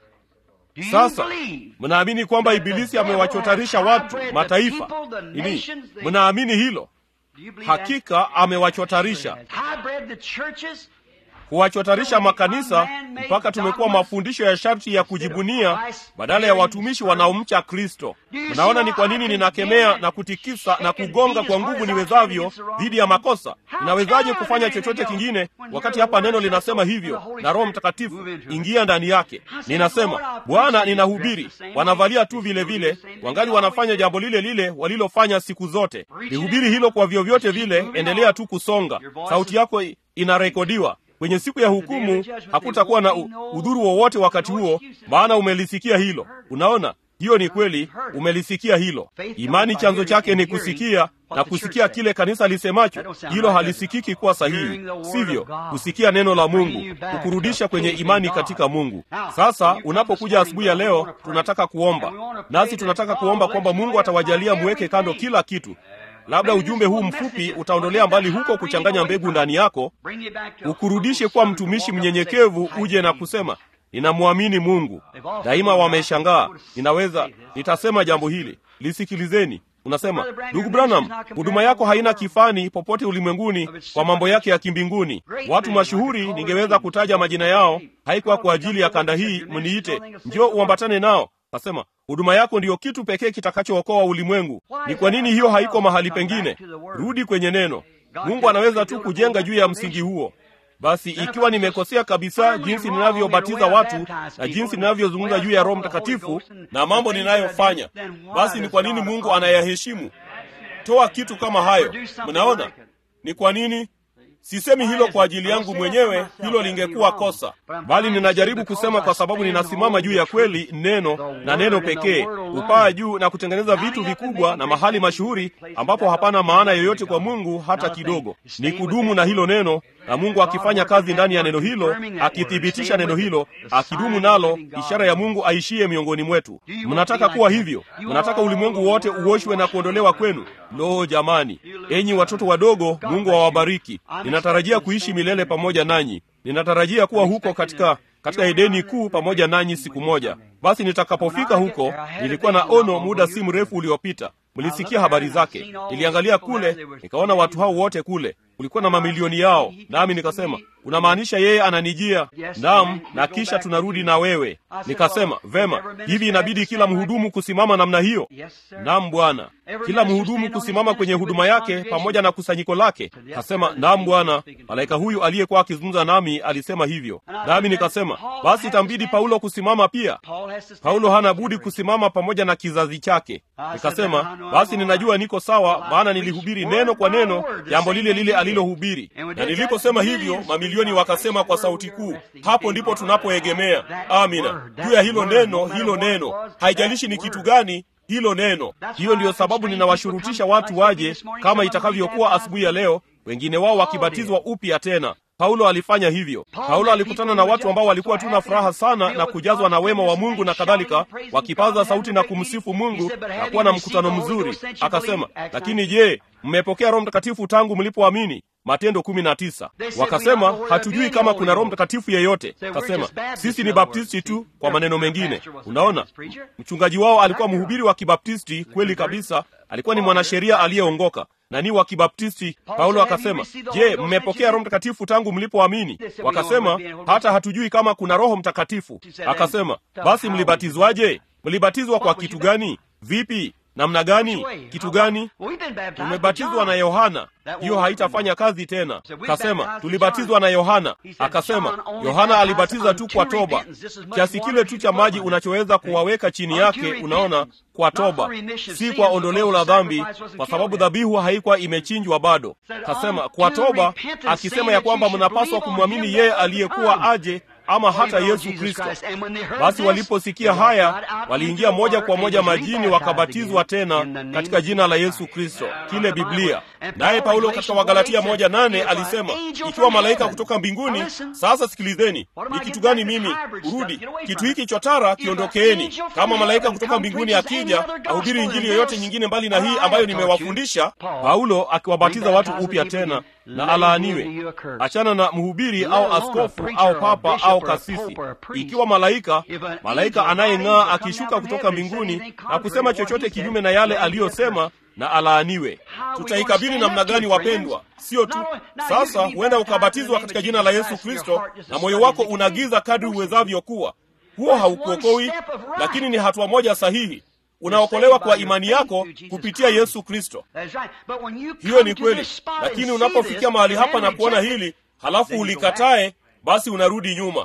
sasa mnaamini kwamba ibilisi amewachotarisha watu mataifa nini mnaamini hilo hakika amewachotarisha huwachotarisha makanisa mpaka tumekuwa mafundisho ya sharti ya kujibunia badala ya watumishi wanaomcha kristo mnaona ni kwa nini ninakemea na kutikisa na kugonga kwa nguvu niwezavyo dhidi ya makosa ninawezaje kufanya chochote kingine wakati hapa neno linasema hivyo na roho mtakatifu ingia ndani yake ninasema bwana ninahubiri wanavalia tu vile vile wangali wanafanya jambo lile lile walilofanya siku zote nihubiri hilo kwa vyovyote vile endelea tu kusonga sauti yako inarekodiwa kwenye siku ya hukumu hakutakuwa na udhuru wowote wakati huo maana umelisikia hilo unaona hiyo ni kweli umelisikia hilo imani chanzo chake ni kusikia na kusikia kile kanisa lisemacho hilo halisikiki kuwa sahihi sivyo kusikia neno la mungu kukurudisha kwenye imani katika mungu sasa unapokuja asubuhi ya leo tunataka kuomba nasi tunataka kuomba kwamba mungu atawajalia muweke kando kila kitu labda ujumbe huu mfupi utaondolea mbali huko kuchanganya mbegu ndani yako ukurudishe kuwa mtumishi mnyenyekevu uje na kusema ninamwamini mungu daima wameshangaa ninaweza nitasema jambo hili lisikilizeni unasema ndugu branham huduma yako haina kifani popote ulimwenguni kwa mambo yake ya kimbinguni watu mashuhuri ningeweza kutaja majina yao haikuwa kwa ajili ya kanda hii mniite njio uambatane nao nasema huduma yako ndiyo kitu pekee kitakachookoa ulimwengu ni kwa nini hiyo haiko mahali pengine rudi kwenye neno mungu anaweza tu kujenga juu ya msingi huo basi ikiwa nimekosea kabisa jinsi ninavyobatiza watu na jinsi ninavyozungumza juu ya roho mtakatifu na mambo ninayofanya basi ni kwa nini mungu anayaheshimu toa kitu kama hayo mnaona ni kwa nini sisemi hilo kwa ajili yangu mwenyewe hilo lingekuwa kosa bali ninajaribu kusema kwa sababu ninasimama juu ya kweli neno na neno pekee upaa juu na kutengeneza vitu vikubwa na mahali mashuhuri ambapo hapana maana yoyote kwa mungu hata kidogo ni kudumu na hilo neno na mungu akifanya kazi ndani ya neno hilo akithibitisha neno hilo akidumu nalo ishara ya mungu aishie miongoni mwetu mnataka kuwa hivyo mnataka ulimwengu wote uoshwe na kuondolewa kwenu lo jamani enyi watoto wadogo mungu awabariki ninatarajia kuishi milele pamoja nanyi ninatarajia kuwa huko katika katika edeni kuu pamoja nanyi siku moja basi nitakapofika huko nilikuwa na ono muda si mrefu uliopita mlisikia habari zake niliangalia kule nikaona watu hao wote kule kulikuwa na mamilioni yao nami nikasema unamaanisha yeye ananijia nam na kisha tunarudi na wewe nikasema vema hivi inabidi kila mhudumu kusimama namna hiyo nam bwana kila mhudumu kusimama kwenye huduma yake pamoja na kusanyiko lake kasema nam bwana malaika huyu aliyekuwa akizungumza nami alisema hivyo nami nikasema basi itambidi paulo kusimama pia paulo hana budi kusimama pamoja na kizazi chake nikasema basi ninajua niko sawa maana nilihubiri neno kwa neno jambo lile lile alilohubiri na niliposema hivyo mamilioni mamilioni wakasema kwa sauti kuu, hapo ndipo tunapoegemea. Amina, juu ya hilo neno, hilo neno, haijalishi ni kitu gani hilo neno. Hiyo ndiyo sababu ninawashurutisha watu waje, kama itakavyokuwa asubuhi ya leo, wengine wao wakibatizwa upya tena. Paulo alifanya hivyo. Paulo alikutana na watu ambao walikuwa tu na furaha sana na kujazwa na wema wa Mungu na kadhalika, wakipaza sauti na kumsifu Mungu na kuwa na mkutano mzuri. Akasema, lakini je, mmepokea Roho Mtakatifu tangu mlipoamini? Matendo kumi na tisa. Wakasema hatujui kama kuna Roho Mtakatifu yeyote. Akasema sisi ni Baptisti tu. Kwa maneno mengine, unaona, mchungaji wao alikuwa mhubiri wa Kibaptisti kweli kabisa, alikuwa ni mwanasheria aliyeongoka na ni wa Kibaptisti. Paulo akasema, je, mmepokea Roho Mtakatifu tangu mlipoamini? Wakasema hata hatujui kama kuna Roho Mtakatifu. Akasema basi mlibatizwaje? Mlibatizwa kwa kitu gani? Vipi? namna gani? Kitu gani? Tumebatizwa na Yohana. Hiyo haitafanya kazi tena. Kasema tulibatizwa na Yohana. Akasema Yohana alibatiza tu kwa toba, kiasi kile tu cha maji unachoweza kuwaweka chini yake, unaona, kwa toba, si kwa ondoleo la dhambi, kwa sababu dhabihu haikuwa imechinjwa bado. Kasema kwa toba, akisema ya kwamba mnapaswa kumwamini yeye aliyekuwa aje ama hata Yesu Kristo. Basi waliposikia haya, waliingia moja kwa moja majini, wakabatizwa tena katika jina la Yesu Kristo, kile Biblia. Naye Paulo katika Wagalatia moja nane alisema, ikiwa malaika kutoka mbinguni. Sasa sikilizeni, ni kitu gani mimi urudi kitu hiki chotara, kiondokeeni. Kama malaika kutoka mbinguni akija ahubiri injili yoyote nyingine mbali na hii ambayo nimewafundisha, Paulo akiwabatiza watu upya tena na alaaniwe. Achana na mhubiri au askofu au papa au kasisi. Ikiwa malaika malaika anayeng'aa akishuka kutoka mbinguni na kusema chochote kinyume na yale aliyosema, na alaaniwe. Tutaikabili namna gani, wapendwa? Sio tu sasa, huenda ukabatizwa katika jina la Yesu Kristo na moyo wako unagiza kadri uwezavyo kuwa, huo haukuokoi, lakini ni hatua moja sahihi unaokolewa kwa imani yako kupitia Yesu Kristo. Hiyo ni kweli, lakini unapofikia mahali hapa na kuona hili halafu ulikatae, basi unarudi nyuma.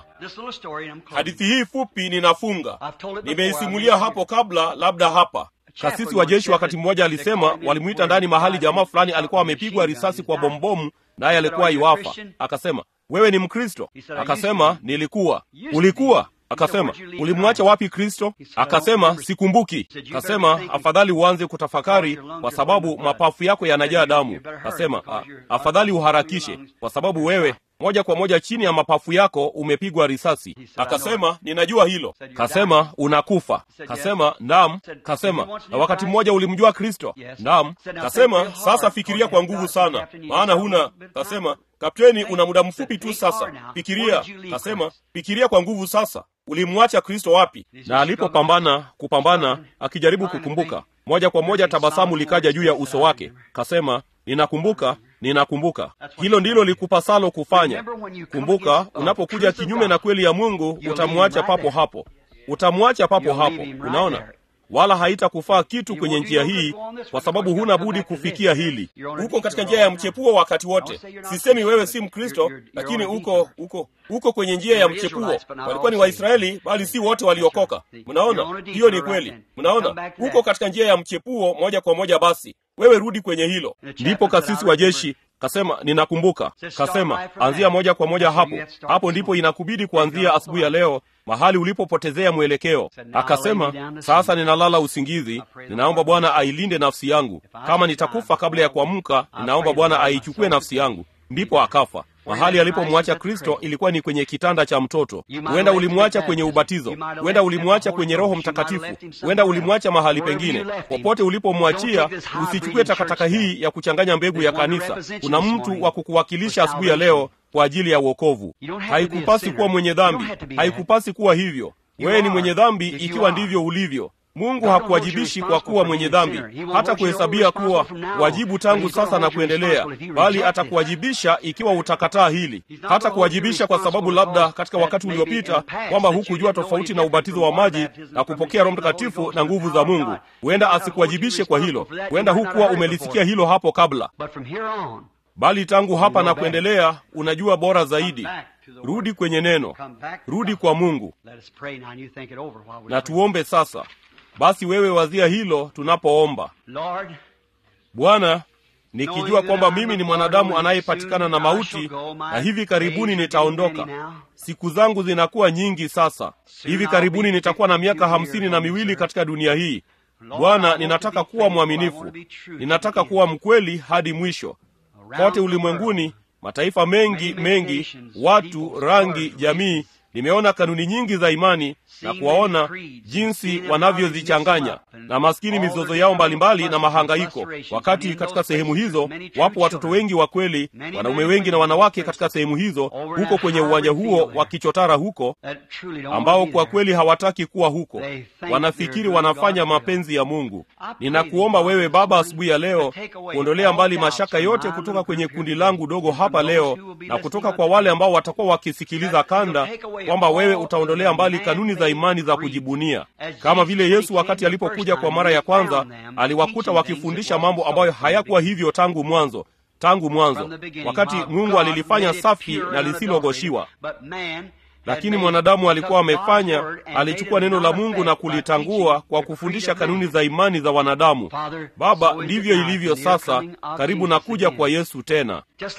Hadithi hii fupi ninafunga, nimeisimulia hapo kabla, labda hapa. Kasisi wa jeshi wakati mmoja alisema walimwita ndani mahali jamaa fulani alikuwa amepigwa risasi kwa bombomu, naye alikuwa iwafa. Akasema, wewe ni Mkristo? Akasema, nilikuwa. Ulikuwa? Akasema, ulimwacha wapi Kristo? Akasema, sikumbuki. Akasema, afadhali uanze kutafakari, kwa sababu mapafu yako yanajaa damu. Akasema, afadhali uharakishe, kwa sababu wewe moja kwa moja chini ya mapafu yako umepigwa risasi. Akasema, ninajua hilo. Kasema, unakufa. Kasema, naam. Kasema, na wakati mmoja ulimjua Kristo? Naam. Kasema, sasa fikiria kwa nguvu sana, maana huna. Kasema, kapteni, una muda mfupi tu sasa, fikiria. Kasema, fikiria kwa nguvu sasa, ulimwacha Kristo wapi? Na alipopambana kupambana, akijaribu kukumbuka, moja kwa moja tabasamu likaja juu ya uso wake. Kasema, ninakumbuka ninakumbuka. Hilo ndilo likupasalo kufanya. Kumbuka, unapokuja kinyume na kweli ya Mungu, utamwacha papo hapo, utamwacha papo hapo. Unaona, wala haitakufaa kitu kwenye njia hii, kwa sababu huna budi kufikia hili. Uko katika njia ya mchepuo wakati wote. Sisemi wewe si Mkristo, lakini uko uko uko kwenye njia ya mchepuo. Walikuwa ni Waisraeli, bali si wote waliokoka. Mnaona, hiyo ni kweli. Mnaona, uko katika njia ya mchepuo moja kwa moja. Basi wewe rudi kwenye hilo. Ndipo kasisi wa jeshi kasema, ninakumbuka. Kasema, anzia moja kwa moja hapo hapo, ndipo inakubidi kuanzia asubuhi ya leo, mahali ulipopotezea mwelekeo. Akasema, sasa ninalala usingizi, ninaomba Bwana ailinde nafsi yangu. Kama nitakufa kabla ya kuamka, ninaomba Bwana aichukue nafsi yangu. Ndipo akafa. Mahali alipomwacha Kristo ilikuwa ni kwenye kitanda cha mtoto. Huenda ulimwacha kwenye ubatizo, huenda ulimwacha kwenye Roho Mtakatifu, huenda ulimwacha mahali pengine. Popote ulipomwachia, usichukue takataka hii ya kuchanganya mbegu ya kanisa. Kuna mtu wa kukuwakilisha asubuhi ya leo kwa ajili ya wokovu. Haikupasi kuwa mwenye dhambi, haikupasi kuwa hivyo. Wewe ni mwenye dhambi ikiwa ndivyo ulivyo. Mungu hakuwajibishi kwa kuwa mwenye dhambi, hata kuhesabia kuwa wajibu tangu sasa na kuendelea, bali atakuwajibisha ikiwa utakataa hili. Hata kuwajibisha kwa sababu labda katika wakati uliopita kwamba hukujua tofauti na ubatizo wa maji na kupokea Roho Mtakatifu na nguvu za Mungu. Huenda asikuwajibishe kwa hilo, huenda hukuwa umelisikia hilo hapo kabla, bali tangu hapa na kuendelea unajua bora zaidi. Rudi kwenye neno, rudi kwa Mungu na tuombe sasa. Basi wewe wazia hilo tunapoomba. Bwana, nikijua kwamba mimi ni mwanadamu anayepatikana na mauti na hivi karibuni nitaondoka siku zangu zinakuwa nyingi sasa hivi karibuni nitakuwa na miaka hamsini na miwili katika dunia hii bwana ninataka kuwa mwaminifu ninataka kuwa mkweli hadi mwisho kote ulimwenguni mataifa mengi mengi watu rangi jamii nimeona kanuni nyingi za imani na kuwaona jinsi wanavyozichanganya na maskini mizozo yao mbalimbali na mahangaiko wakati katika sehemu hizo wapo watoto wengi wa kweli wanaume wengi na wanawake katika sehemu hizo huko kwenye uwanja huo wakichotara huko ambao kwa kweli hawataki kuwa huko wanafikiri wanafanya mapenzi ya mungu ninakuomba wewe baba asubuhi ya leo kuondolea mbali mashaka yote kutoka kwenye kundi langu dogo hapa leo na kutoka kwa wale ambao watakuwa wakisikiliza kanda kwamba wewe utaondolea mbali kanuni za imani za kujibunia kama vile yesu wakati alipokuja kwa mara ya kwanza aliwakuta wakifundisha mambo ambayo hayakuwa hivyo tangu mwanzo tangu mwanzo wakati mungu alilifanya safi na lisilogoshiwa lakini mwanadamu alikuwa amefanya alichukua neno la mungu na kulitangua kwa kufundisha kanuni za imani za wanadamu baba ndivyo ilivyo sasa karibu na kuja kwa yesu tena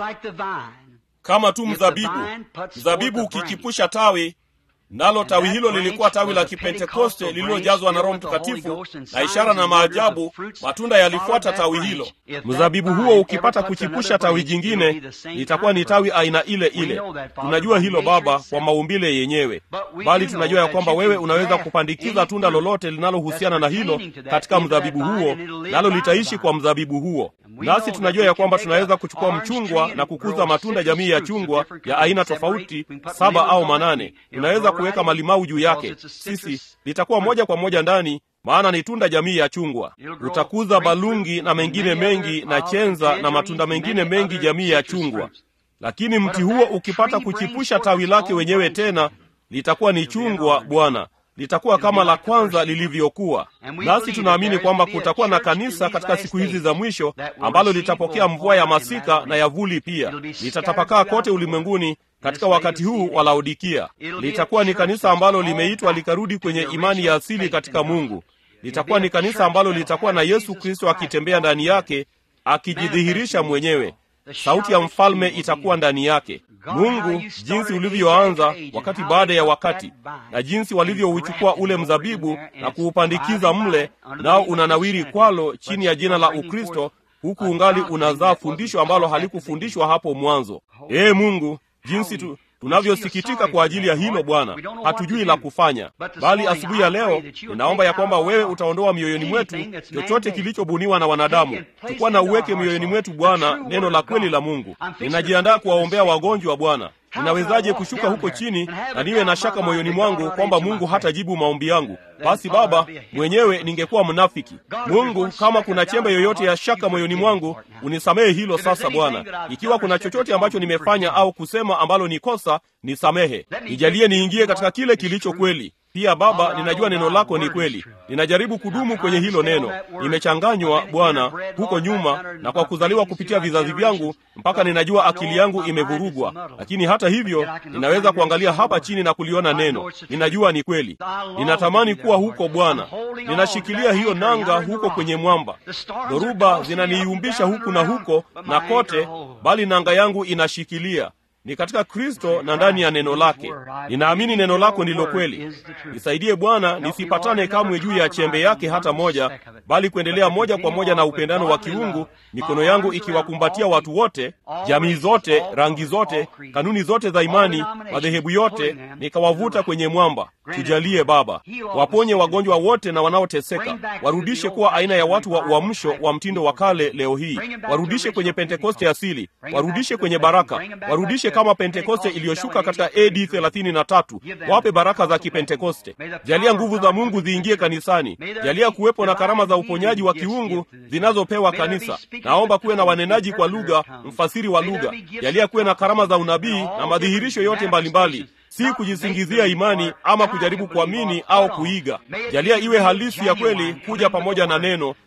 kama tu mzabibu mzabibu ukichipusha tawi nalo tawi hilo lilikuwa tawi la kipentekoste lililojazwa na roho mtakatifu na ishara na maajabu matunda yalifuata tawi hilo mzabibu huo ukipata kuchipusha tawi jingine litakuwa ni tawi aina ile ile tunajua hilo baba kwa maumbile yenyewe bali tunajua ya kwamba wewe unaweza kupandikiza tunda lolote linalohusiana na hilo katika mzabibu huo nalo litaishi kwa mzabibu huo nasi tunajua ya kwamba tunaweza kuchukua mchungwa na kukuza matunda jamii ya chungwa ya aina tofauti saba au manane tunaweza kuweka malimau juu yake sisi litakuwa moja kwa moja ndani maana ni tunda jamii ya chungwa utakuza balungi na mengine mengi na chenza na matunda mengine mengi jamii ya chungwa lakini mti huo ukipata kuchipusha tawi lake wenyewe tena litakuwa ni chungwa bwana litakuwa kama la kwanza lilivyokuwa nasi tunaamini kwamba kutakuwa na kanisa katika siku hizi za mwisho ambalo litapokea mvua ya masika na ya vuli pia litatapakaa kote ulimwenguni katika wakati huu wa laodikia litakuwa ni kanisa ambalo limeitwa likarudi kwenye imani ya asili katika mungu litakuwa ni kanisa ambalo litakuwa na yesu kristo akitembea ndani yake akijidhihirisha mwenyewe sauti ya mfalme itakuwa ndani yake mungu jinsi ulivyoanza wakati baada ya wakati na jinsi walivyouchukua ule mzabibu na kuupandikiza mle nao unanawiri kwalo chini ya jina la ukristo huku ungali unazaa fundisho ambalo halikufundishwa hapo mwanzo ee mungu jinsi tu tunavyosikitika kwa ajili ya hilo bwana hatujui la kufanya bali asubuhi ya leo ninaomba ya kwamba wewe utaondoa mioyoni mwetu chochote kilichobuniwa na wanadamu tukuwa na uweke mioyoni mwetu bwana neno la kweli la mungu ninajiandaa kuwaombea wagonjwa bwana ninawezaje kushuka huko chini na niwe na shaka moyoni mwangu kwamba mungu hatajibu maombi yangu basi baba mwenyewe ningekuwa mnafiki mungu kama kuna chembe yoyote ya shaka moyoni mwangu unisamehe hilo sasa bwana ikiwa kuna chochote ambacho nimefanya au kusema ambalo ni kosa nisamehe nijalie niingie katika kile kilicho kweli pia baba ninajua neno lako ni kweli ninajaribu kudumu kwenye hilo neno nimechanganywa bwana huko nyuma na kwa kuzaliwa kupitia vizazi vyangu mpaka ninajua akili yangu imevurugwa lakini hata hivyo ninaweza kuangalia hapa chini na kuliona neno ninajua ni kweli ninatamani kuwa huko bwana ninashikilia hiyo nanga huko kwenye mwamba dhoruba zinaniiumbisha huku na huko na kote bali nanga yangu inashikilia ni katika kristo na ndani ya neno lake ninaamini neno lako ndilo kweli nisaidie bwana nisipatane kamwe juu ya chembe yake hata moja bali kuendelea moja kwa moja na upendano wa kiungu mikono yangu ikiwakumbatia watu wote jamii zote rangi zote kanuni zote za imani madhehebu yote nikawavuta kwenye mwamba tujalie baba waponye wagonjwa wote na wanaoteseka warudishe kuwa aina ya watu wa uamsho wa mtindo wa kale leo hii warudishe kwenye pentekoste asili warudishe kwenye baraka warudishe kama pentekoste iliyoshuka katika ad 33 wape baraka za kipentekoste jalia nguvu za mungu ziingie kanisani jalia kuwepo na karama za uponyaji wa kiungu zinazopewa kanisa naomba kuwe na wanenaji kwa lugha mfasiri wa lugha jalia kuwe na karama za unabii na madhihirisho yote mbalimbali mbali si kujisingizia imani ama kujaribu kuamini au kuiga jalia iwe halisi ya kweli kuja pamoja na neno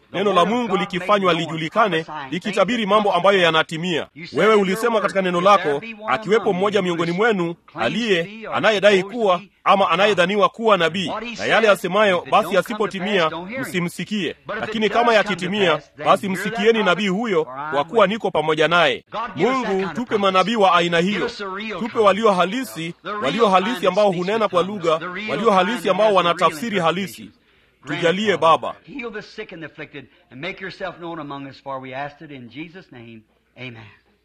neno la mungu likifanywa lijulikane likitabiri mambo ambayo yanatimia wewe ulisema katika neno lako akiwepo mmoja miongoni mwenu aliye anayedai kuwa ama anayedhaniwa kuwa nabii na yale asemayo basi yasipotimia msimsikie lakini kama yakitimia basi msikieni nabii huyo kwa kuwa niko pamoja naye mungu tupe manabii wa aina hiyo tupe walio halisi walio halisi ambao hunena kwa lugha walio halisi ambao wanatafsiri halisi tujalie baba Heal the sick and the afflicted and make yourself known among us, for we asked it in Jesus' name. Amen.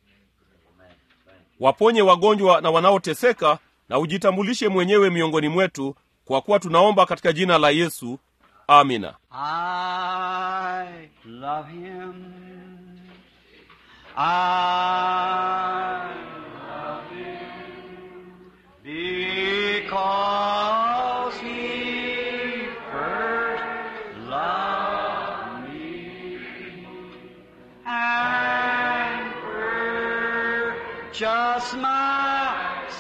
waponye wagonjwa na wanaoteseka na ujitambulishe mwenyewe miongoni mwetu kwa kuwa tunaomba katika jina la yesu amina I love him. I love him because he first loved me and purchased my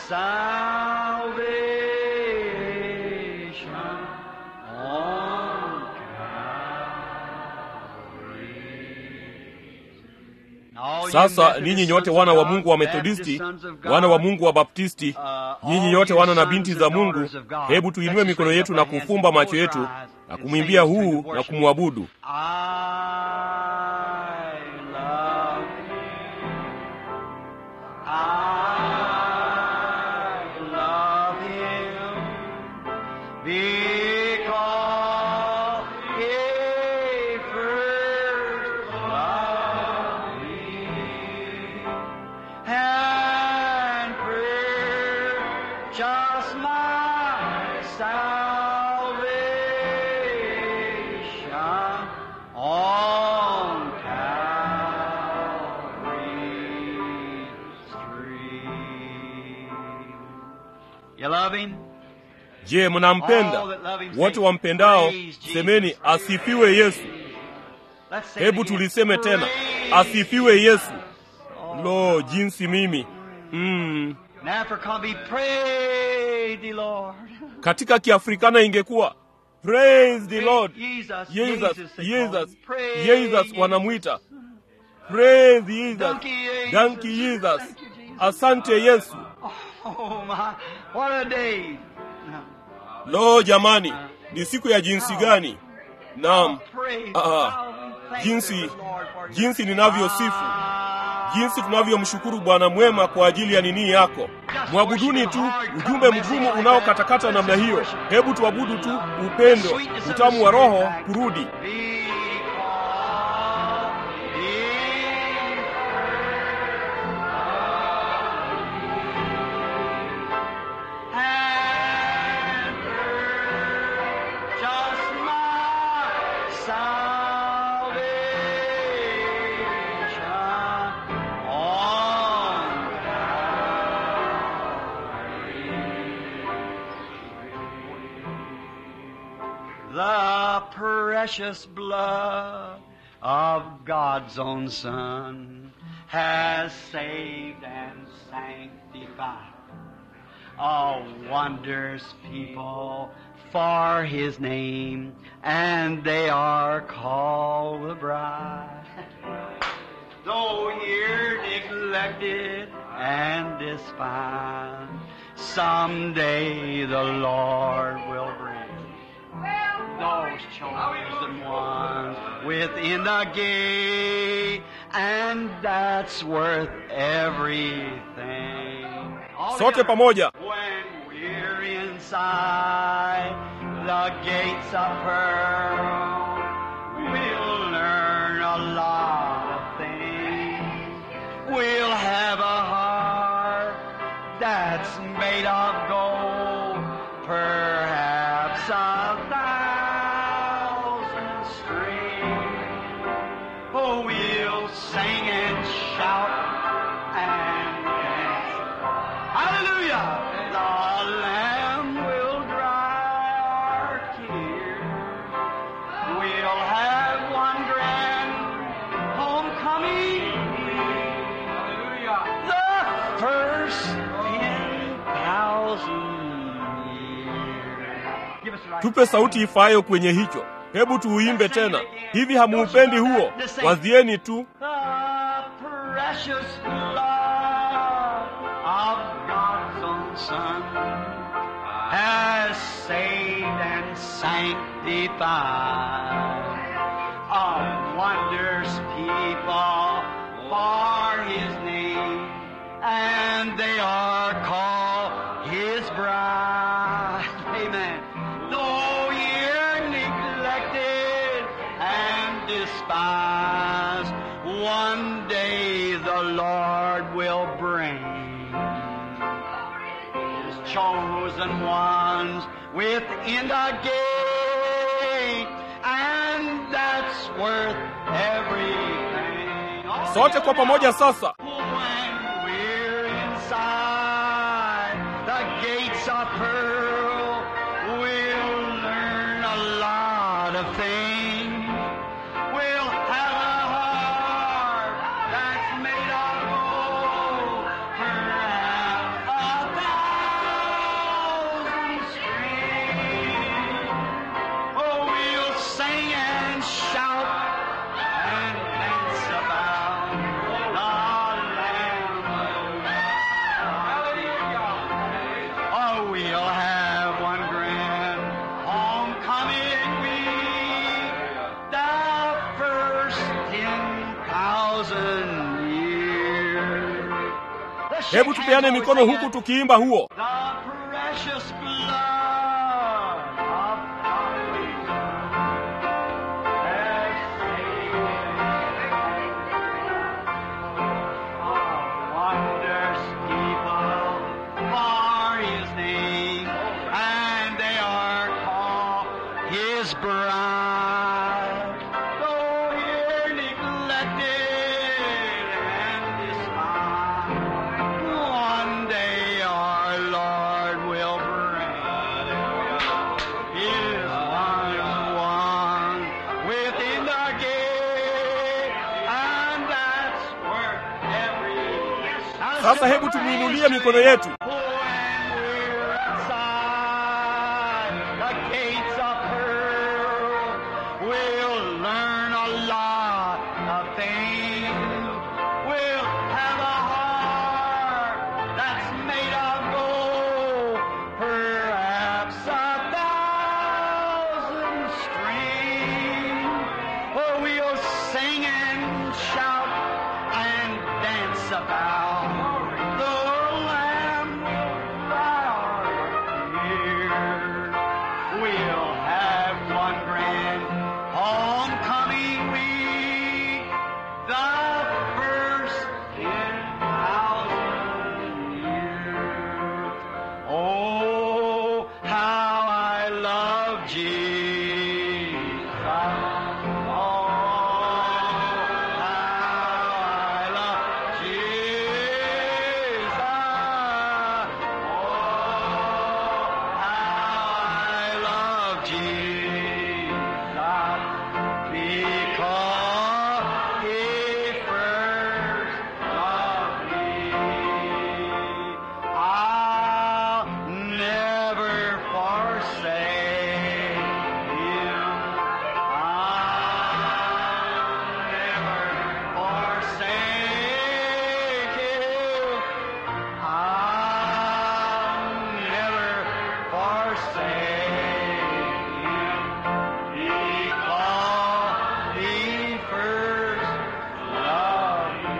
salvation on sasa ninyi nyote wana wa mungu wa methodisti wana wa mungu wa baptisti nyinyi nyote wana na binti za mungu hebu tuinue mikono yetu na kufumba macho yetu na kumwimbia huu na kumwabudu I love him. I love him because he first loved me and purchased my salvation on Calvary's tree. You love him? je mnampenda wote wampendao semeni asifiwe yesu Let's say it hebu again. tuliseme tena Praise asifiwe yesu lo jinsi mimi mm. In Africa be praise the Lord. katika kiafrikana ingekuwa praise the lord Jesus, jesus Jesus, they call jesus him. Praise jesus wanamwita praise jesus Donkey Jesus. donkey jesus Thank you, Jesus. asante yesu Oh my, what a day. lo jamani ni siku ya jinsi gani naam Praise Ah, God. Thank jinsi you, Lord, for jinsi ninavyosifu Ah, jinsi tunavyomshukuru bwana mwema kwa ajili ya nini yako mwabuduni tu ujumbe mgumu unaokatakata namna hiyo hebu tuabudu tu upendo utamu wa roho kurudi because he and just my salvation on the precious blood of God's own Son has saved and sanctified a wondrous people for His name, and they are called the bride. Though here neglected and despised, someday the Lord will bring those chosen ones within the gate, and that's worth everything. All sote together. pamoja When we're inside the gates of pearl, we'll learn a lot of things. We'll have a heart that's made of gold, perhaps a thousand strings. Oh, we'll sing and shout and dance. Hallelujah! The Lamb will dry our tears. We'll have one grand homecoming. Hallelujah! The first ten thousand years. Give us the right tupe sauti ifaayo kwenye hicho hebu tuuimbe tena hivi hamuupendi huo wazieni tu The precious blood of God's own Son has saved and sanctified a wonders people for His name, and they are called His bride. Amen. Though you're neglected and despised, one day the Lord will bring His chosen ones within the gate, and that's worth everything. sote kwa pamoja sasa When we're inside the gates of pearl, we'll learn a lot of things. We'll have a heart that's made of gold, perhaps a thousand strings. Oh, we'll sing and shout and dance about the Lamb Oh, we'll have one grand homecoming week, the first ten thousand years. Let's shake hebu tupeane hands mikono while we huku sing it. tukiimba huo The precious blood of God has saved our wonders people for His name, and they are called His bride. Though here neglected and despised, one day our Lord will bring His one one within the gate, and that's worth every. sasa hebu tumuinulie mikono yetu When we're inside the gates of pearl, we'll learn a lot of things. We'll have a heart that's made of gold, perhaps a thousand strings. Oh, we'll sing and shout and dance about the Lamb right here. We'll have one grand homecoming week, the first ten thousand years. Oh, how I love Jesus. Oh, how I love Jesus. Oh, how I love Jesus. Because He first loved me. I'll never forsake Him. I'll never forsake Him. I'll never forsake Him. Because He first loved me.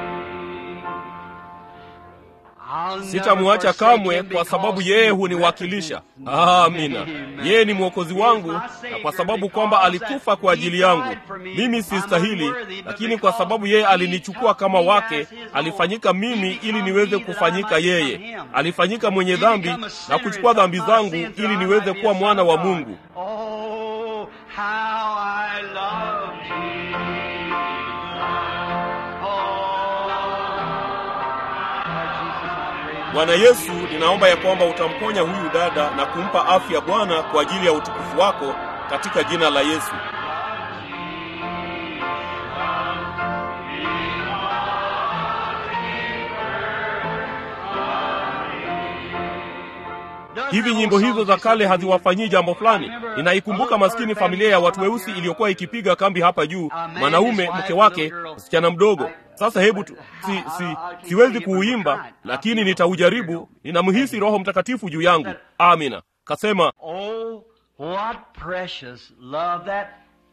I'll never sitamwacha forsake kamwe him kwa sababu because yeye he huniwakilisha represents me. amina Amen. yeye ni mwokozi wangu na kwa sababu kwamba alikufa kwa ajili yangu mimi sistahili lakini kwa sababu yeye alinichukua kama wake alifanyika mimi ili niweze kufanyika yeye alifanyika mwenye dhambi na kuchukua dhambi zangu ili niweze kuwa mwana wa mungu Oh, how I love Jesus. Oh, bwana yesu ninaomba ya kwamba utamponya huyu dada na kumpa afya bwana kwa ajili ya utukufu wako katika jina la yesu hivi nyimbo hizo za kale haziwafanyii jambo fulani ninaikumbuka maskini familia ya watu weusi iliyokuwa ikipiga kambi hapa juu mwanaume mke wake msichana mdogo sasa hebu tu, si, si, siwezi kuuimba lakini nitaujaribu ninamhisi roho mtakatifu juu yangu amina kasema Oh, what precious love that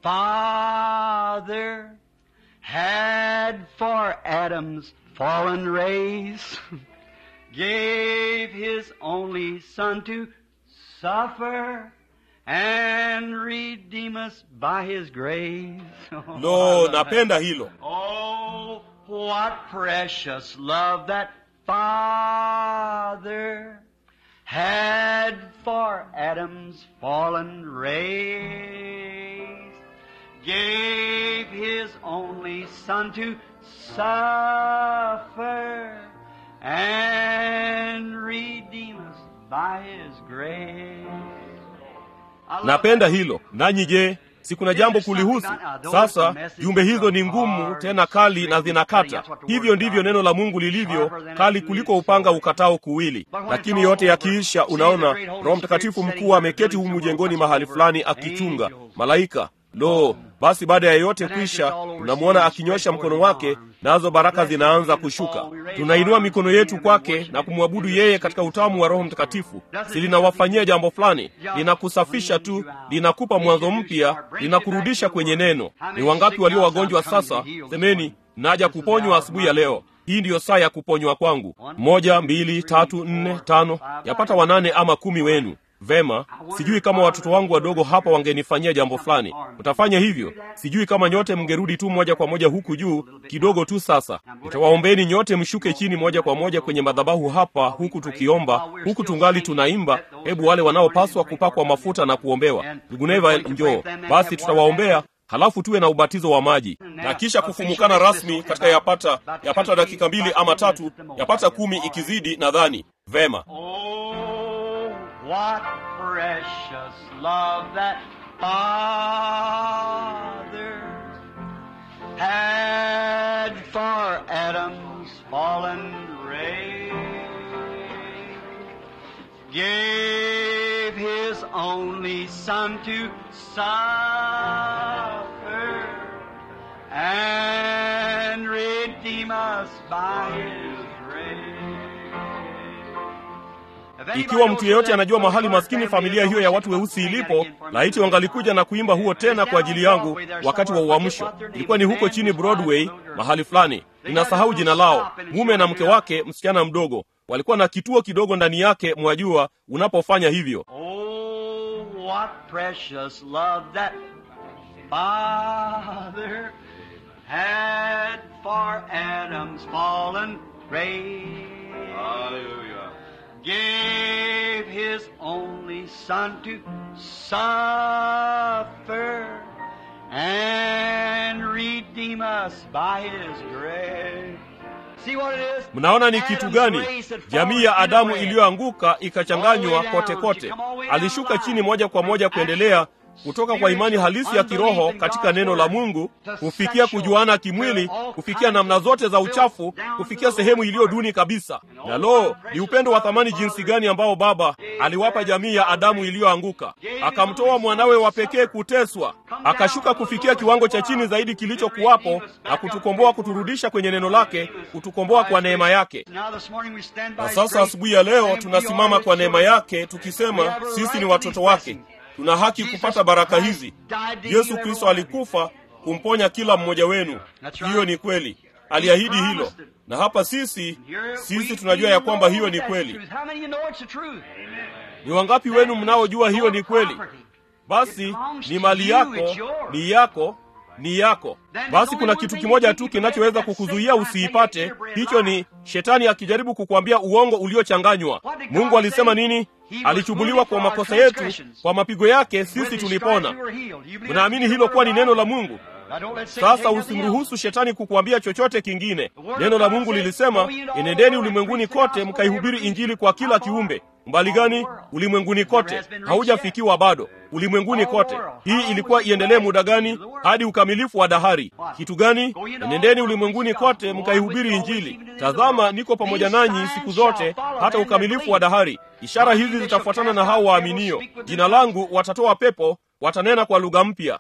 Father had for Adam's fallen race. Gave his only Son to suffer and redeem us by his grace. lo napenda hilo Oh, what precious love that Father had for Adam's fallen race. Gave his only Son to suffer and redeem us by his grace. I love napenda that. hilo nanyi je si kuna jambo kulihusu sasa jumbe hizo ni ngumu tena kali na zinakata hivyo ndivyo neno la mungu lilivyo kali kuliko upanga ukatao kuwili lakini yote yakiisha unaona roho mtakatifu mkuu ameketi humu jengoni mahali fulani akichunga malaika lo basi baada ya yote kwisha tunamwona akinyosha mkono wake nazo baraka zinaanza kushuka tunainua mikono yetu kwake na kumwabudu yeye katika utamu wa roho mtakatifu si linawafanyia jambo fulani linakusafisha tu linakupa mwanzo mpya linakurudisha kwenye neno ni wangapi walio wagonjwa sasa semeni naja kuponywa asubuhi ya leo hii ndiyo saa ya kuponywa kwangu moja mbili tatu nne tano yapata wanane ama kumi wenu vema sijui kama watoto wangu wadogo hapa wangenifanyia jambo fulani utafanya hivyo sijui kama nyote mngerudi tu moja kwa moja huku juu kidogo tu sasa nitawaombeni nyote mshuke chini moja kwa moja kwenye madhabahu hapa huku tukiomba huku tungali tunaimba hebu wale wanaopaswa kupakwa mafuta na kuombewa ndugu neval njoo basi tutawaombea halafu tuwe na ubatizo wa maji na kisha kufumukana rasmi katika yapata yapata dakika mbili ama tatu yapata kumi ikizidi nadhani vema Oh, what precious love that Father had for Adam's fallen race. Gave his only Son to suffer and redeem us by his grace. ikiwa mtu yeyote anajua mahali maskini familia hiyo ya watu weusi ilipo laiti wangalikuja na kuimba huo tena kwa ajili yangu wakati wa uamsho ilikuwa ni huko chini broadway mahali fulani ninasahau jina lao mume na mke wake msichana mdogo walikuwa na kituo kidogo ndani yake mwajua unapofanya hivyo Oh, what precious love that Father had for Adam's fallen race. Hallelujah. Gave his only Son to suffer and redeem us by his grace. See what it is? mnaona ni kitu Adam's gani race had jamii ya fallen adamu into red. iliyoanguka ikachanganywa kote kote alishuka chini moja kwa moja kuendelea kutoka kwa imani halisi ya kiroho katika neno la mungu kufikia kujuana kimwili kufikia namna zote za uchafu kufikia sehemu iliyo duni kabisa na lo ni upendo wa thamani jinsi gani ambao baba aliwapa jamii ya adamu iliyoanguka akamtoa mwanawe wa pekee kuteswa akashuka kufikia kiwango cha chini zaidi kilichokuwapo na kutukomboa kuturudisha kwenye neno lake kutukomboa kwa neema yake Now this morning we stand by na his sasa grace, asubuhi ya leo and we tunasimama are kwa his neema children. yake tukisema sisi ni watoto wake tuna haki kupata baraka hizi yesu kristo alikufa kumponya kila mmoja wenu hiyo ni kweli aliahidi hilo na hapa sisi sisi tunajua ya kwamba hiyo ni kweli How many of you know it's the truth? ni wangapi wenu mnaojua hiyo ni kweli basi ni mali yako ni yako ni yako basi kuna kitu kimoja tu kinachoweza kukuzuia usiipate hicho ni shetani akijaribu kukuambia uongo uliochanganywa mungu alisema nini alichubuliwa kwa makosa yetu kwa mapigo yake sisi tulipona mnaamini hilo kuwa ni neno la mungu sasa usimruhusu shetani kukuambia chochote kingine neno la mungu lilisema enendeni ulimwenguni kote mkaihubiri injili kwa kila kiumbe umbali gani ulimwenguni kote haujafikiwa bado ulimwenguni kote hii ilikuwa iendelee muda gani hadi ukamilifu wa dahari kitu gani nendeni ulimwenguni kote mkaihubiri injili tazama niko pamoja nanyi siku zote hata ukamilifu wa dahari ishara hizi zitafuatana na hao waaminio jina langu watatoa pepo watanena kwa lugha mpya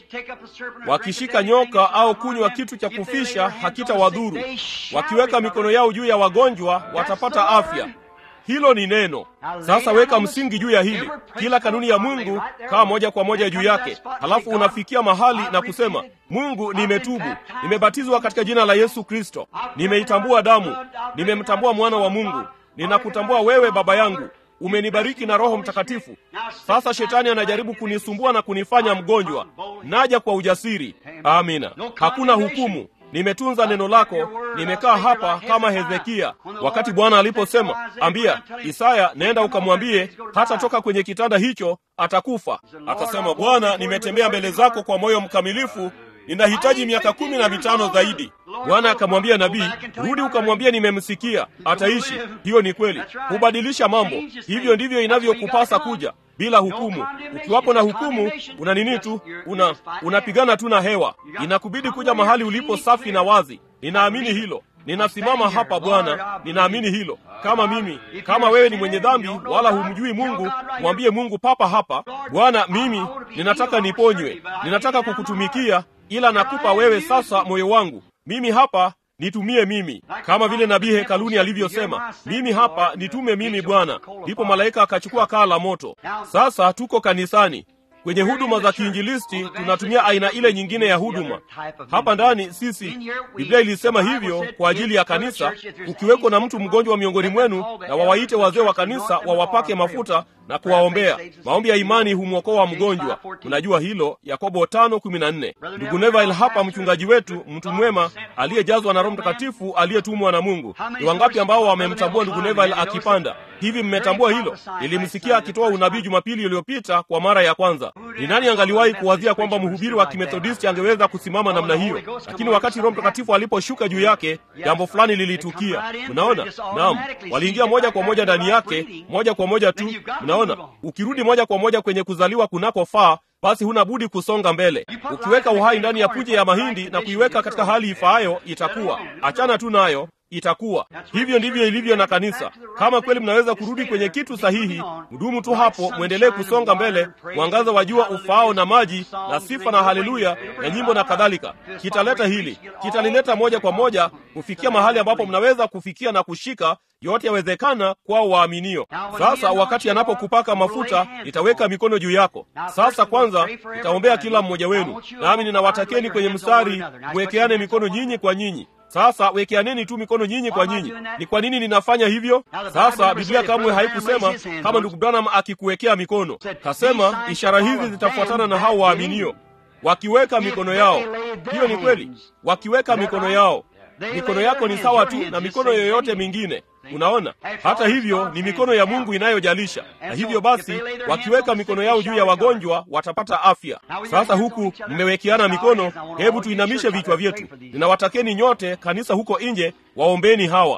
wakishika nyoka au kunywa kitu cha kufisha hakitawadhuru wakiweka mikono yao juu ya wagonjwa watapata afya hilo ni neno sasa weka msingi juu ya hili kila kanuni ya mungu kaa moja kwa moja juu yake halafu unafikia mahali na kusema mungu nimetubu nimebatizwa katika jina la yesu kristo nimeitambua damu nimemtambua mwana wa mungu ninakutambua wewe baba yangu umenibariki na roho mtakatifu sasa shetani anajaribu kunisumbua na kunifanya mgonjwa naja kwa ujasiri amina hakuna hukumu nimetunza neno lako nimekaa hapa kama hezekia wakati bwana aliposema ambia isaya nenda ukamwambie hata toka kwenye kitanda hicho atakufa akasema bwana nimetembea mbele zako kwa moyo mkamilifu ninahitaji miaka kumi na mitano zaidi bwana akamwambia nabii rudi ukamwambia nimemsikia ataishi hiyo ni kweli hubadilisha mambo hivyo ndivyo inavyokupasa kuja bila hukumu ukiwapo na hukumu una nini tu una unapigana tu na hewa inakubidi kuja mahali ulipo safi na wazi ninaamini hilo ninasimama hapa bwana ninaamini hilo kama mimi kama wewe ni mwenye dhambi wala humjui mungu mwambie mungu papa hapa bwana mimi ninataka niponywe ninataka kukutumikia ila nakupa wewe sasa moyo wangu mimi hapa nitumie mimi kama vile nabii hekaluni alivyosema mimi hapa nitume mimi bwana ndipo malaika akachukua kaa la moto sasa tuko kanisani kwenye huduma za kiinjilisti tunatumia aina ile nyingine ya huduma hapa ndani sisi biblia ilisema hivyo kwa ajili ya kanisa ukiweko na mtu mgonjwa miongoni mwenu na wawaite wazee wa kanisa wawapake mafuta na kuwaombea maombi ya imani humwokoa mgonjwa mnajua hilo yakobo tano kumi na nne ndugu neville hapa mchungaji wetu mtu mwema aliyejazwa na roho mtakatifu aliyetumwa na mungu ni wangapi ambao wamemtambua ndugu neville akipanda hivi mmetambua hilo nilimsikia akitoa unabii jumapili iliyopita kwa mara ya kwanza ni nani angaliwahi kuwazia kwamba mhubiri wa kimethodisti angeweza kusimama namna hiyo lakini wakati roho mtakatifu aliposhuka juu yake jambo fulani lilitukia mnaona naam waliingia moja kwa moja ndani yake moja kwa moja tu mnaona ukirudi moja kwa moja kwenye kuzaliwa kunakofaa basi huna budi kusonga mbele ukiweka uhai ndani ya punje ya mahindi na kuiweka katika hali ifaayo itakuwa achana tu nayo itakuwa hivyo ndivyo ilivyo na kanisa kama kweli mnaweza kurudi kwenye kitu sahihi mdumu tu hapo mwendelee kusonga mbele mwangaza wa jua ufaao na maji na sifa na haleluya na nyimbo na kadhalika kitaleta hili kitalileta moja kwa moja kufikia mahali ambapo mnaweza kufikia na kushika yote yawezekana kwao waaminio sasa wakati anapokupaka mafuta nitaweka mikono juu yako sasa kwanza nitaombea kila mmoja wenu nami ninawatakeni kwenye mstari mwekeane mikono nyinyi kwa nyinyi sasa wekeaneni tu mikono nyinyi kwa nyinyi ni kwa nini ninafanya hivyo sasa biblia kamwe haikusema kama ndugu branham akikuwekea mikono kasema ishara hizi zitafuatana na hao waaminio wakiweka mikono yao hiyo ni kweli wakiweka mikono yao mikono yako ni sawa tu na mikono yoyote mingine unaona hata hivyo ni mikono ya mungu inayojalisha na hivyo basi wakiweka mikono yao juu ya wagonjwa watapata afya sasa huku mmewekeana mikono hebu tuinamishe vichwa vyetu ninawatakeni nyote kanisa huko nje waombeni hawa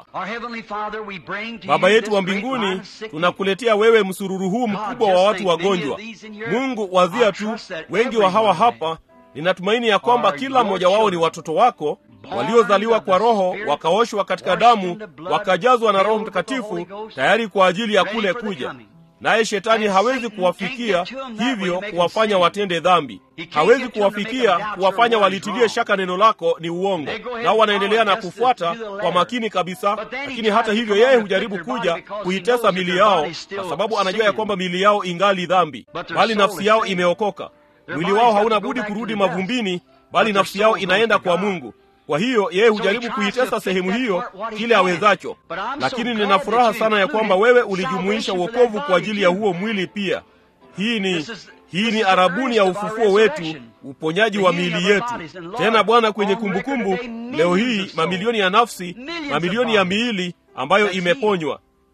baba yetu wa mbinguni tunakuletea wewe msururu huu mkubwa wa watu wagonjwa mungu wazia tu wengi wa hawa hapa ninatumaini ya kwamba kila mmoja wao ni watoto wako waliozaliwa kwa roho wakaoshwa katika damu wakajazwa na roho mtakatifu tayari kwa ajili ya kule kuja naye shetani hawezi kuwafikia hivyo kuwafanya watende dhambi hawezi kuwafikia kuwafanya walitilie shaka neno lako ni uongo nao wanaendelea na kufuata kwa makini kabisa lakini hata hivyo yeye hujaribu kuja kuitesa mili yao kwa sababu anajua ya kwamba mili yao ingali dhambi bali nafsi yao imeokoka mwili wao hauna budi kurudi mavumbini bali nafsi yao inaenda kwa mungu kwa hiyo yeye hujaribu kuitesa sehemu hiyo kile awezacho lakini nina furaha sana ya kwamba wewe ulijumuisha uokovu kwa ajili ya huo mwili pia hii ni hii ni arabuni ya ufufuo wetu uponyaji wa miili yetu tena bwana kwenye kumbukumbu leo hii mamilioni ya nafsi mamilioni ya miili ambayo imeponywa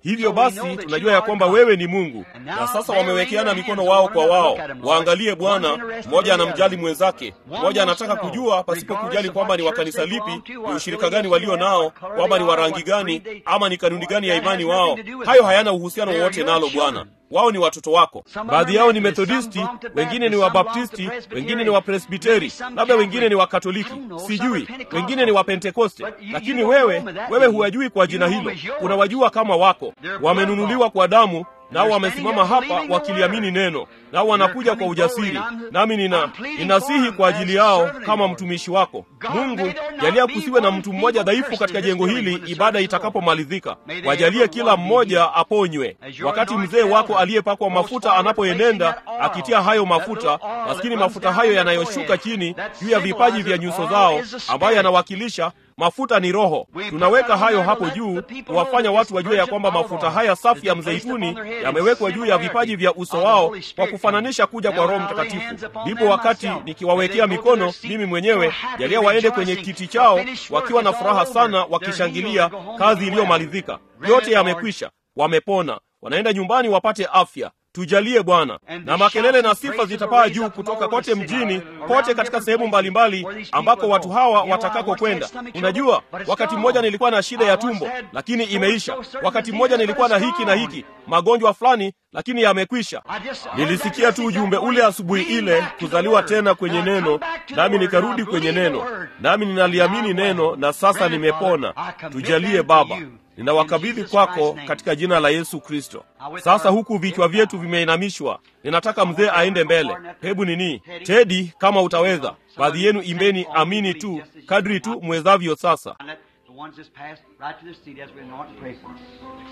hivyo basi tunajua ya kwamba wewe ni mungu na sasa wamewekeana mikono wao kwa wao waangalie bwana mmoja anamjali mwenzake mmoja anataka kujua pasipo kujali kwamba ni wa kanisa lipi ni ushirika gani walio nao kwamba ni wa rangi gani ama ni kanuni gani ya imani wao hayo hayana uhusiano wowote nalo bwana wao ni watoto wako baadhi yao ni methodisti wengine ni wabaptisti wengine ni wapresbiteri labda wengine ni wakatoliki sijui wengine ni wapentekoste lakini wewe wewe huwajui kwa jina hilo unawajua kama wako wamenunuliwa kwa damu nao wamesimama hapa wakiliamini neno nao wanakuja kwa ujasiri nami nina ninasihi kwa ajili yao kama mtumishi wako mungu jalia kusiwe na mtu mmoja dhaifu katika jengo hili ibada itakapomalizika wajalie kila mmoja aponywe wakati mzee wako aliyepakwa mafuta anapoenenda akitia hayo mafuta maskini mafuta hayo yanayoshuka chini juu ya vipaji vya nyuso zao ambayo yanawakilisha mafuta ni roho tunaweka hayo hapo juu kuwafanya watu wajue ya kwamba mafuta haya safi ya mzeituni yamewekwa juu ya vipaji vya uso wao kwa kufananisha kuja kwa roho mtakatifu ndipo wakati nikiwawekea mikono mimi mwenyewe jalia waende kwenye kiti chao wakiwa na furaha sana wakishangilia kazi iliyomalizika yote yamekwisha wamepona wanaenda nyumbani wapate afya tujalie bwana na makelele na sifa zitapaa juu kutoka kote mjini kote katika sehemu mbalimbali ambako watu hawa watakako kwenda unajua wakati mmoja nilikuwa na shida ya tumbo lakini imeisha wakati mmoja nilikuwa na hiki na hiki magonjwa fulani lakini yamekwisha nilisikia tu ujumbe ule asubuhi ile kuzaliwa tena kwenye neno nami nikarudi kwenye neno nami ninaliamini neno na sasa nimepona tujalie baba ninawakabidhi kwako katika jina la yesu kristo sasa huku vichwa vyetu vimeinamishwa ninataka mzee aende mbele hebu nini tedi kama utaweza baadhi yenu imbeni amini tu kadri tu mwezavyo sasa And let the ones that's passed right to the seat as we anoint and pray for them.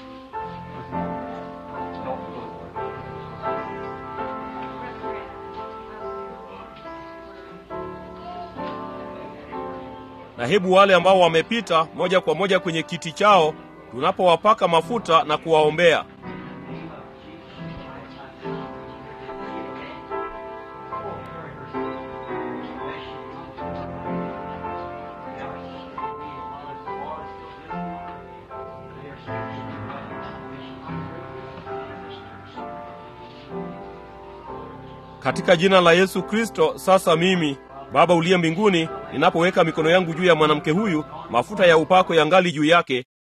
na hebu wale ambao wamepita moja kwa moja kwenye kiti chao tunapowapaka mafuta na kuwaombea katika jina la yesu kristo sasa mimi baba uliye mbinguni ninapoweka mikono yangu juu ya mwanamke huyu mafuta ya upako yangali juu yake